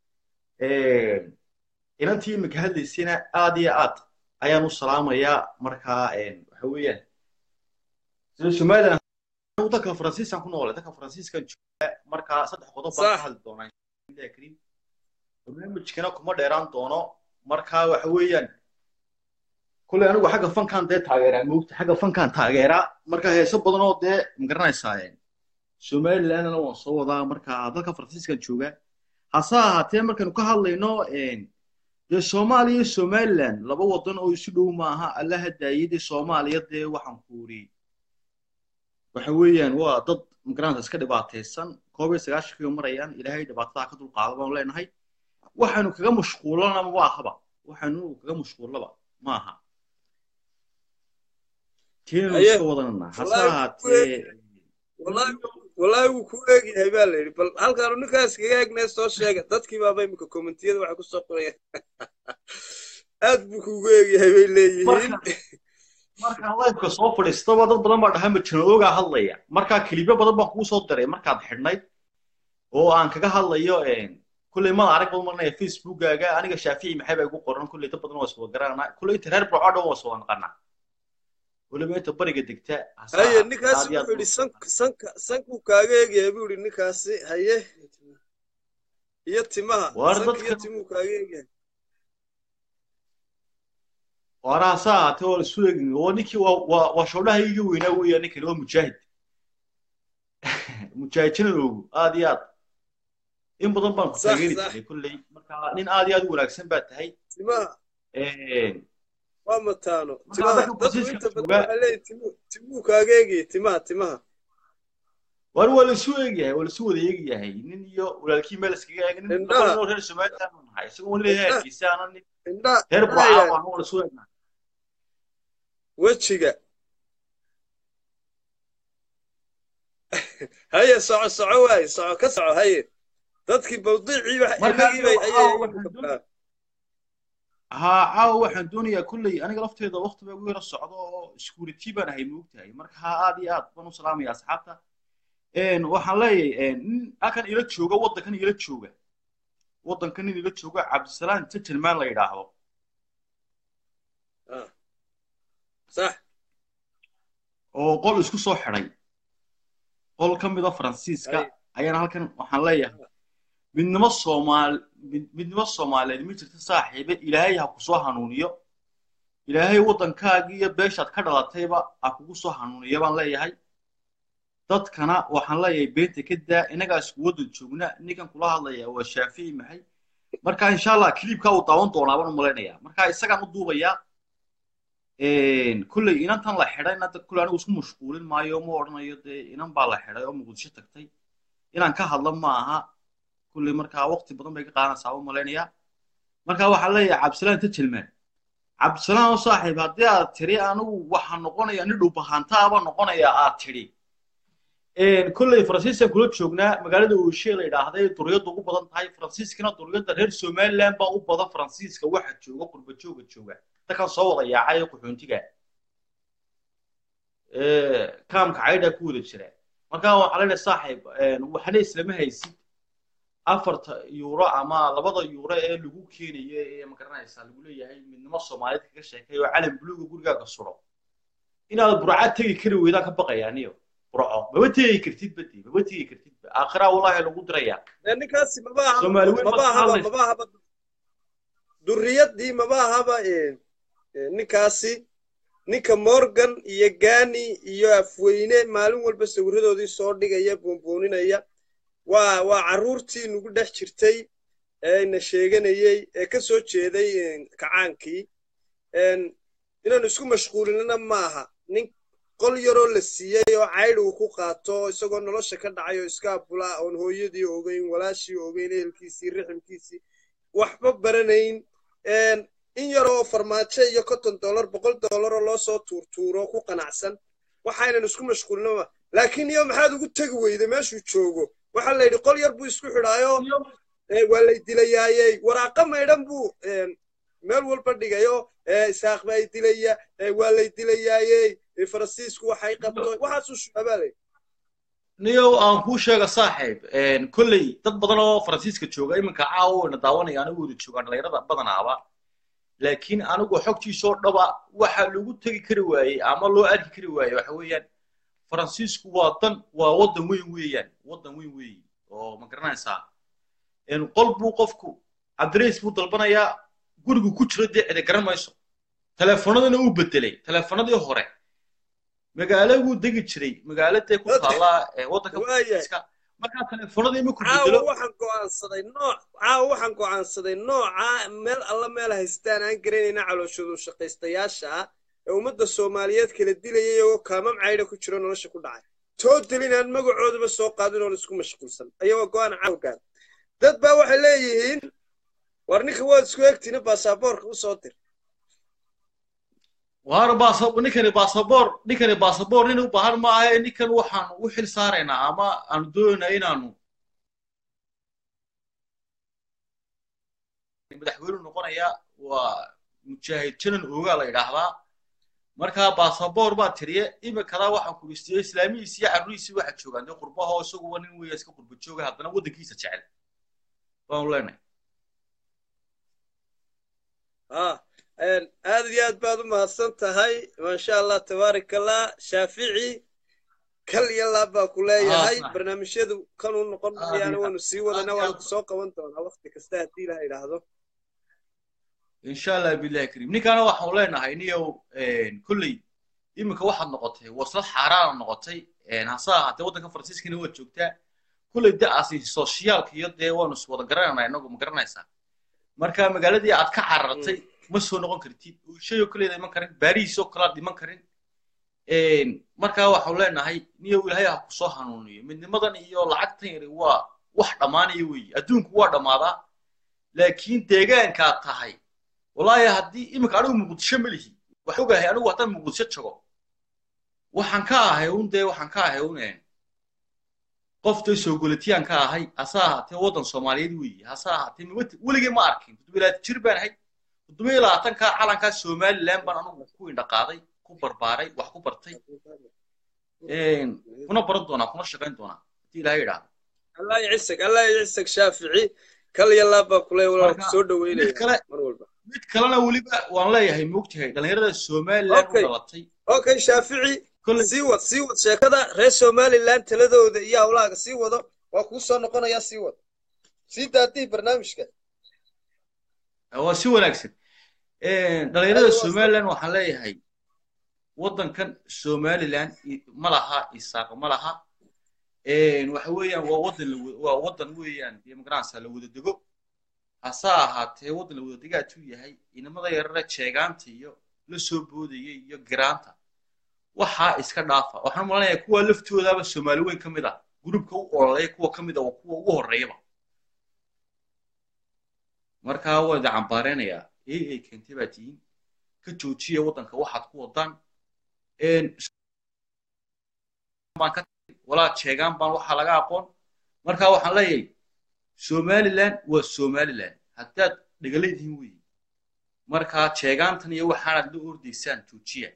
inantii iminka hadlaysayna aad iyo aad ayaan u salaamayaa markaa waxa weeyaan sida somaliland anigu dalka faransiiskan ku noolay dalka faransiiskan jooga markaa saddex qodob baan Sax. ka hadli doonaa Bismillaahi kariim barnaamijkana kuma dheeraan doono markaa waxa weeyaan kulley anigu xagga fankan dee taageeraa moogta xagga fankan taageeraa marka heeso badan oo dee magaranaysaa somalilandna waan soo wadaa marka dalka faransiiskan jooga hase ahaatee markaynu ka hadlayno dee soomaaliya iyo somaliland laba wadan oo isu dhow maaha alla hadaayay dee soomaaliya dee waxaan ku uri waxa weeyaan waa dad magaranaysa iska dhibaataysan koob iyo sagaashankiiba marayaan ilaahay dhibaatada ka dulqaado baanu leenahay waxaynu kaga mashquulana ma ahaba waxaynu kaga mashquullaba ma aha tiinaynu Haye. iska wadanana hase Wallaahi, ahaatee wallaahi wallaahi wuu kuu eegyahay baa la yidhi bal halkaanu ninkaas kaga eegnay soo sheega dadkii baaba iminka kommentiyada waxay ku soo qorayaan aad buu kuugu eegyahay bay leeyihiin marka markaan lifeka soo fadhiistaba dad badan baa dhahay majnoogaa hadlaya markaa kilibyo badan baan kugu soo diray markaad xidhnayd oo aan kaga hadlayo kulley mada arag badan marnaya facebookaaga aniga shaafici maxay baa igu qoran kulley dad badan waa iswada garanaa kulley inta reer burco dhan waa iswada naqanaa weliba inta bariga degta hase haye ahaatee ninkaasi aad iyo aad wuxuu yidhi sank sanka sankuu kaaga eegyahay buu yidhi ninkaasi haye iyo timaha Waar sanka iyo dadka- timuu kaaga eegyahay waana hase ahaatee waa isu eegin waa ninkii waa waa waa shoodhaha iga weynaa weeyaa ninkani waa mujaahid mujaahid janaloogu aad iyo aad in badan baan ku Sax, taageeri sax. jiray kulley marka nin aad iyo aad u wanaagsan baa tahay timaha waa mataano Marka timaha dadka dadku Faransiiska inta badan jooga- waxay leeyihin timuu timuu kaaga eegayay timaha timaha waan waa laisu eegyahay waa laisu wada eegyahay nin iyo walaalkii meel iskaga eegay nin Indhaha. laba nin oo reer somaliland u nahay isagoo wan leeyahay Indhaha. hargeysa ana nin indhaha reer indhaha bucaa ilaali. waan waa laisu eegnaa wejiga haye soco soco waaye soco ka soco haye dadkii bawdiicii wax Marka inagii bay waxaa ayay waxaan igu doonaya- qabtaa haa caawa waxaan doonayaa kulley aniga lafteeda waqti baa igu yara socdo oo security baan ahay moogtahay marka haa aad iyo aad baan u salaamaya asxaabta waxaan leeyahay nin halkan ila jooga waddankan ila jooga waddankan nin ila jooga cabdisalaam tajalmaan la yidhaahdo sax oo qol isku soo xidhay qol ka mid a faransiiska Ay. ayaana halkan waxaan leeyahay midnimo soomaal mid- midnimo soomaaliyeed ma jirto saaxiibe ilaahay ha ku soo hanuuniyo ilaahay waddankaagii iyo beeshaad ka dhalatayba ha kugu soo hanuuniyo baan leeyahay dadkana waxaan leeyahay beenta ka daa innagaa isku waddan joogna ninkan kula hadlaya waa shaafici maxay marka insha allah kilibkaa uu daawan doonaa baan u malaynayaa marka isagaan u duubayaa kulley inantan la xidhay inanta kulley anigu isku mashquulin maayo ma odhanayo dee inan baa la xidhay oo muqdisho tagtay inaan ka hadlo ma aha kulley markaa waqti badan bay ka qaadanaysaa u malaynayaa marka waxaa leeyahay cabdisalaan inta jilmaan cabdisalaan oo saaxiib haddii aad tiri anigu waxaa noqonaya nin dhubahantaaba noqonaya aad tidhi kolley faransiiskan kula joognaa magaalada ooshe la yidhaahday duriyadda ugu badan tahay faransiiskana duriyadda reer somaliland baa u badan faransiiska waxa jooga qurba jooga jooga dadkan soo wada yaacay qaxoontiga kaamka caydhaa ku wada jira marka waxaa leedahay saaxiib waxna islama haysid afarta yuuro ama labada yuuro ee lagu keenayo ee magaranaysaa lagu leeyahay midnimo soomaaliyeed kaga sheekay oo calan buluuga gurigaaga suro inaad burcad tegi kari weydaan ka baqayaaniyo burco maba tegi kartid badi maba tegi kartid aakhiraa wallaahi lagu dirayaa ninkaasi maba aha Soomaali weyn maba ma ahaba hadlayso. maba ahaba duriyadii maba ahaba eh, eh, ninkaasi ninka morgan iyo gani iyo afweyne maalin walba sawiradoodii soo dhigaya boonbooninaya waa waa carruurtii nagu dhex jirtay ee na sheeganayey ee ka soo jeeday eh, kacaankii En, inaanu isku mashquulinana maaha nin qol yaroo la siiyey oo caydh uu ku qaato isagoo nolosha ka dhacay oo iska abula oon hooyadii ogeyn walaashii ogeyn ehelkiisii riximkiisii waxba baranayn En, in yaroo farmaajo iyo konton dollar boqol dollar oo loo soo tuurtuuro ku qanacsan waxaynan isku mashquulina ma laakiin iyo maxaad ugu tegi weyday meeshuu joogo waxaa la yidhi qol yar buu isku xidhaayo Eh, waa lay dilayaayey waraaqa maydhan buu em, meel walba dhigayo eh, isaaq baa i dilaya eh, waa lay dilayaayey eh, faransiisku waxay qabto waxaasuu shuabaalay niyow aan kuu sheega saaxiib kolley dad badan oo faransiiska jooga iminka caawa wayna daawanaya anigu wada joogaan dhalinyarada badanaaba laakiin anigu xogtiisoo dhaba waxa lagu tegi kari waayey ama loo arki kari waayey waxa weeyaan faransiisku waa dan waa waddan weyn weeyaan waddan weyn weeye oo ma garanaysaa En qol buu qofku adres buu dalbanayaa gurigu ku jiro dee cidi garan mayso telefoonadana uu bedelay telefoonadii hore magaalo buu degi jiray magaaladee ku taallaa ee waddanka Waayahay. faransiiska markaa telefoonadii markuu caawa bedelo waxaan go'aansaday nooc caawa waxaan go'aansaday nooca meel alla meel haystaan aan garanayna calooshoodu shaqaystayaasha ah ee ummadda soomaaliyeed kala dilayay iyagoo kaamam caydha ku jiro nolosha ku dhacay toodal inaan magacoodaba soo qaadin oon isku mashquulsan ayagoo go'aan caawgaan dad baa waxay leeyihiin war ninka waad isku egtiina baasaboorka u soo dir waar baasa ninkani baasaboor ninkani baasaboor nin u baahan maaha ninkan waxaan u xil saaraynaa ama aanu doonaynaa inaanu madaxweynu noqonaya waa mujaahid janan oogaa la yidhaahdaa markaa baasaboor baa tiriye imikadaa waxaan ku istiyey islaamihiisi iyo carruhiisi waxa joogaan dee qurbahoo isaguba nin weya iska qurba jooga haddana waddankiisa jecel baanu leenahay ah een, aad iyo aad baad u mahadsan tahay maasha allah tabaarak allah shaafici kal iyo laab baa ku leeyahay Ah, barnaamijyadu kanuu noqon Aad mayaana iyo- waanu sii wadana aad iyo waanu aad- kusoo qaban doonaa waqti kasta haddii ilaha idhaahdo insha allah billahi kariim ninkaana waxaanu leenahay niyow kolley iminka waxaad noqotay waslad xaaraana noqotay hase ahaatee waddanka faransiiskana waad joogtaa kolley da'aasi soshiyaalka iyo dee waanu is wada garanaynaa inagu ma garanaysaa marka magaaladii aad ka carartay ma soo noqon kartid shay oo kaleeda iman karin baariis oo kalaad dhiman karin markaa waxaanu leenahay niyow ilaahay ha ku soo hanuuniyo midnimadan iyo lacagtan yari waa wax dhammaanaya weeye adduunku waa dhammaadaa laakiin deegaankaad tahay wallaahi haddii iminka anigu muqdisho ma lihi waxaan ogahay anigu haddaan muqdisho jago waxaan ka ahay un dee waxaan ka ahay un qof dee soogolitiyaan ka ahay hase ahaatee waddan soomaaliyeed weeye hase ahaatee mawati weligay ma arkin toddobilaatan jir baan ahay toddoba iyo labaatankaa calankaa somaliland baan anigu ku indhaqaaday ku barbaaray wax ku bartay kuna baran doonaa kuna shaqayn doonaa haddii ilaahay idhaahdo allah yacisag allah yacisag shaafici kal iyo laab baa kule walaa ku soo mid dhaweynaya kale mar walba mid kalena weliba waan leeyahay moogtahay dhallinyarada somaliland u Okay. dhalatay okay shaafici kolley sii wad sii wad sheekada reer somaliland taladooda iyo hawlahaaga sii wado waa kuu soo noqonayaa sii wad sii daadii barnaamijka waa si wanaagsan dhallinyarada Aywa, somaliland waxaan leeyahay waddankan somaliland i- ma laha isaaq ma laha waxa weeyaan waa waddan la wa- waa waddan weeyaan dee magaranaysaa la wada dego hase ahaatee waddan la wada degaatuu yahay inamada yarare jeegaanta iyo la soo boodaya iyo giraanta waxaa iska dhaafa waxaan malanayaa kuwa laftoodaaba soomaali weyn ka mid ah gurubka u ololeeya kuwa ka mid a waa kuwa ugu horreeyaba markaa waa idin cambaareynaya ee ay keentay baa tihiin ka joojiya waddanka waxaad ku wadaan walaa jeegaan baan waxaa laga aqoon markaa waxaan leeyahay somaliland waa somaliland haddaad dhegaleedihiin weeye markaa jeegaantan iyo waxaanaad la ordaysaan joojiya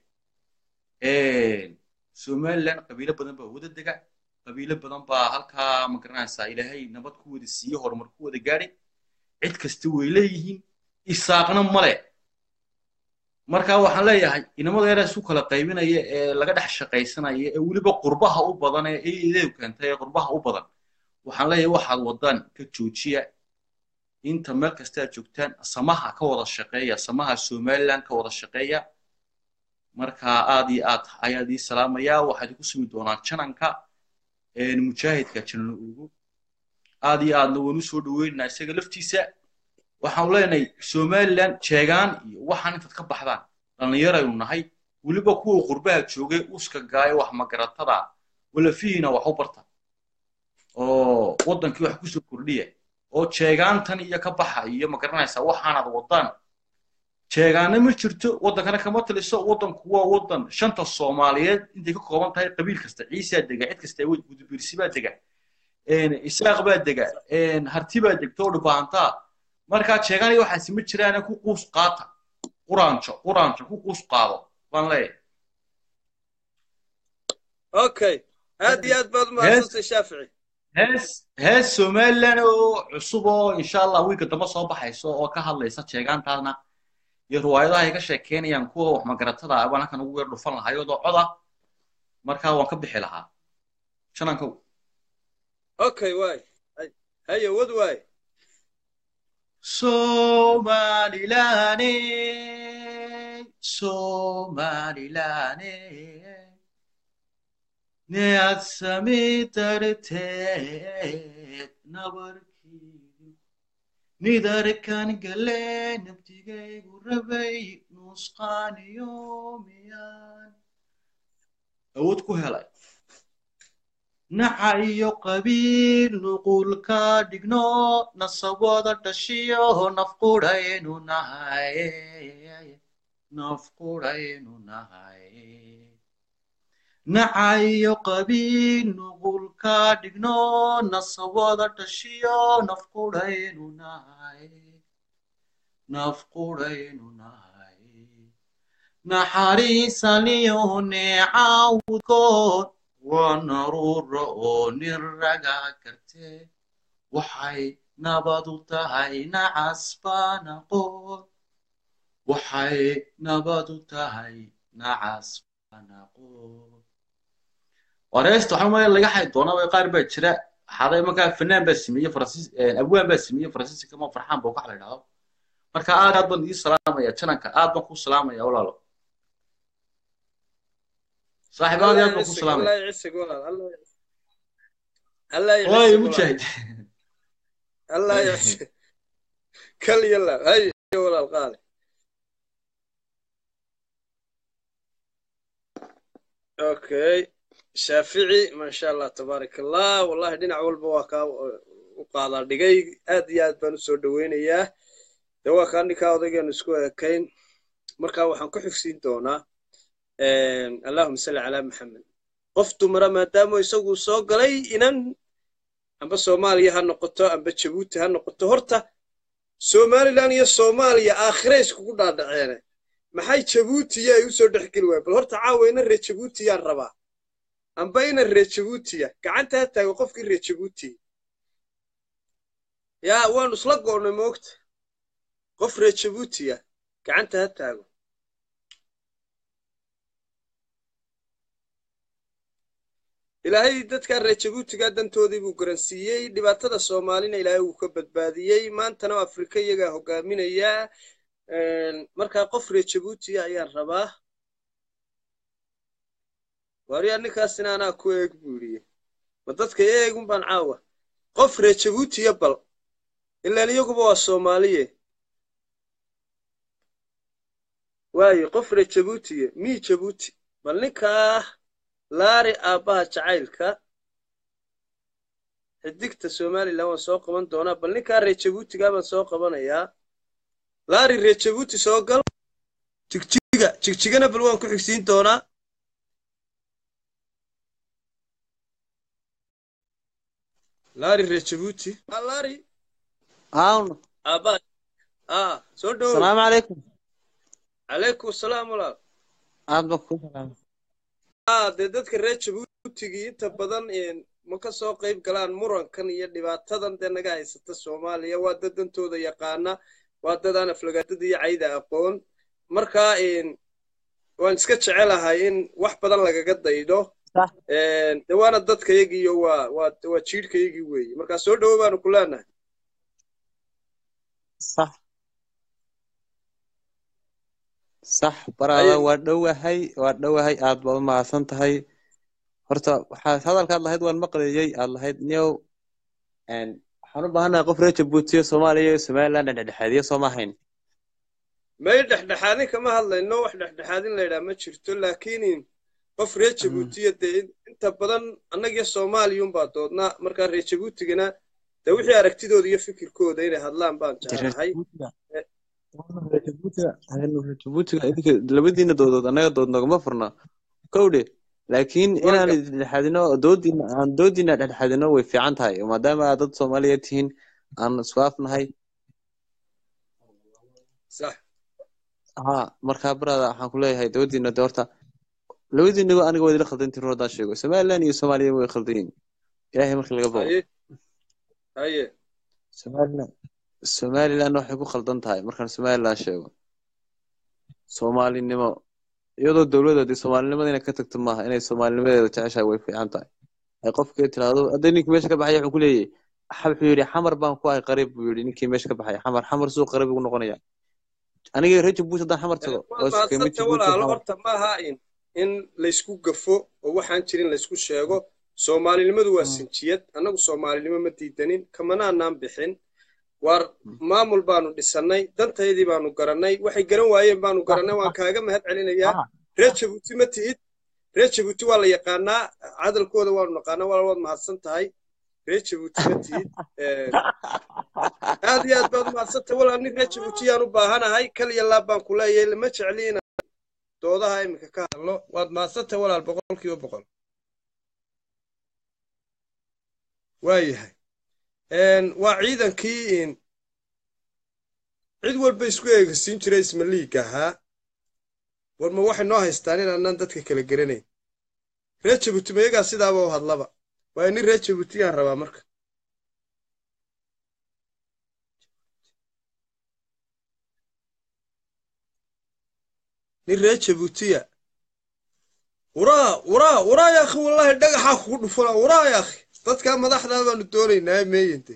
somaliland qabiilo badan baa wada dega qabiilo badan baa halkaa ma garanaysaa ilaahay nabad ku wada siiye horumar ku wada gaadhay cid kasta way leeyihiin isaaqna male marka waxaan leeyahay inamada yaraa isu kala qaybinaya ee laga dhex shaqaysanaya ee weliba qurbaha u badan ee iideedu keentay ee qurbaha u badan waxaan leeyahay waxaad wadaan ka joojiya inta meel kasta aad joogtaan samaha ka wada shaqeeya samaha somaliland ka wada shaqeeya marka aad iyo aad ayaad ii salaamayaa waxaad igu sumi doonaan jananka mujaahidka janan ugu aad iyo aadna waan u soo dhoweynaynaa isaga laftiisa waxaanu leenahay somaliland jeegaan iyo waxaan intaad ka baxdaan dhallinyaraynu nahay weliba kuwa qurbaha joogay uska gaayo wax magaratada walafihiina wax u barta oo waddankii wax kusoo kordhiya oo jeegaantan iyo ka baxa iyo ma garanaysaa waxaanaad wadaan jeegaana ma jirto waddankana kama taliso waddanku waa waddan shanta soomaaliyeed intay ka kooban tahay qabiil kasta ciisaa dega cid kasta gudubirsi baa dega isaaq baa dega harti baa degta oo dhibaahantaa markaa jeegaan iyo waxaasi ma jiraane ku quus qaata quraanjo quraanjo ku quus qaado baan leeyahay okay aad iyo aad baad umahadsantay shaafici hees hees somaliland oo cusub oo insha allah wiilka dambe soo baxayso oo ka hadlaysa jeegaantaasna iyo riwaayadaha ay ka sheekeynayaan kuwa wax magaratada ah baan halkan ugu weer dhufan lahaa iyadoo coda markaa waan ka bixi lahaa shanankow okay waay haye wad waay Somalilane, Somalilane, ne atsami tartet nabarki, nidarkan gale nabtigay gurabay nusqaniyo miyan. Awood ku helay. naca iyo qabiil nuqulka dhigno nasabooda dhashiyo nafquraynu nahay nafquraynu nahay naca iyo qabiil nuqulka dhigno nasabooda dhashiyo nafquraynu nahay nafquraynu nahay naxariisaniyo neecawdkood waa naruura oo nin raga karte waxay nabad u tahay nacas baanaqood waxay nabad u tahay nacas baanaqood wareesta waxaa maya laga xay doonaa qaar baa jira xaday markaa fanaan baa sameeyey faransiis abwaan baa sameeyey faransiiska ma farxaan baa wax la idhahdo marka aad aad baan ii salaamaya jananka aad baan ku salaamaya walaalo صاحب هذا يطلب السلام الله يعسك والله الله الله والله يعسك مجاهد الله يعسك كل يلا هاي ولا القالي اوكي شافعي ما شاء الله تبارك الله والله دينا walba waa kaa u qaadaa dhigay aad iyo aad baan usoo dhaweynayaa de waa kaa ninkaa odaygeenu isku ekayn marka waxaan ku xigsiin doonaa allahuma salli calaa maxamed qof dumara maadaama isagu soo galay inan amba soomaaliya ha noqoto amba jabuuti ha noqoto horta somalilan iyo soomaaliya aakhire iskugu dhaadhaceene maxay jabuutiya ay usoo dhex geli waaya bal horta caawa ina reer jabuutiyaan rabaa amba ina reer jabuutiya gacanta ha taago qofkii reer jabuutiya yaa waanu isla go'nay moogta qof reer jabuutiya gacanta ha taago ilaahay dadka reer jabuutiga dantoodii buu garansiiyey dhibaatada soomaalina ilaahay wuu ka badbaadiyey maantana afrika iyagaa hogaaminayaa markaa qof reer jabuutiya ayaan rabaa waaryaa ninkaasina anaa ku eeg buu yidhi ma dadka eegun baan caawa qof reer jabuutiya bal ilaan iyaguba waa soomaaliye waayo qof reer jabuutiya mii jabuuti bal ninkaa laari aabbaha jacaylka xidigta somalilan waan soo qaban doonaa bal ninkaa reer jabuutigaa baan soo qabanayaa laari reer jabuuti soo gal jigjiga jigjigana bal waan ku xigsiin doonaa laari reer jabuuti Ah, laari هاون aabaa ah soo dhowow السلام عليكم calaykum asalaam walaal aad baan ku salaam ah dee dadka reer jabuutigii inta badan een, ma ka soo qayb galaan murankan iyo dhibaatadan dee naga haysata soomaaliya waa dad dantooda yaqaana waa dad aan aflagaadada iyo cayda aqoon marka een, waan iska jecelahay in wax badan lagaga daydo صح een, dee waana dadkayagiiyo waa waa waa jiidhkayagii weeye marka soo dhowo baanu ku leenahay صح صح baraada waa dhowahay waa dhowahay aad baad u mahadsan tahay horta waxaad hadalkaad lahayd waan maqlayay aad lahayd niyow een, waxaan u baahanahay qof reer jabuutiya soomaaliya iyo somaliland dhexdhexaadiya soo ma ahayn may dhexdhexaadin kama hadlayno wax dhexdhexaadin la yidhaha ma jirto laakiin qof reer jabuutiya dee in- inta badan annagiyo soomaaliyunbaa doodnaa markaa reer jabuutigana dee wixii aragtidooda iyo fikirkooda inay hadlaan baan reer jeclahay jabuutiga reer jabuutiga reer jabuutiga idinka labadiina doodood annaga dood nagama furna kowdhe laakiin waan inaan gar dhexdhexaadino doodiina aan doodiina dhexdhexaadino way fiican tahay maadaama aad dad soomaaliya tihiin aan isku afnahay sax haa markaa barada waxaan ku leeyahay doodiina de horta labadiinaba aniga waa idila khaldan tirin haddaan sheego somaliland iyo soomaaliya way khaldan yihiin ilaahay markii laga boqo haye haye somaliland somaliland waxay ku khaldan tahay markaan somaliland sheego soomaalinimo iyadoo dowladda soomaalinimada inay ka tagto maaha inay soomaalinimadeeda jeceshahay way fiican tahay ay qofkii tiraahdo hadday ninkii meesha ka baxaya wuxuu ku leeyahay "Xa- wuxuu yidhi xamar baan ku ahay qariib buu yidhi ninkii meesha ka baxaya xamar xamar suu qariib ugu noqonaya aniga reer jabuuti haddaan xamar tago waad oo iskama mahadsanta jabuuti walaalo xamar horta maaha in in laysku gafo oo waxaan jirin laysku sheego soomaalinimadu waa sinjiyad annagu soomaalinimo ma diidanin kamanaanaan bixin waar maamul baanu dhisannay dantaydii baanu garannay waxay garan waayeen baanu garannay waan kaaga mahad celinayaa Ah, reer jabuuti ma tihid reer jabuuti waa la yaqaanaa cadalkooda waanu naqaanaa walaal waad mahadsan tahay reer jabuuti ma tihid Ee, aad iyo aad baad umahadsantay walaal nin reer jabuuti yaan u baahanahay kaliya laab baan ku leeyahay lama jecli inaan doodaha iminka ka hadlo waad mahadsantay walaal boqolkiiba boqol waayahay Een, waa ciidankii in cid walba isku eegasiin jiray isma liiga ahaa war ma waxay noo haystaan inaanaan dadka kala garanayn reer jabuuti mayagaa sidaaba u hadlaba waayo nin reer jabuuti yaan rabaa marka nin reer jabuutiya waraa waraa waraa ya akhi wallaahi dhagaxaa kugu dhufana waraa ya akhi dadkaa madaxdaa baanu doonaynaa meeyente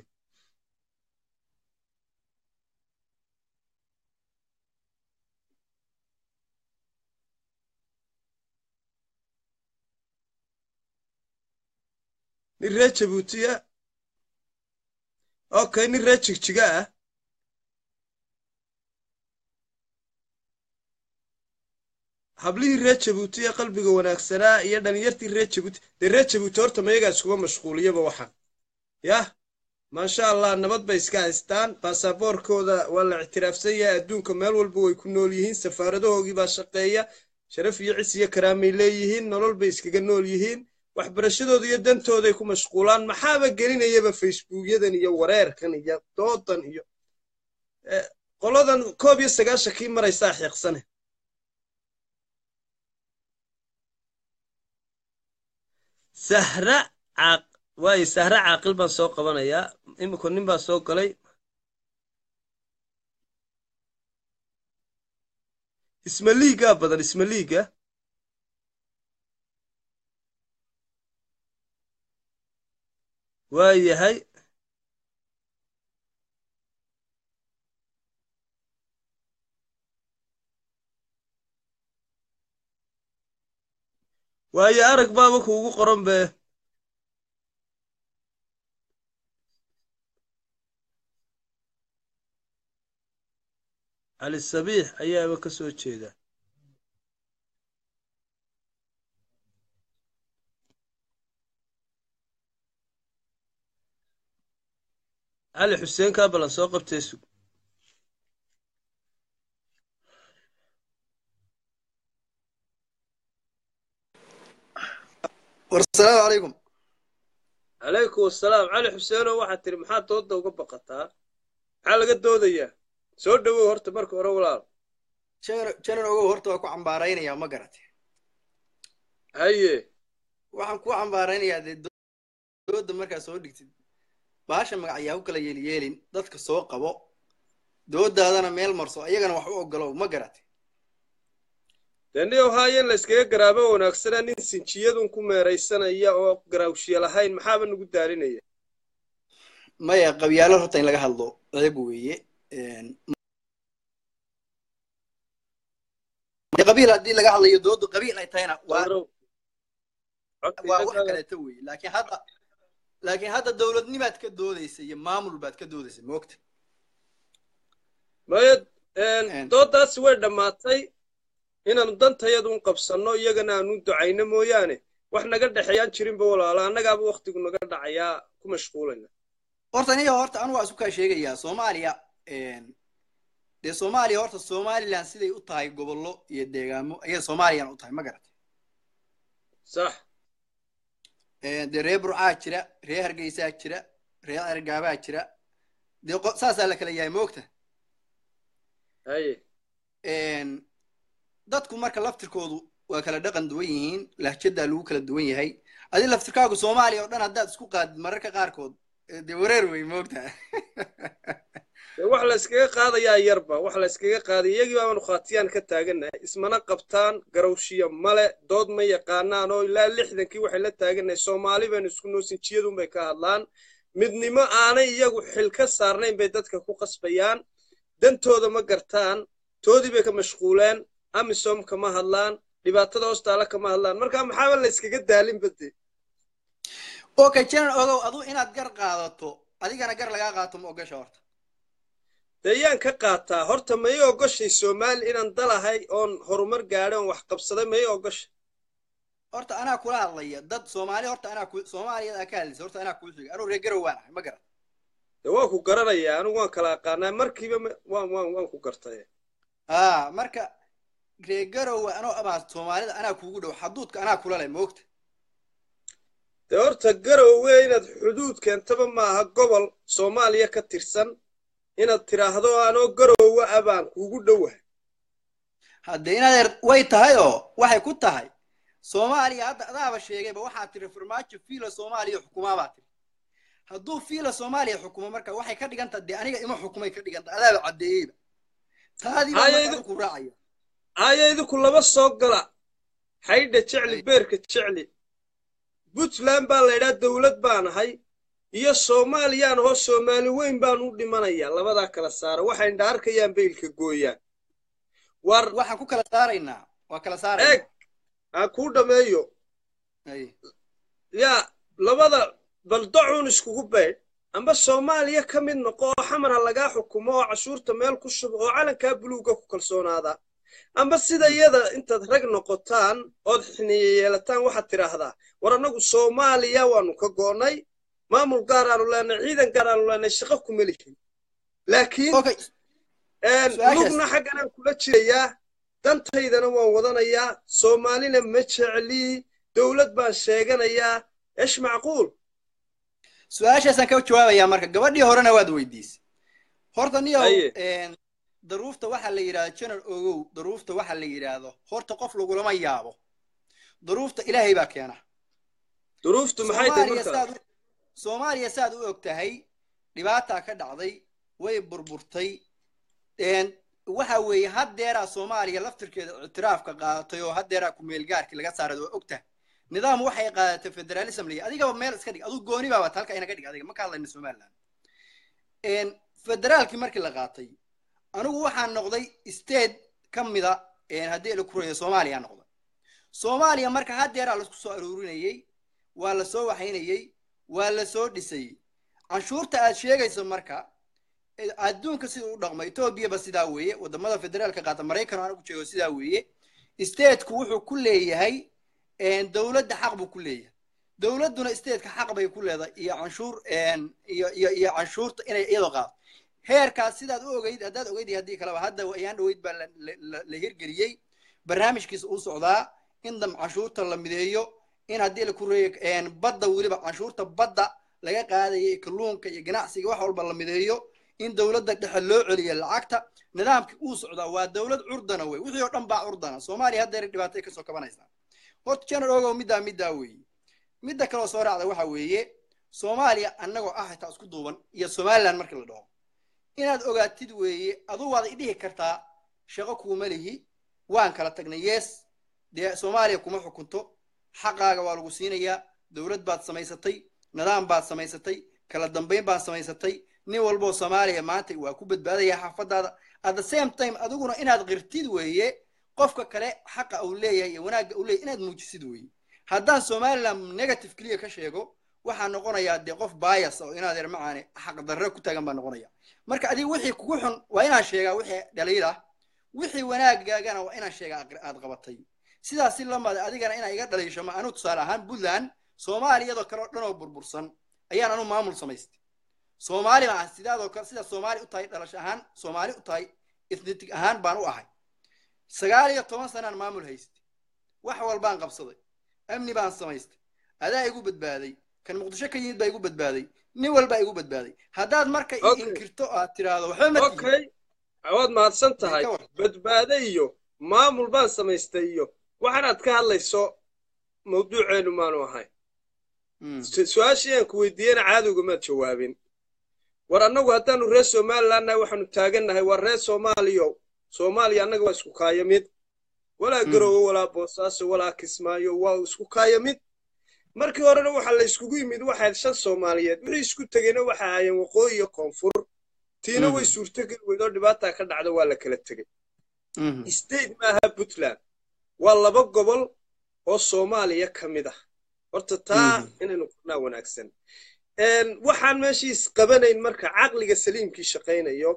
nin reer jabuutiya okay nin reer jigjiga ah hablihii reer jabuuti ee qalbiga wanaagsanaa iyo dhalinyartii reer jabuuti dee reer jabuuti horta mayagaa iskuga mashquuliyaba waxaan yah maasha allah nabad bay iska haystaan baasaboorkooda waa la ictiraafsan yahay adduunka meel walba way ku nool yihiin safaaradahoogii baa shaqeeya sharaf iyo cis iyo karaamay leeyihiin nolol bay iskaga nool yihiin waxbarashadooda iyo dantooday ku mashquulaan maxaaba gelinayaba facebookyadan iyo wareerkan iyo doodan iyo Eh, qoladan koob iyo sagaashankii maraysaa xiiqsane sahra caaq waayo sahra caaqil baan soo qabanayaa imika nin baa soo galay isma liigaa badan isma liiga waa yahay waayo arag baaba kuugu qoran be cali sabiix ayaaba ka soo jeeda cali xuseen kaabalan soo qabtay sug warsalaamu calaykum calaykum asalaam cali xuseenow waxaad tiri maxaad dooda uga baqataa maxaa laga doodayaa soo dhowow horta marka hore walaal janan ogow horta waa ku cambaaraynayaa ma garate haye waxaan ku cambaaraynayaa dee dooda markaa soo dhigtid baasha magacyaa ku kala yeelyeelin dadka soo qabo doodaadana meel marso ayagana wax u ogolow ma garate dee niyow haayen la iskaga garaabo wanaagsanaa nin sinjiyadun ku meeraysanaya oo garaawshiye lahayn maxaaba nagu daarinaya maya qabyaalo horta in laga hadlo ceeb weeye qabiil haddii laga hadlayo doodu qabiil ay tahayna waa waa wax kaleeto weeye laakiin hadda laakiin hadda dowladnimaad ka doodaysa iyo maamul baad ka doodaysa moogta maya doodaasi way dhammaatay inaanu dantayadun qabsanno iyagana aanu ducayno mooyaane wax naga dhexeeyaan jirinba walaala annagaaba waktigu naga dhacayaa ku mashquulayna horta niyo horta anu waa isu kaa sheegayaa soomaaliya dee soomaaliya horta somalilan siday u tahay gobollo iyo deegaamo ayay soomaaliyana u tahay ma garatay sax dee reer burcaa jira reer hargeysaa jira reer ergaabaa jira dee saasaa la kala yahay moogta haye dadku marka laftirkoodu waa kala dhaqan duwan yihiin lahjadaa lagu kala duwan yahay adi laftirkaagu soomaaliya oo dhan haddaad isku qaadid mararka qaarkood dee wareer wey moogta wax la iskaga qaadayaa yarba wax la iskaga qaaday iyagii baanu khaatiyaan ka taagannahay ismana qabtaan garowshiya male dood ma yaqaanaan oo ilaa lixdankii waxay la taagannahay soomaali baynu isku noosinjiyadun bay ka hadlaan midnimo aanay iyagu xil ka saarnayn bay dadka ku qasbayaan dantooda ma gartaan toodii bay ka mashquuleen amisom kama hadlaan dhibaatada hoostaala kama hadlaan marka maxaaba la iskaga daalin bade okay janan ogow adu inaad gar qaadato adigana gar lagaa qaato ma ogasha horta dee yaan ka qaataa horta ma ii ogoshay soomaali inaan dalahay oon horumar gaadhay oon wax qabsaday ma ii ogashay horta anaa kula hadlaya dad soomaali horta anaa ku soomaaliyada ka hadlaysa horta anaa kuu sheegay anuu reer garow waan ahay ma garan dee waan ku garanayaa anigu waan kala aqaanaa markiiba waan waan waan ku gartay aa marka reer garowa anoo amaa soomaalida anaa kuugu dhow xaduudka anaa kula leh moogta dee horta garowe inaad xuduud keentaba maaha gobol soomaaliya ka tirsan inaad tidhaahdo anoo garowe ah baan kuugu dhowahay hadde inaad way tahay oo waxay ku tahay soomaaliya hadda adaaba sheegayba waxaa tiri farmaajo fiila soomaaliya xukumaa baa tiri hadduu fiila soomaaliya xukumo marka waxay ka dhiganta dee aniga ima xukumay ka dhiganta adaaba caddeeyeyba taadii baa marka ku raacaya haya idinku laba soo gala xaydha jecli beerka jecli puntland baa la ydhaa dowlad baan ahay iyo soomaaliyaan hoo soomaali weyn baan u dhimanayaa labadaa kala saara waxay indha arkayaan baylka gooyaan war waxaan ku kala saaraynaa waa kala saarayna eeg aan kuu dhammeeyo yaa labada baldacuun iskugu baydh amba soomaaliya ka mid noqo oo xamara lagaa xukumo oo cashuurta meel ku shubo oo calankaa buluuga ku kalsoonaada amba sida iyada intaad rag noqotaan ood xiniye yeelataan waxaad tidhaahdaa war annagu soomaaliya waanu ka go'nay maamul gaaraanu leenay ciidan gaaraanu leenay shaqo kuma lihin laakiin lugna xagganaan kula jirayaa dantaydana waan wadanayaa soomaalina ma jeclii dowlad baan sheeganayaa esh macquul su-aashaasaan ka jawaabayaa marka gabadhii horena waad weydiisay horta niyow daruufta waxaa la yidhahdo janar ogow daruufta waxaa la yidhaahdo horta qof lagulama yaabo daruufta ilaahay baa keena duruuftu maxay tahay marka soomaaliya saad u og tahay dhibaataa ka dhacday way burburtay waxa weeye haddeeraa soomaaliya laftirkeeda ictiraafka qaadatay oo haddeeraa kumeelgaarkii laga saaray waa og tahay nidaam waxay qaadatay federalism lay adigaba meel iska dhig aduu gooni baaba halka inaga dhig adiga ma ka hadlayna somaliland federaalkii markii la qaatay anigu waxaan noqday state ka mida haddii la kuraya soomaaliya noqday soomaaliya marka haddeeraa laisku soo aruurinayey waa la soo waxaynayey waa la soo dhisayey canshuurta aad sheegayso marka adduunka sida u dhaqma etoobiyaba sidaa weeye wadamada federaalka qaata maraykan anigu jeego sidaa weeye stateku wuxuu ku leeyahay dowladda xaq buu ku leeyahay dowladduna statetka xaq bay ku leedahay iyo canshuur iyo iyo iyo canshuurta inay iyadoo qaado heerkaas sidaad u ogeyd haddaad ogeyd iyo haddii kaleba hadda ayaan dhoweyd baa la- la- la hirgeliyey barnaamijkiisa uu socdaa in dam canshuurta la mideeyo in haddii la kureeyo badda weliba canshuurta badda laga qaadaya iyo kalluunka iyo ganacsiga wax walba la mideeyo in dowladda dhexe loo celiyo lacagta nidaamkii uu socdaa waa dowlad curdana wey wixii oo dhan baa curdana soomaaliya haddeer dhibaatay kasoo kabanaysaa horta janar ogow middaa middaa weeye midda kaloo soo raacda waxa weeye soomaaliya annagoo ah xitaa isku duuban iyo somaliland markii la dhaho inaad ogaatid weeye aduu waad idhihi kartaa shaqo kuuma lihi waan kala tagnay yes dee soomaaliya kuma xukunto xaqaaga waa lagu siinayaa dowlad baad samaysatay nidaam baad samaysatay kala dambayn baad samaysatay nin walboo soomaaliya maanta waa ku badbaadaya xaafadaada at the same time adiguna inaad qirtid weeye qofka kale xaqa uu leeyahay iyo wanaagga uu leeyahay inaad muujisid weeye haddaan somaliland negative keliya ka sheego waxaa noqonayaa dee qof bias oo inaad er macaane xaq darre ku taagan baa noqonaya marka adiga wixii kugu xun waa inaan sheegaa wixii dhaliil ah wixii wanaagaagana waa inaan sheegaa aqri- aad qabatay sidaas si lamada adigana inaa iga dhaliisho ma anu tusaale ahaan puntland soomaaliyadoo kale oo dhan oo burbursan ayaan anu maamul samaystay soomaali baan sidaadoo kale sida soomaali u tahay dhalasho ahaan soomaali u tahay ethnitic ahaan baan u ahay sagaal iyo toban sanaan maamul haystay wax walbaan qabsaday amni baan samaystay adaa igu badbaaday kan muqdisho ka yimid baa igu badbaaday nin walbaa igu badbaaday haddaad marka i Okay. inkirto aad tiraahdo waxba ma tihin okay waad mahadsan tahay ka war badbaade iyo maamul baan samaystay iyo waxaanaad ka hadlayso mawduuceenu maanu ahay Mm. su- su-aashii aan ku weydiiyena caadowga maad jawaabin war annagu haddaanu reer somaliland nahay waxaanu taagannahay waa reer soomaaliyo soomaaliya annaga waa isku kaaya mid walaa Mm. garowe walaa boosaaso walaa kismaayo waa isku kaaya mid markii horena waxaa la iskugu yimid waxayd shan soomaaliyeed wixii isku tegeyna waxa ahaayeen waqooyi iyo koonfur tiina way Mhm. suurtogeli weyd oo dhibaataa ka dhacda waa la kala tegey Mhm. state maaha puntland waa laba gobol oo soomaaliya ka mid ah horta taa Mhm. inaynu qornaa wanaagsan Een, waxaan meeshiis qabanayn marka caqliga saliimkii shaqaynayo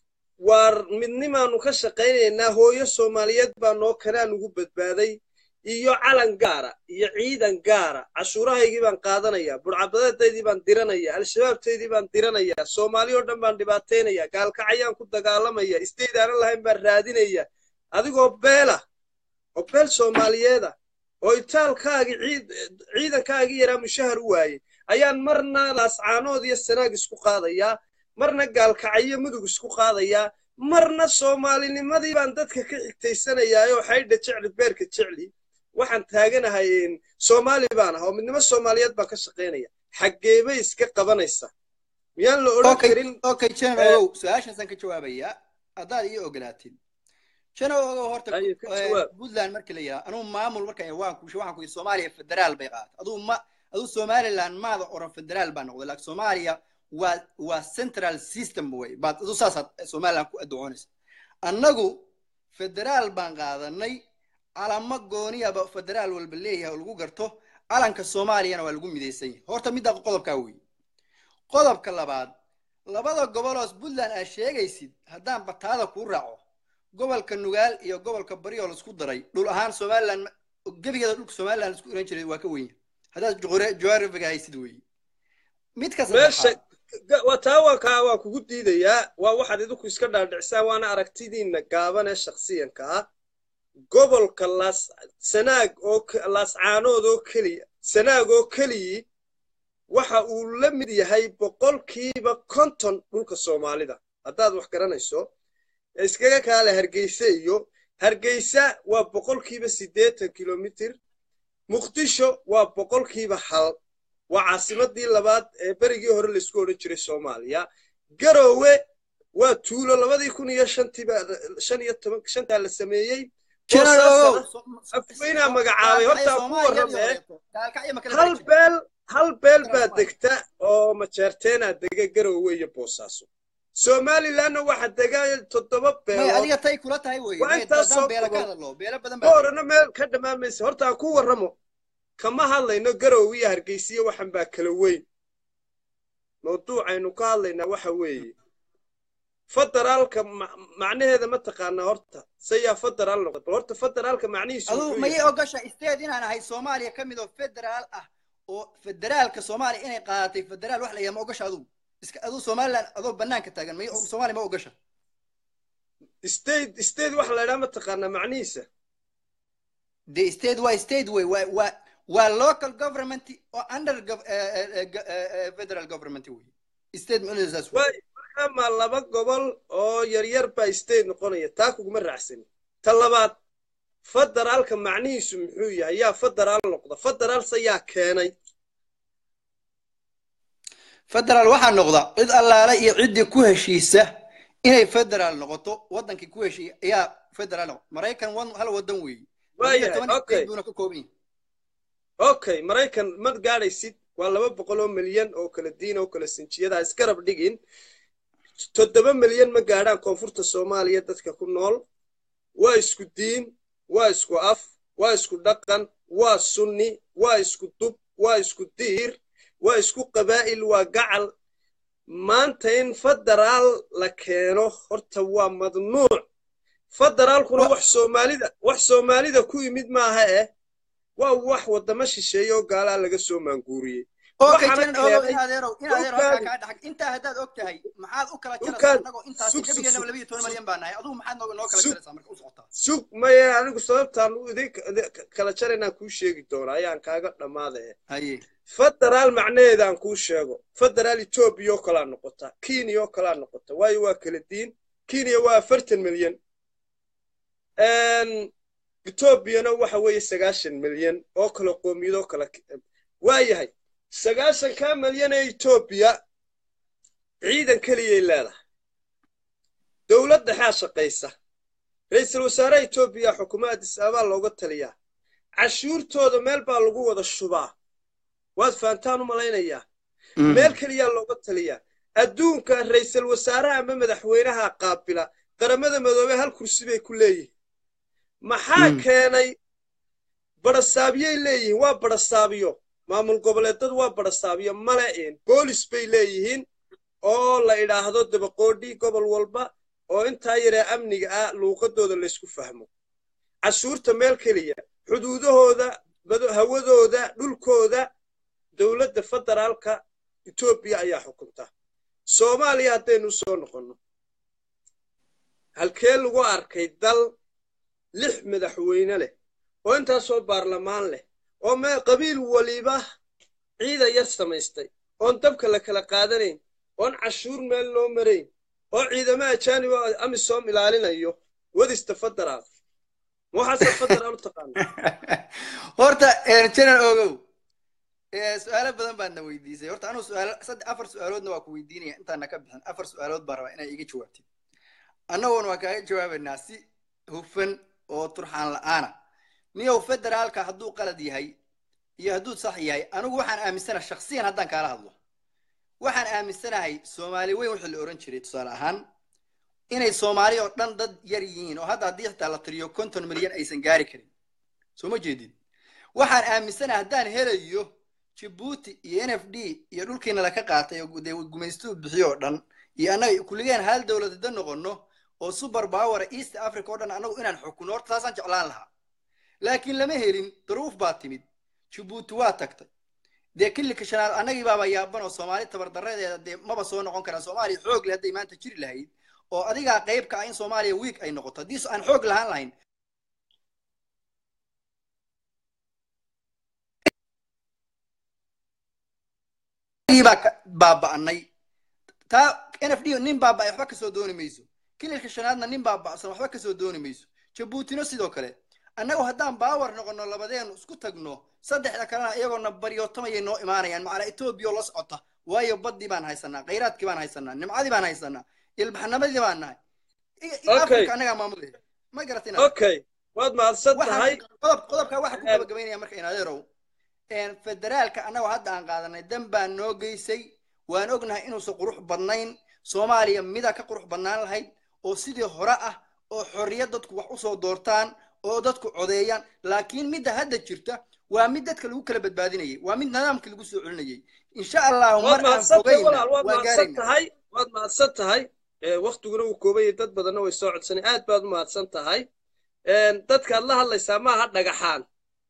waar midnimaanu ka shaqaynaynaa hooyo soomaaliyeed baa noo kanaan ugu badbaaday iyo calan gaara iyo ciidan gaara cashuurahaygii baan qaadanayaa burcabadadeydii baan diranayaa al-shabaabteydii baan diranayaa soomaali oo dhan baan dhibaataynayaa gaalkacayaan ku dagaalamaya isteyd aanan lahayn baan raadinaya adigoo beela oo beel soomaaliyeeda oo itaalkaagii ciid ciidankaagii yaraa mushahar u waayey ayaan marna laascaanood iyo sanaag isku qaadayaa marna gaalkacyo mudug isku qaadayaa marna soomaalinimadii baan dadka ka xigtaysanayaa oo xaydha jecli beerka jecli waxaan taaganahay een, soomaali baan ah oo midnimo soomaaliyeed baan ka shaqaynaya xaggeebay iska qabanaysa miyaan la odhan okay karin okay general Eh, ogow su-aashaasaan ka jawaabayaa haddaad ii ogolaatid general ogow horta ayo ka eh, jawaab puntland marka la yidhaha anugu maamul marka waan ku waxaan ku yidhi soomaaliya federaal bay qaatay aduu ma aduu somaliland maada oran federaal baa noqday laakiin soomaaliya waa waa central system way baad aduu saasaad somaliland ku addocoonaysa annagu federaal baan qaadanay calamo gooniyaba federaal walba leeyahay oo lagu garto calanka soomaaliyana waa lagu midaysan yahay horta midda qodobkaa weeye qodobka labaad labada goboloos puntland aad sheegaysid haddaan bataada kuu raaco gobolka nugaal iyo gobolka bari oo laisku daray dhul ahaan somaliland ma- gebigeeda dhulka somaliland laisku iran jiray waa ka wenya haddaad geografiga haysid weeye midka meesha saddexaad ga- waa taa waa kaa waa kugu diidayaa waa waxaad idinku iska dhaadhicisaan waana aragtidiinna gaaban ee shakhsiyanka ah gobolka laas sanaag oo k- laascaanood oo keliya sanaag oo keliyii waxa uu la mid yahay boqolkiiba konton dhulka soomaalida haddaad wax garanayso ee iskaga kaale hargeysa iyo hargeysa waa boqolkiiba siddeetan kilomitir muqdisho waa boqolkiiba hal waa caasimadii labaad ee berigii hore laisku odhan jiray soomaaliya garoowe waa tuulo labadii kun iyo shantiiba shan iyo toban shantaa la sameeyey general boosaasana ogow so- so- afweynaa magacaabay gaalkacyo horta ku soomaaliya iyo warramee horeeto gaalkacyo ma kala hal bari jirin beel hal beel Central baa Soomaaliya degta oo majeerteenaa dega garoowe iyo boosaaso somalilandna waxa dega toddoba may beelood adiga tay kula tahay weeye waa may intaas haddaan soo beela ka gobol hadalno beelo badan baa dega boorana meel ka dhamaamaysa horta aan ku warramo kama hadlayno garoowe iyo hargeysiyo waxan baa kala weyn mawduucaynu ka hadlaynaa waxa weeye federaalka ma- macnaheeda ma taqaanaa horta sayaa federaal noqda bal horta federaalka macnihiisu aduu muxuu mayay yahay ogasha state inaan ahay soomaaliya ka mid oo federaal ah oo federaalka soomaaliya inay qaadatay federaal wax la yahay ma ogasha adugu iska aduu somaliland adoo banaanka taagan may soomaaliya ma ogasha state state waxa la idhaha mataqaanaa macnihiisa de state waa state way waa waa waa local government oo under gov- eh, eh, eh, go- eh, eh, federal government wey state macnaheedu saas wey waay markaa ma laba gobol oo yaryar baa state noqonaya taa kuguma raacsani ta labaad federaalka macnihiisu muxuu yahay yaa federaal noqda federaalse yaa keenay federal waxaa noqda cid allaale iyo ciddii ku heshiisa inay federal noqoto wadankii ku heshiiya ayaa federal noqo maraykan wan hal wadan weeye Waayahay, toban okay. state buuna ka kooban yahay okay maraykan ma gaadhaysid waa laba boqol oo milyan oo kala diin oo kala sinjiyada isgarab dhigin toddoba milyan ma gaadhaan koonfurta soomaaliya dadka ku nool waa isku diin waa isku af waa isku dhaqan waa sunni waa isku dub waa isku diir waa isku qabaa'il waa gacal maanta in federaal la keeno horta waa madnuuc federaalkuna wax soomaalida wax soomaalida ku yimid maaha eh waa wax wadamo shisheeye oo gaalaa laga soo maanguuriyey okay waxaana janan ogow keenay in adeerow in adeerow halkaa dhulkaan kaa dhaxag intaa haddaad og tahay maxaad u kala jaraysaa dhulkaan annagoo intaasi sug sug gabigeennaba sug labiyo toban malyan baa nahay adugu maxaad noo noo kala sug jaraysaa marka u socotaa sug maye anigu sababtaan u idin kala jaraynaan kuu sheegi doona ayaan kaaga dhammaada eh haye federaal macnaheedaan kuu sheego federaal etoobiya oo kalaa noqota kenya oo kalaa noqota waayo waa kala diin kenya waa afartan milyan etoobiyana waxa weeye sagaashan milyan oo kala qoomiyadoo kala waayahay sagaashankaa milyan ee etoobiya ciidan keliyay leedahay dowlad dhexaa shaqaysa ra-iisul wasaaraha etoobiya xukuumadda addis ababaa looga taliyaa cashuurtooda meel baa lagu wada shubaa waad fahantaan u malaynayaa meel keliyaa looga taliyaa adduunka ra'iisul wasaaraha ama madaxweynaha qaabila qaramada midoobey hal kursi bay ku leeyihiin maxaa keenay barasaabiyay leeyihiin waa barasaabiyo maamul goboleedadu waa barasaabiyo male een boolis bay leeyihiin oo la idhaahdo dabaqoodhi gobol walba oo intaa yaree amniga ah luuqadooda laysku fahmo cashuurta meel keliya xuduudahooda bado- hawadooda dhulkooda dowladda federaalka etoobiya ayaa xukunta soomaaliya haddaynu soo noqonno halkee lagu arkay dal lix madaxweyne leh oo intaasoo baarlamaan leh oo me qabiil waliba ciidan yar samaystay oon dabka la kala qaadanayn oon cashuur meel loo marayn oo ciidamo ajaanib oo amisom ilaalinayo wadista federaal ma waxaase federaal u taqaana horta janan ogow Eh, su-aalo badan baad na weydiisay horta anuu suaalo saddex afar su-aaloodna waa ku weydiinaya intaana ka bixin afar su-aalood baan rabaa inay iga jawaabtid annagoona waa kaaga jawaabaynaa si hufan oo turxaan la'aana niyow federaalka hadduu qalad yahay iyo hadduu sax yahay anigu waxaan aaminsanahay shaksiyan haddaan kaala hadlo waxaan aaminsanahay soomaali weyn wixii la oran jiray tusaale ahaan inay soomaali oo dhan dad yar yihiin oo hadda haddii xitaa la tiriyo konton milyan aysan gaari karin soo ma jeedid waxaan aaminsanahay haddaan helayo jibuuti iyo n f d iyo dhulkiina laka qaatay oo dee gumaystuhu bixiyo oo dhan iyo annaga kulligeen hal dowladada noqono oo super power east africa oo dhan annagu inaan xukuno horta taasaan jeclaan lahaa laakiin lama helin duruuf baa timid jibuuti waa tagtay dee kilika shanaad annagii baaba yaaban oo soomaali tabardarradeeda dee maba soo noqon karaan soomaaliya xoog leh hadday maanta jiri lahayd oo adigaa qayb ka ah in soomaaliya wiig ay noqoto haddii aan xoog lahaan lahayn baa ka baaba'nay taa n f d nin baaba'ay waxba kasoo dooni mayso kililka shanaadna nin baaba'san waxba kasoo dooni mayso jabuutina sidoo kale annagu haddaan baawar noqono labadeenu isku tagno saddexda kalena iyagoona baryootamayay noo imaanayaan macala etoobiya oo la socota waayo baddii baan haysanaa khayraadkii baan haysanaa nimcadii baan haysanaa ilbaxnimadii baan nahay Okay. afrika annagaa maamulaya ma garatina okay waad mahadsan tahay qodob qodobkaa waxaa ku gabagabaynaya marka inadeerow federaalka annagoo hadda aan qaadanay dan baan noo geysay waan ognahay inuusan qurux badnayn soomaaliya mida ka qurux badnaan lahayd oo sidii hore ah oo xorriyad dadku wax usoo doortaan oo dadku codeeyaan laakiin midda hadda jirta waa mid dadka lagu kala badbaadinayay waa mid nidaamkii lagu soo celinayay insha allahu waad mar aan mahadsan tahay fogayna walaal waad waan mahadsan gaarayna tahay waad mahadsan tahay Eh, waktiguna wuu kooban yahay dad badanna way soo codsanay aad baad u mahadsan tahay dadkaad la hadlaysaa maaha dhagaxaan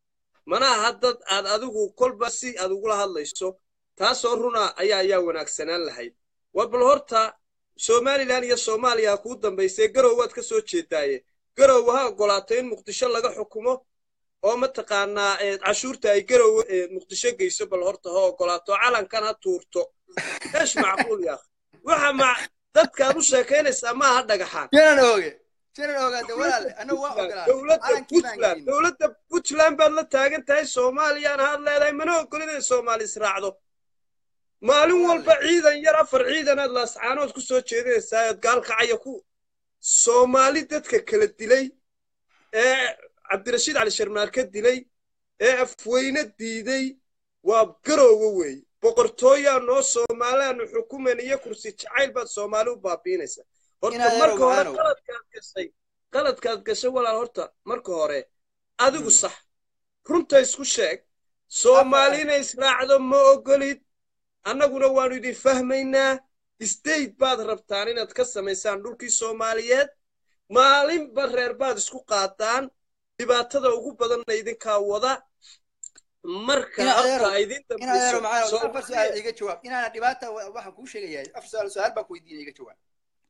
mana aha dad aad adigu kolba si aad ugula hadlayso taasoo runa ayaa ayaa wanaagsanaan lahayd war bal horta somalilan iyo soomaaliya ha kuu dambaysay garow waad ka soo jeedaaye garow ha oggolaato in muqdisho laga xukumo oo mataqaanaa eh, cashuurta ay garow eh, muqdisho geyso bal horta ha oggolaato calankan ha tuurto eesh macquul yaa waxa ma dadkaad u sheekaynaysaa maaha dhagaxaan janan ooge janan oogaade walaale anagu waa ogolaaday dowladda calankii baan puntland gelin dowladda puntland baad la taagan tahay soomaaliyana had leedahay mana ogolin inay soomaali israacdo maalin walba ciidan yar afar ciidanaad laascaanood ku soo jeedinaysaa ood gaalkacaya ku soomaali dadka kala dilay ee cabdirashiid cali sharmaarka dilay ee afweyne diiday waa garoowe weeye boqortooyaa noo soomaaliaanu xukumayn iyo kursi jacayl baad soomaali u baabiinaysaa horta Inaad marka hore erow, qaladkaad gashay qaladkaad gashay walaal horta marka hore adigu sax runta isku sheeg soomaali inay israacdo ma ogolid annaguna waannu idin fahmaynaa state baad rabtaan inaad ka samaysaan dhulkii soomaaliyeed maalinba reer baad isku qaataan dhibaatada ugu badanna idinkaa wada marka Ina habka adeero- ay idin in adeero dambayso macaan afar su-aal iga jawaab inaana dhibaata wa- waxaan kuu sheegayaa afar su-aal su-aal baan ku weydiinaya iga jawaab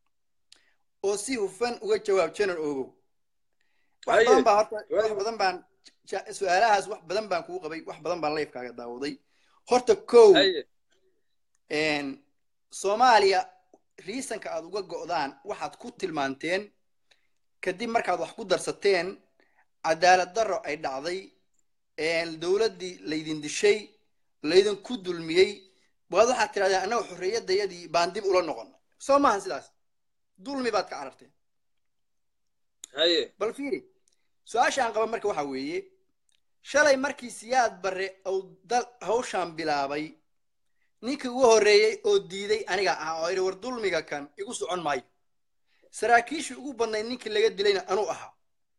oo si hufan uga jawaab janan oogow wax Haye, badan baan horta wax waayo. badan baan ja- su-aalahaas wax badan baan kuu qabay wax badan baan lifekaaga daawaday horta kow Haye. een, soomaaliya riisanka aad uga go'daan waxaad ku tilmaanteen kadib markaad wax ku darsateen cadaalad darro ay dhacday een, dowladdii laydin dishay laydinku dulmiyey waad waxaad tidhahdeen annaga xorriyadayadii baan dib ula noqon soo maahan sidaas dulmi baad ka cararteen haye bal fiiri su-aasha aan qaba marka waxaa weeye shalay markii siyaad barre uu dal hawshaan bilaabay ninkii ugu horreeyey oo diiday aniga ah oo yidhi war dulmiga kan igu socon maayo saraakiishii ugu badnayd ninkii laga dilayna anuu ahaa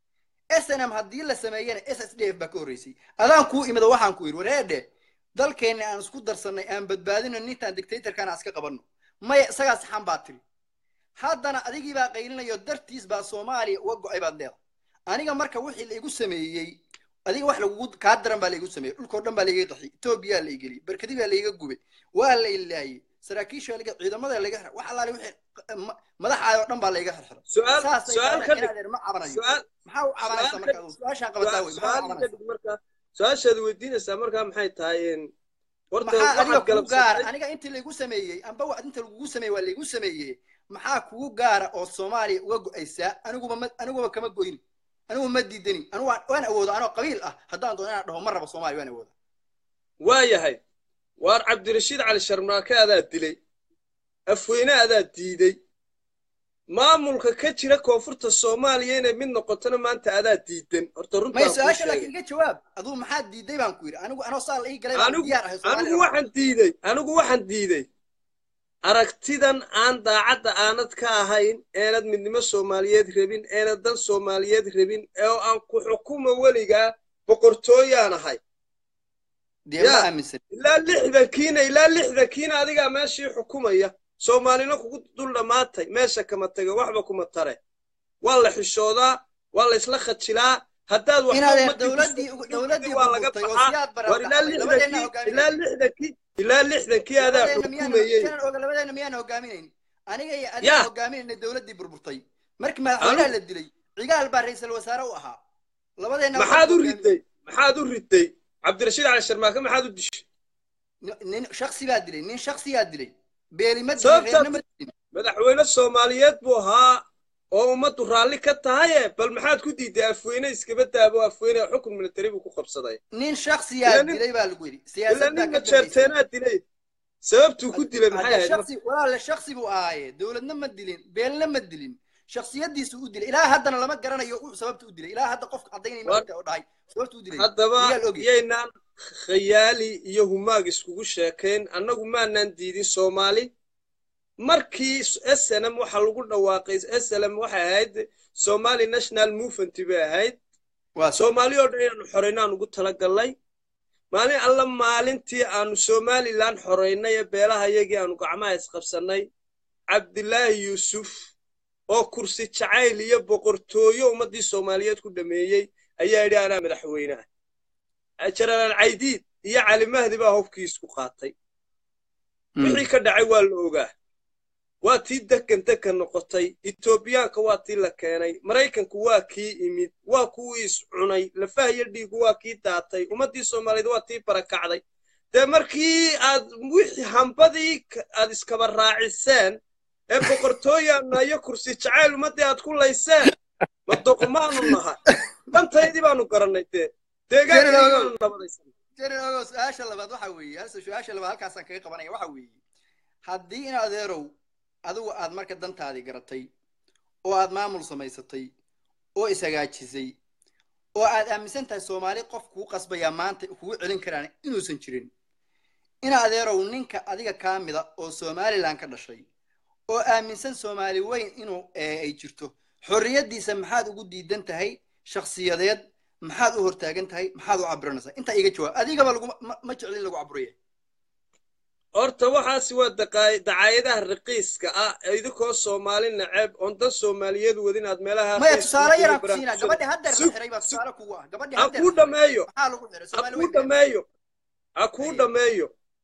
snm haddii la sameeyana s s d f baa ka horreysay adaan kuu imida waxaan ku yidhi wareedhe dalkeenna aan isku darsannay aan badbaadino nintaan dictatorkana iska qabanno maya isagaa saxan baa tiri haddana adigii baa qaylinayo dartiis baa soomaaliya uga go'ay baad leedahay aniga marka wixii la igu sameeyey adiga wax lagugu kaa daran baa la igu sameeyey dhulkoo dhan baa laiga daxiyey etoobiyaa la igeliyey barkadi baa laiga gubay waa la ilaayey saraakiisha laga ciidamada laga xir wax allaale wixii ma- madaxaada oo dhan baa laiga xirxiray su'aal saasay su'aal tahay ka inaad dhig eer ma cabanayo su'aal maxaa u cabanaysa su'aal marka ka adigu su-aashaan qabataa wey maxaa u su'aal ka cabanaysa dhig marka su-aashaad weydiinaysaa markaa maxay tahay een, horta maxaa adiga waxaad kugu gaara galabsatay aniga intii laigu sameeyey amba wa inta lagugu sameeyey waa laigu sameeyey maxaa kugu gaara oo soomaaliya uga go'aysaa aniguba ma aniguba kama goyni anigu ma diidani anigu waan waan awooda anoo qabiil ah haddaan doono inaan dhaho ma rabo soomaaliya waan awooda waa yahay waar cabdirashiid cali sharmaake adaa dilay afweyne adaa diiday maamulka ka jira koonfurta soomaaliya inay mid noqotona maanta adaa diidan horta may runtaan kuu su-aasha sheegay laakiin iga jawaab aduu maxaa diiday baan ku yidhi anigu anoo saa la ii galay baan anigu diyaar ahay anigu soomaaliya waxaan diiday anigu waxaan diiday aragtidan aan daacadda aanad ka ahayn eenad midnimo soomaaliyeed rabin eenad dal soomaaliyeed rabin oo aan ku xukumo weligaa boqortooyaan ahay dee ma yaa aaminsan ilaa lixdankiina ilaa lixdankiina adigaa meeshii xukumaya soomaalina kugu dul dhammaatay meesha kama taga waxba kuma tare waa la xishoodaa waa la isla khajilaa haddaad waxba inaad eer ummadii ku dowladdii sugtid dowladdii waa laga burburtay oo baxaa siyaad bara war ilaa dhacday labadeenna lixdankii ilaa hogaaminayay lixdankii ilaa lixdankii adaa labadeenna miyaana xukumayey janan oga labadeenna miyaana hogaaminayn aniga iyo adiga yaa hogaaminayna dowladdii burburtay markii madaxweynaha anu la dilay cigaal baa ra'iisul wasaare u ahaa labadeenna waxaan maxaad u hogaaminay riday maxaad u riday cabdirashiid cali sharmaake maxaad u dishay nin shaksi baa dilay nin shaksiyaa dilay beeli ma dilin sababtaad reerna ma dilin madaxweyne soomaaliyeed buu ahaa oo ummaddu raalli ka tahaye bal maxaad ku diiday afweyne iskaba daabo afweyne xukun militari buu ku qabsaday nin shaksiyaa ilaa nin dilay baa lagu yidhi ilaa siyaasad baa nin ka dambaysay majeerteenaa dilay sababtuu ku dilay maxay hadde ahayd marka shaksi walaale shaksi buu ahaaye dowladna ma dilin beelna ma dilin shaksiyadiisu u dilay ilaa haddana lama garanayo uu sababta u dilay ilaa hadda qofka caddaynay ma war ogta oo dhahay sababta u dilay haddaba miyaa la ogyahay yaynaan khayaali iyo humaag iskugu sheekayn annagu maanaan diidin soomaali markii snm waxa lagu dhawaaqay slm waxay ahayd somali national movement bay ahayd waa sax soomaali oo dhan inaanu xoraynaan ugu talagalnay maalin alla maalintii aanu somalilan xoraynay ee beelaha yagii aanu gacmaha isqabsannay cabdilaahi yuusuf oo kursi jacayl iyo boqortooyo ummaddii soomaaliyeed ku dhameeyey ayaa yidhi anaa madaxweyne ah jenaraal caydiid iyo cali mahdi baa hubkii isku qaatay wixii ka dhacay waa la ogaa waa tii dekan dekan noqotay etoobiyaanka waa tii la keenay maraykanku waa kii imid waa kuwii is cunay lafaha iyo dhiigu waa kii daatay ummaddii soomaaliyeed waa tii barakacday dee markii aad wixii hambadii aad iskaba raaciseen ee boqortooyaana iyo kursi jacayl ummaddii aad ku layseen ma doqmaanu nahay dantaydii baanu garannay dee deegaankaanu nabadaysan jeneraal su-aasha labaad waxa weeye halse su-aasha labaad halkaasaan kaga qabanaya waxa weeye haddii in adeerow adigu aad marka dantaadii garatay oo aad maamul samaysatay oo ishagaajisay oo aad aaminsan tahay soomaali qof kuu qasbayaa maanta kugu celin karaan inuusan jirin in adeerow ninka adiga kaa mida oo somalilan ka dhashay oo aaminsan soomaali weyn inuu ay jirto xorriyaddiisa maxaad ugu diidan tahay shakhsiyadeed maxaad u hortaagan tahay maxaad u cabiranaysaa intaa iga jawaab adigaba lagu ma jeclin lagu caburiya horta waxaasi waa dacaayadaha raqiiska ah idinkoo soomaali naceb oon dan soomaaliyeed wadin aad meelaha maya tusaale yaraan ku siinaa gabadhi haddeer la xiray baa tusaale kugu ah gabadhi ha kuu dhameeyo maxaa lagu xiray ha soomaali kuu weyn dhameeyo ha kuu dhameeyo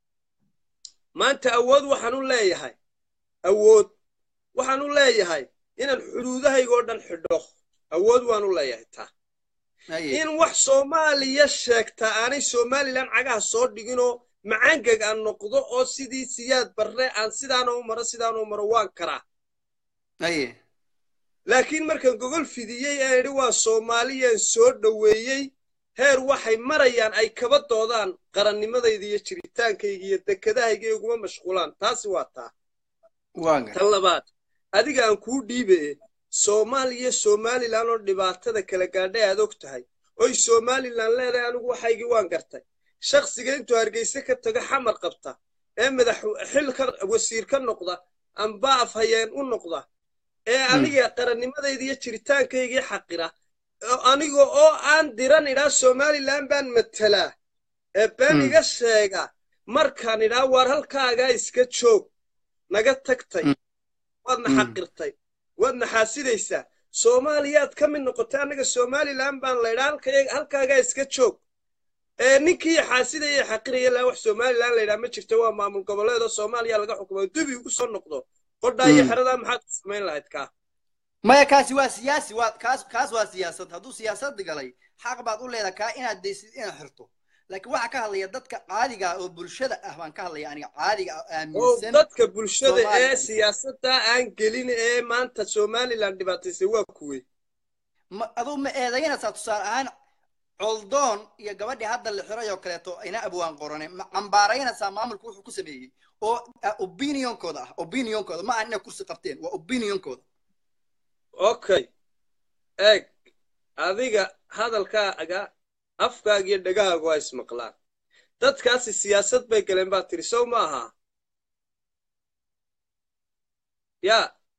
maanta awood waxaan u leeyahay awood waxaan u leeyahay inaan xuduudahaygoo dhan xidho awood waan u leeyahay taa in wax soomaaliya sheegta aanay somalilan cagaha soo dhiginoo macangeg aan noqdo oo sidii siyaad barre aan sidaana u maro sidaana u maro waan karaa aye laakiin markaan gogol fidiyey aan idhi waa soomaaliyaan soo dhoweeyey heer waxay marayaan ay kaba doodaan qarannimadayda iyo jiritaankayga iyo dekedahayga iguma mashquulaan taasi waa taa waan tan labaad adiga aan kuu dhiibaye soomaaliya somalilan oo dhibaatada kala gaadhay aad og tahay oy somalilan leedahay anigu waxaygii waan gartay shakhsiga intuu hargeyse ka tago xamar qabta ee madax xil ka wasiir ka noqda amba afhayeen u noqda ee aniga qarannimadayda iyo jiritaankaygii xaqira aniga oo aan diran idhaa somalilan baan matelaa ee been iga sheega markaan idhaa waar halkaagaa iska joog naga tagtay waadna xaqirtay waadna xaasidaysaa soomaaliyaad ka mid noqotay annaga somalilan baan laydhaa halkaagaa iska joog ee ninkii xaasidaya xaqiraya laa wax somalilan laydhaa ma jirto waa maamul goboleedoo soomaaliya laga xukumo dubi ugu soo noqdo qodhaa iyo xeradaa maxaad ku samayn lahayd kaa maya kaasi waa siyaasi waa kaas kaas waa siyaasad hadduu siyaasad galay xaq baad u leedahay kaa inaad daysid inaad xirto laakiin waxaa ka hadlaya dadka caadiga ah oo bulshada ah baan ka hadlaya aniga caadiga ah oo oo aaminsan dadka bulshada ee Soomaaliya. siyaasadda aan gelin ee maanta somalilan dhibaataysay waa kuwe ma aduu ma eedaynaysaa tusaale ahaan coldoon iyo gabadhii hadda la xiray oo kaleeto ina abwaan qorane ma cambaaraynaysaa maamulku wuxuu ku sameeyey oo ah, opinionkooda ah opinionkooda ma aha inay kursi qabteen waa opinionkooda okay eeg adiga hadalkaaga afkaaga iyo dhegahaaga waa ismaqlaan dadkaasi siyaasad bay galeen baa tiri sow ma aha ya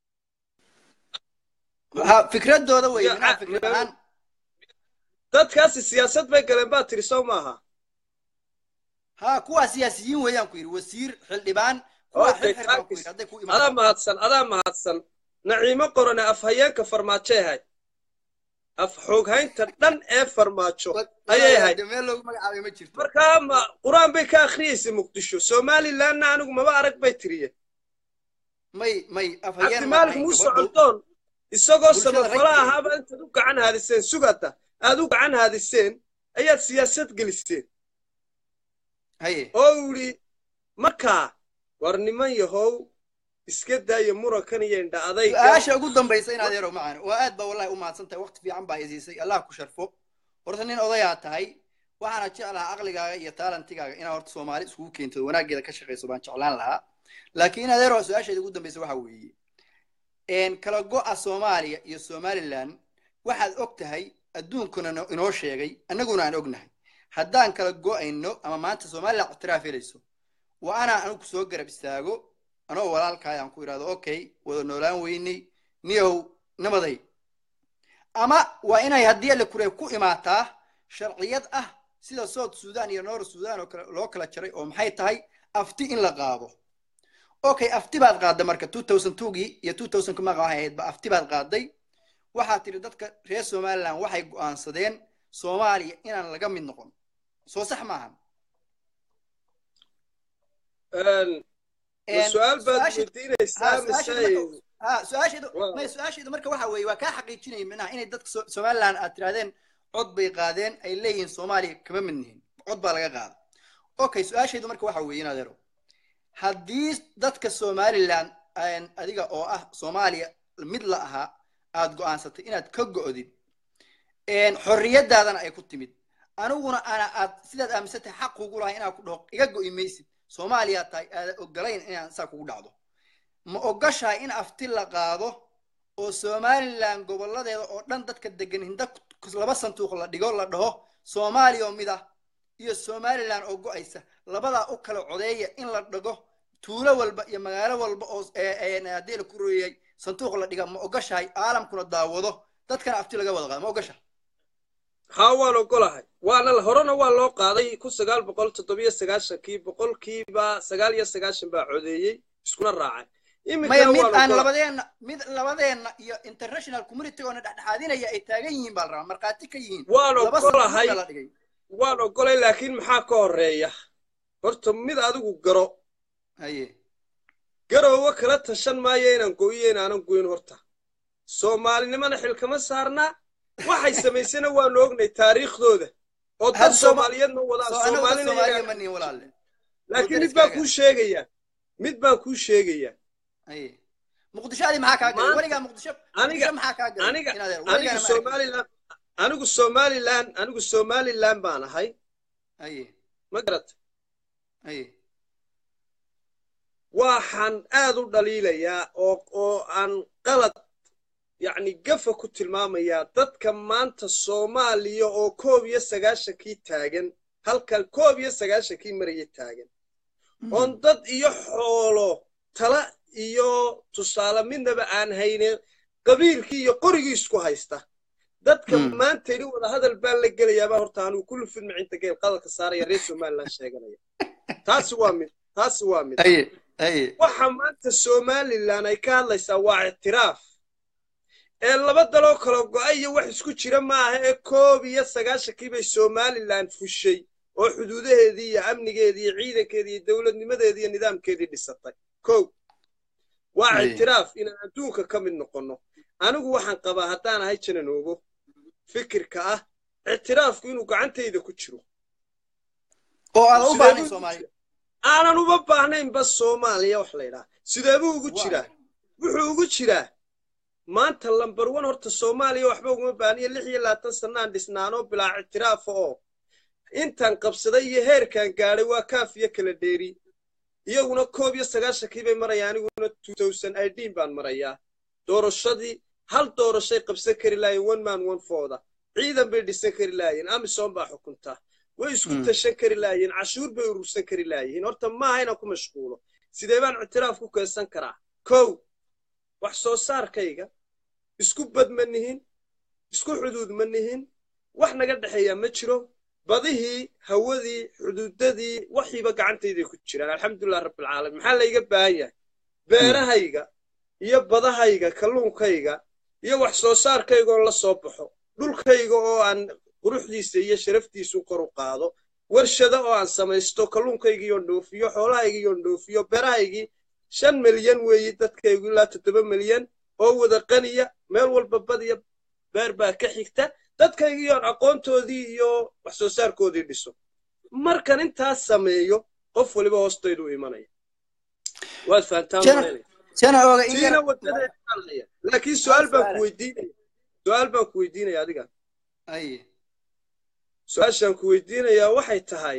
ha fikradooda wey Ya, minaha ah, fikrad ma- ahaan dadkaasi siyaasad bay galeen baa tiri sow ma aha ha kuwaa siyaasiyiin weeyaan ku yidhi wasiir xildhibaan kuwaa Okay, xirxir baan ku thanks. yidhi hadday ku adaa imaan mahadsan adaa mahadsan naciimo qorane afhayeenka farmaajo ahay af xooghaynta dhan ee farmaajo ayay ahayd meel loogu magacaabay ma jirto markaa ma qur-aan bay ka akhriyeysay muqdisho somalilanna anigu maba arag bay tiriye may may afhayeen ma cabdimaalik ahayn muuse gabadhu coldoon isagoo bulshada samafala ragteeda. ahaaba intaad u gacan haadiseen sugata aad u gacan haadiseen ayaad siyaasad geliseen haye oo yidhi markaa war niman yahow iska daaya murankan iyo indha adayga su-aasha ugu dambaysa inaad yarow macaan waa aad baa wallahi u mahadsan tahay waqti fiican baa isiisay allah ku sharfo horta nin odayaa tahay waxaana jeclahaa aqligaaga iyo taalantigaaga inaad horta soomaali iskugu keento wanaaggeeda ka shaqayso baan jeclaan lahaa laakiin inaad yarow su-aasheeda ugu dambaysa waxa weeye een kala go'a soomaaliya iyo somalilan waxaad og tahay adduunkuna no- inoo sheegay annaguna aan ognahay haddaan kala go'ayno ama maanta somalilan ictiraaf helayso waa anaa anigu soo garab istaago anoo walaalkaay aan ku idhahdo okay wada noolaan weynay niyow namaday ama waa inay haddii alle kure ku imaataa sharciyad ah sida south sudan iyo north sudan oo kale loo kala jaray oo maxay tahay afti in la qaado okay afti baad qaadday marka two thousand twogii iyo two thousand kuma waxay ahayd ba afti baad qaaday waxaad tiri dadka reer somaliland waxay go'aansadeen soomaaliya inaan laga mid noqon soo sax maahan su-aal baad weydiinaysaa mise su-aasheedu may su-aasheedu marka waxa weeye waa kaa xaqiijinaya minaha inay dadka somaliland aad tirahdeen cod bay qaadeen ay leeyihiin soomaaliya kama mid nihin cod baa laga qaada okay su-aasheedu marka waxa weeye inadeero haddii dadka somaliland adiga oo ah soomaaliya mid la ahaa aad go'aansatay inaad ka go'did xorriyadaadana ay ku timid aniguna ana aad sidaad aaminsan tahay xaq kugu lahay inaad ku dhaho iga go'i maysid soomaaliya tahay aadan ogolayn inaan saa kugu dhacdo ma ogashahay in afti la qaado oo somaliland goboladeeda oo dhan dadka degan hinda laba sanduuq la dhigo la dhaho soomaaliya oo mid ah iyo somaliland oo go'aysa labadaa u kala codeeya in la dhago tuulo walba iyo magaalo walba oo haddii la ku royay sanduuq la dhiga ma ogashahay caalamkuna daawado dadkana afti laga wada qaado ma ogashahay haa waan ogolahay waana horena waa loo qaaday kun sagaal boqol toddobiyo sagaashankii boqolkiiba sagaal iyo sagaashan baa codeeyey iskuna raacay maya mid aan labadeenna mid labadeenna iyo international community oona dhexdhexaadinaya ay taagan yihiin baa la rabaa markhaati ka yihiin waan ogolahay waan ogolay laakiin maxaa ka horeeya horta mid adigu garo haye garoowa kala tashan maayo inaan go'iyo inaanan goyn horta soomaalinimana xilkama saarnaa waxay samaysana waanu ognay taariikhdooda oo dad soomaaliyeedna wadaan laakiin mid baan kuu sheegayaa mid baan kuu sheegayaa muqdishoadii maxaa kaa galay weligaa muqdisho aniga maxaa kaa galay aniga anigu somaliland anigu somaliland anigu somaliland baan ahay aye ma garat aye waxaan aad u dhaliilayaa oo oo aan qalad yacni gafa ku tilmaamayaa dadka maanta soomaaliya oo koob iyo sagaashankii taagan halka koob iyo sagaashankii maraya taagan oon dad iyo xoolo tala iyo tusaale midnaba aan haynin qabiilkii iyo qorigii isku haysta dadka maanta ini wada hadal baan la gelayaabaa horta anigu kullu fidma cinta geel qadalka saaraya reer somaliland sheeganaya taasi waa mid taasi waa mid waxa maanta somaliland ay ka hadlaysaa waa ictiraaf ee laba daloo kala go'ay iyo wax isku jira maaha ee koob iyo sagaashankii bay somaliland fushay oo xuduudaheedii iyo amnigeedii iyo ciidankeedii iyo dowladnimadeedii iyo nidaamkeedii dhisatay kow waa ictiraaf inaan adduunka ka mid noqonno anigu waxaan qabaa haddaan ahay jananoogo fikirka ah ictiraafku inuu gacantayda ku jiro oo aadan u baahnayn soomaaliya aanan uma baahnaynba soomaaliya wax la ydhaha sideebuu ugu jiraa wuxuu ugu jiraa maanta lambar wan horta soomaaliya waxba uguma baahniyo lix iyo labaatan sannaan dhisnaanoo bilaa ictiraafa oo intaan qabsaday iyo heerkan gaadhay waa kaaf iyo kala dheeri iyaguna koob iyo sagaashankii bay marayaan aniguna idin baan marayaa doorashadii hal doorashay qabsan kari laayeen one man one fooda ciidan bay dhisan kari laayeen amisom baa xukuntaa way isku tashan kari laayeen cashuur bay urursan kari laayihiin horta maaha inaan ku mashquulo sidee baan ictiraaf ku keensan karaa kow wax soo saarkayga isku bad ma nihin isku xuduud ma nihin wax naga dhexeeyaa ma jiro badihii hawadii xuduudadii waxiiba gacantayday ku jiraan alxamdulilah rabbilcaalamiin maxaa layga baahan yahay beerahayga iyo badahayga kalluunkayga iyo wax soo saarkaygaoo la soo baxo dhulkayga oo aan quruxdiisa iyo sharaftiisu kor u qaado warshado oo aan samaysto kalluunkaygiiyoon dhoofiyo xoolahaygiiyoon dhoofiyo beerahaygii shan milyan weeye dadkaygu ilaa toddoba milyan oo wada qaniya meel walba badiya beer baa ka xigta dadkaygiiyoon aqoontoodii iyo wax soo saarkoodii dhiso markan intaas sameeyo qof waliba hoostaydu imanaya waad fahantaantiina wadadeedaalaya laakiin su-aal baan ku weydiinaya su-aal baan ku weydiinaya adiga su-aashaan ku weydiinayaa waxay tahay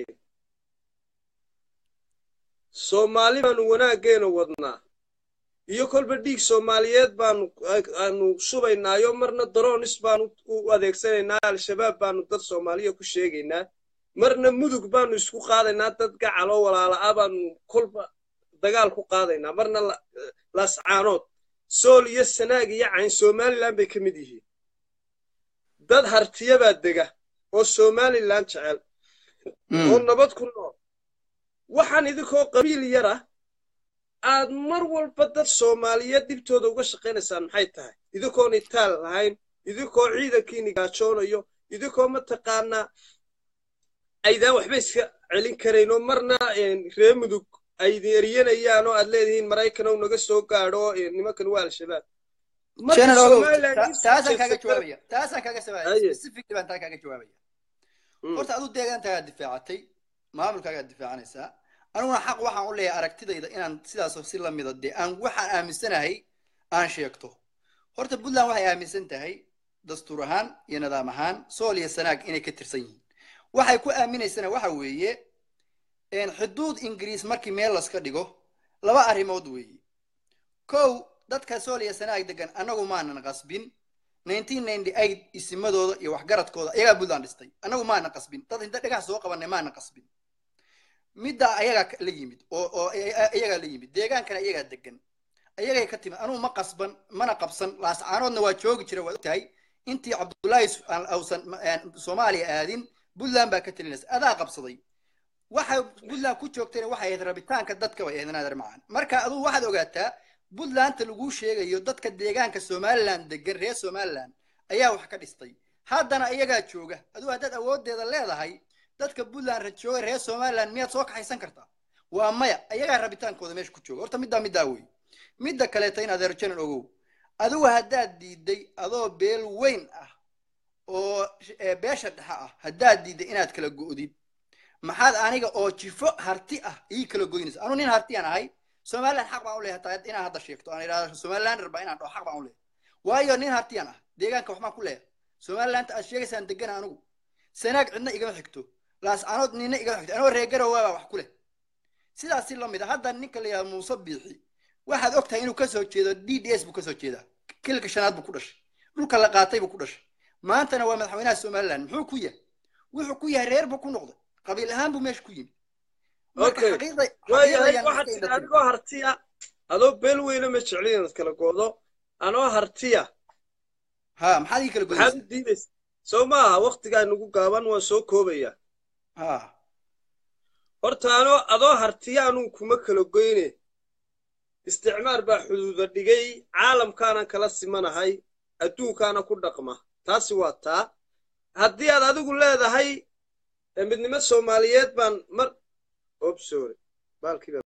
soomaali baanu wanaaggeena wadnaa iyo kolba dhiig soomaaliyeed baanu aanu shubaynaayo marna daroonis baanu u adeegsanaynaa al-shabaab baanu dad soomaaliya ku sheegaynaa marna mudug baanu isku qaadaynaa dad gacaloo walaala'a baanu kolba dagaal ku qaadaynaa marna laascaanood sool iyo sanaag iyo cayn somalilan bay ka mid yihiin dad hartiyabaa dega oo somalilan jecel oo nabad ku nool waxaan idinkoo qabiil yar ah aad mar walba dad soomaaliyeed dhibtooda uga shaqaynaysaan maxay tahay idinkoon itaal lahayn idinkoo ciidankiini gaajoonayo idinkoo mataqaanaa aydaan waxba iska celin karayn oo marna ree mudug aydin eryanayaan oo aad leedihiin maraykan ou naga soo gaadho nimankan waa al-shabaab marka Channel ogow, somaliland ta- in taasaan kaaga siyaasadda- jawaabaya taasaan kaaga sabaaya Haye. specifically baan taa kaaga jawaabaya Mm. horta aduu deegaankaagaa difaacatay maamulkaagaa difaacanaysaa aniguna xaq waxaan u leeyahay aragtidayda inaan sidaasoo si lamida dee aan waxaan aaminsanahay aan sheegto horta puntland waxay aaminsan tahay dastuur ahaan iyo nidaam ahaan sool iyo sanaag inay ka tirsan yihiin waxay ku aaminaysana waxa weeye een, xuduud ingiriis markii meel laska dhigo laba arrimood weeye kow dadka sool iyo sanaag degan annagu maanan qasbin 1998 isimadooda iyo waxgaradkooda ayagaa puntland dhistay annagu maanan qasbin dad inta dhagax soo qabanay maanan qasbin midda ayagaa ka- la yimid oo oo iyagaa la yimid deegaankana iyagaa degan ayagay ka timid anugu ma qasban mana qabsan laascaanoodna waa joogi jira waad ogtahay intii cabdullaahi s- aan- ausan ma- aan soomaaliya aadin puntland baa ka telinaysa adaa qabsaday waxay puntland ku joogtayna waxay ahayd rabitaanka dadka bay ahayd naadir macaan marka aduu waxaad ogaataa puntlandta laguu sheegayo dadka deegaanka somaliland degan reer somaliland ayaa wax ka dhistay haddana iyagaa jooga aduu haddaad awoodeeda leedahay dadka puntland rajooga reer somaliland miyaad soo kaxaysan kartaa waa maya ayagaa rabitaankooda meesha ku jooga horta middaa middaa wey midda kaleeta in adeer janan ogow adigu haddaad diiday adoo beel weyn ah oo sh- ee beesha dhexe ah haddaad diiday inaad kala go'did maxaad aniga oo jifo harti ah ii kala goynaysa anu nin hartiyaan ahay somaliland xaq baan u leeyahay hataa inaan hadda sheegto aan idhahdo somaliland raba inaan dhaho xaq baan u leeyahay waayo nin hartiyaan ah deegaanka waxbaan ku leeyahay somaliland aad sheegaysaan degana anigu sanaag cidna igama xigto laascanood nina igama xigto anoo reegara waabaa wax ku leh sidaas si la mid a hadda ninka la yidhahdo muuse biixi waxaad og tahay inuu kasoo jeedo d d s buu kasoo jeedaa kilka shanaad buu ku dhashay dhulka la qaatay buu ku dhashay maantana waa madaxweynaha somaliland muxuu ku yahay wuxuu ku yahay reer buu ku noqday qabiil ahaan buu meesha ku yimid marka Okay. xaqiiqda waayahay xaqiiqdayaan waxaad iska tidhi indhatin adigoo hartiya adoo beel weyna ma jeclin inaad kala goodo anoo hartiya ha maxaad ii kala maxaad goynaysaa u diidaysa soo maaha waktigaa nagu gaaban waan soo koobaya ha horta anoo adoo hartiya anuu kuma kala goyne isticmaar baa xuduuda dhigay caalamkaanan kala simanahay adduunkaana ku dhaqma taasi waa taa haddii aad adigu leedahay eh, midnimo soomaaliyeed baan mar obsore baalkiiba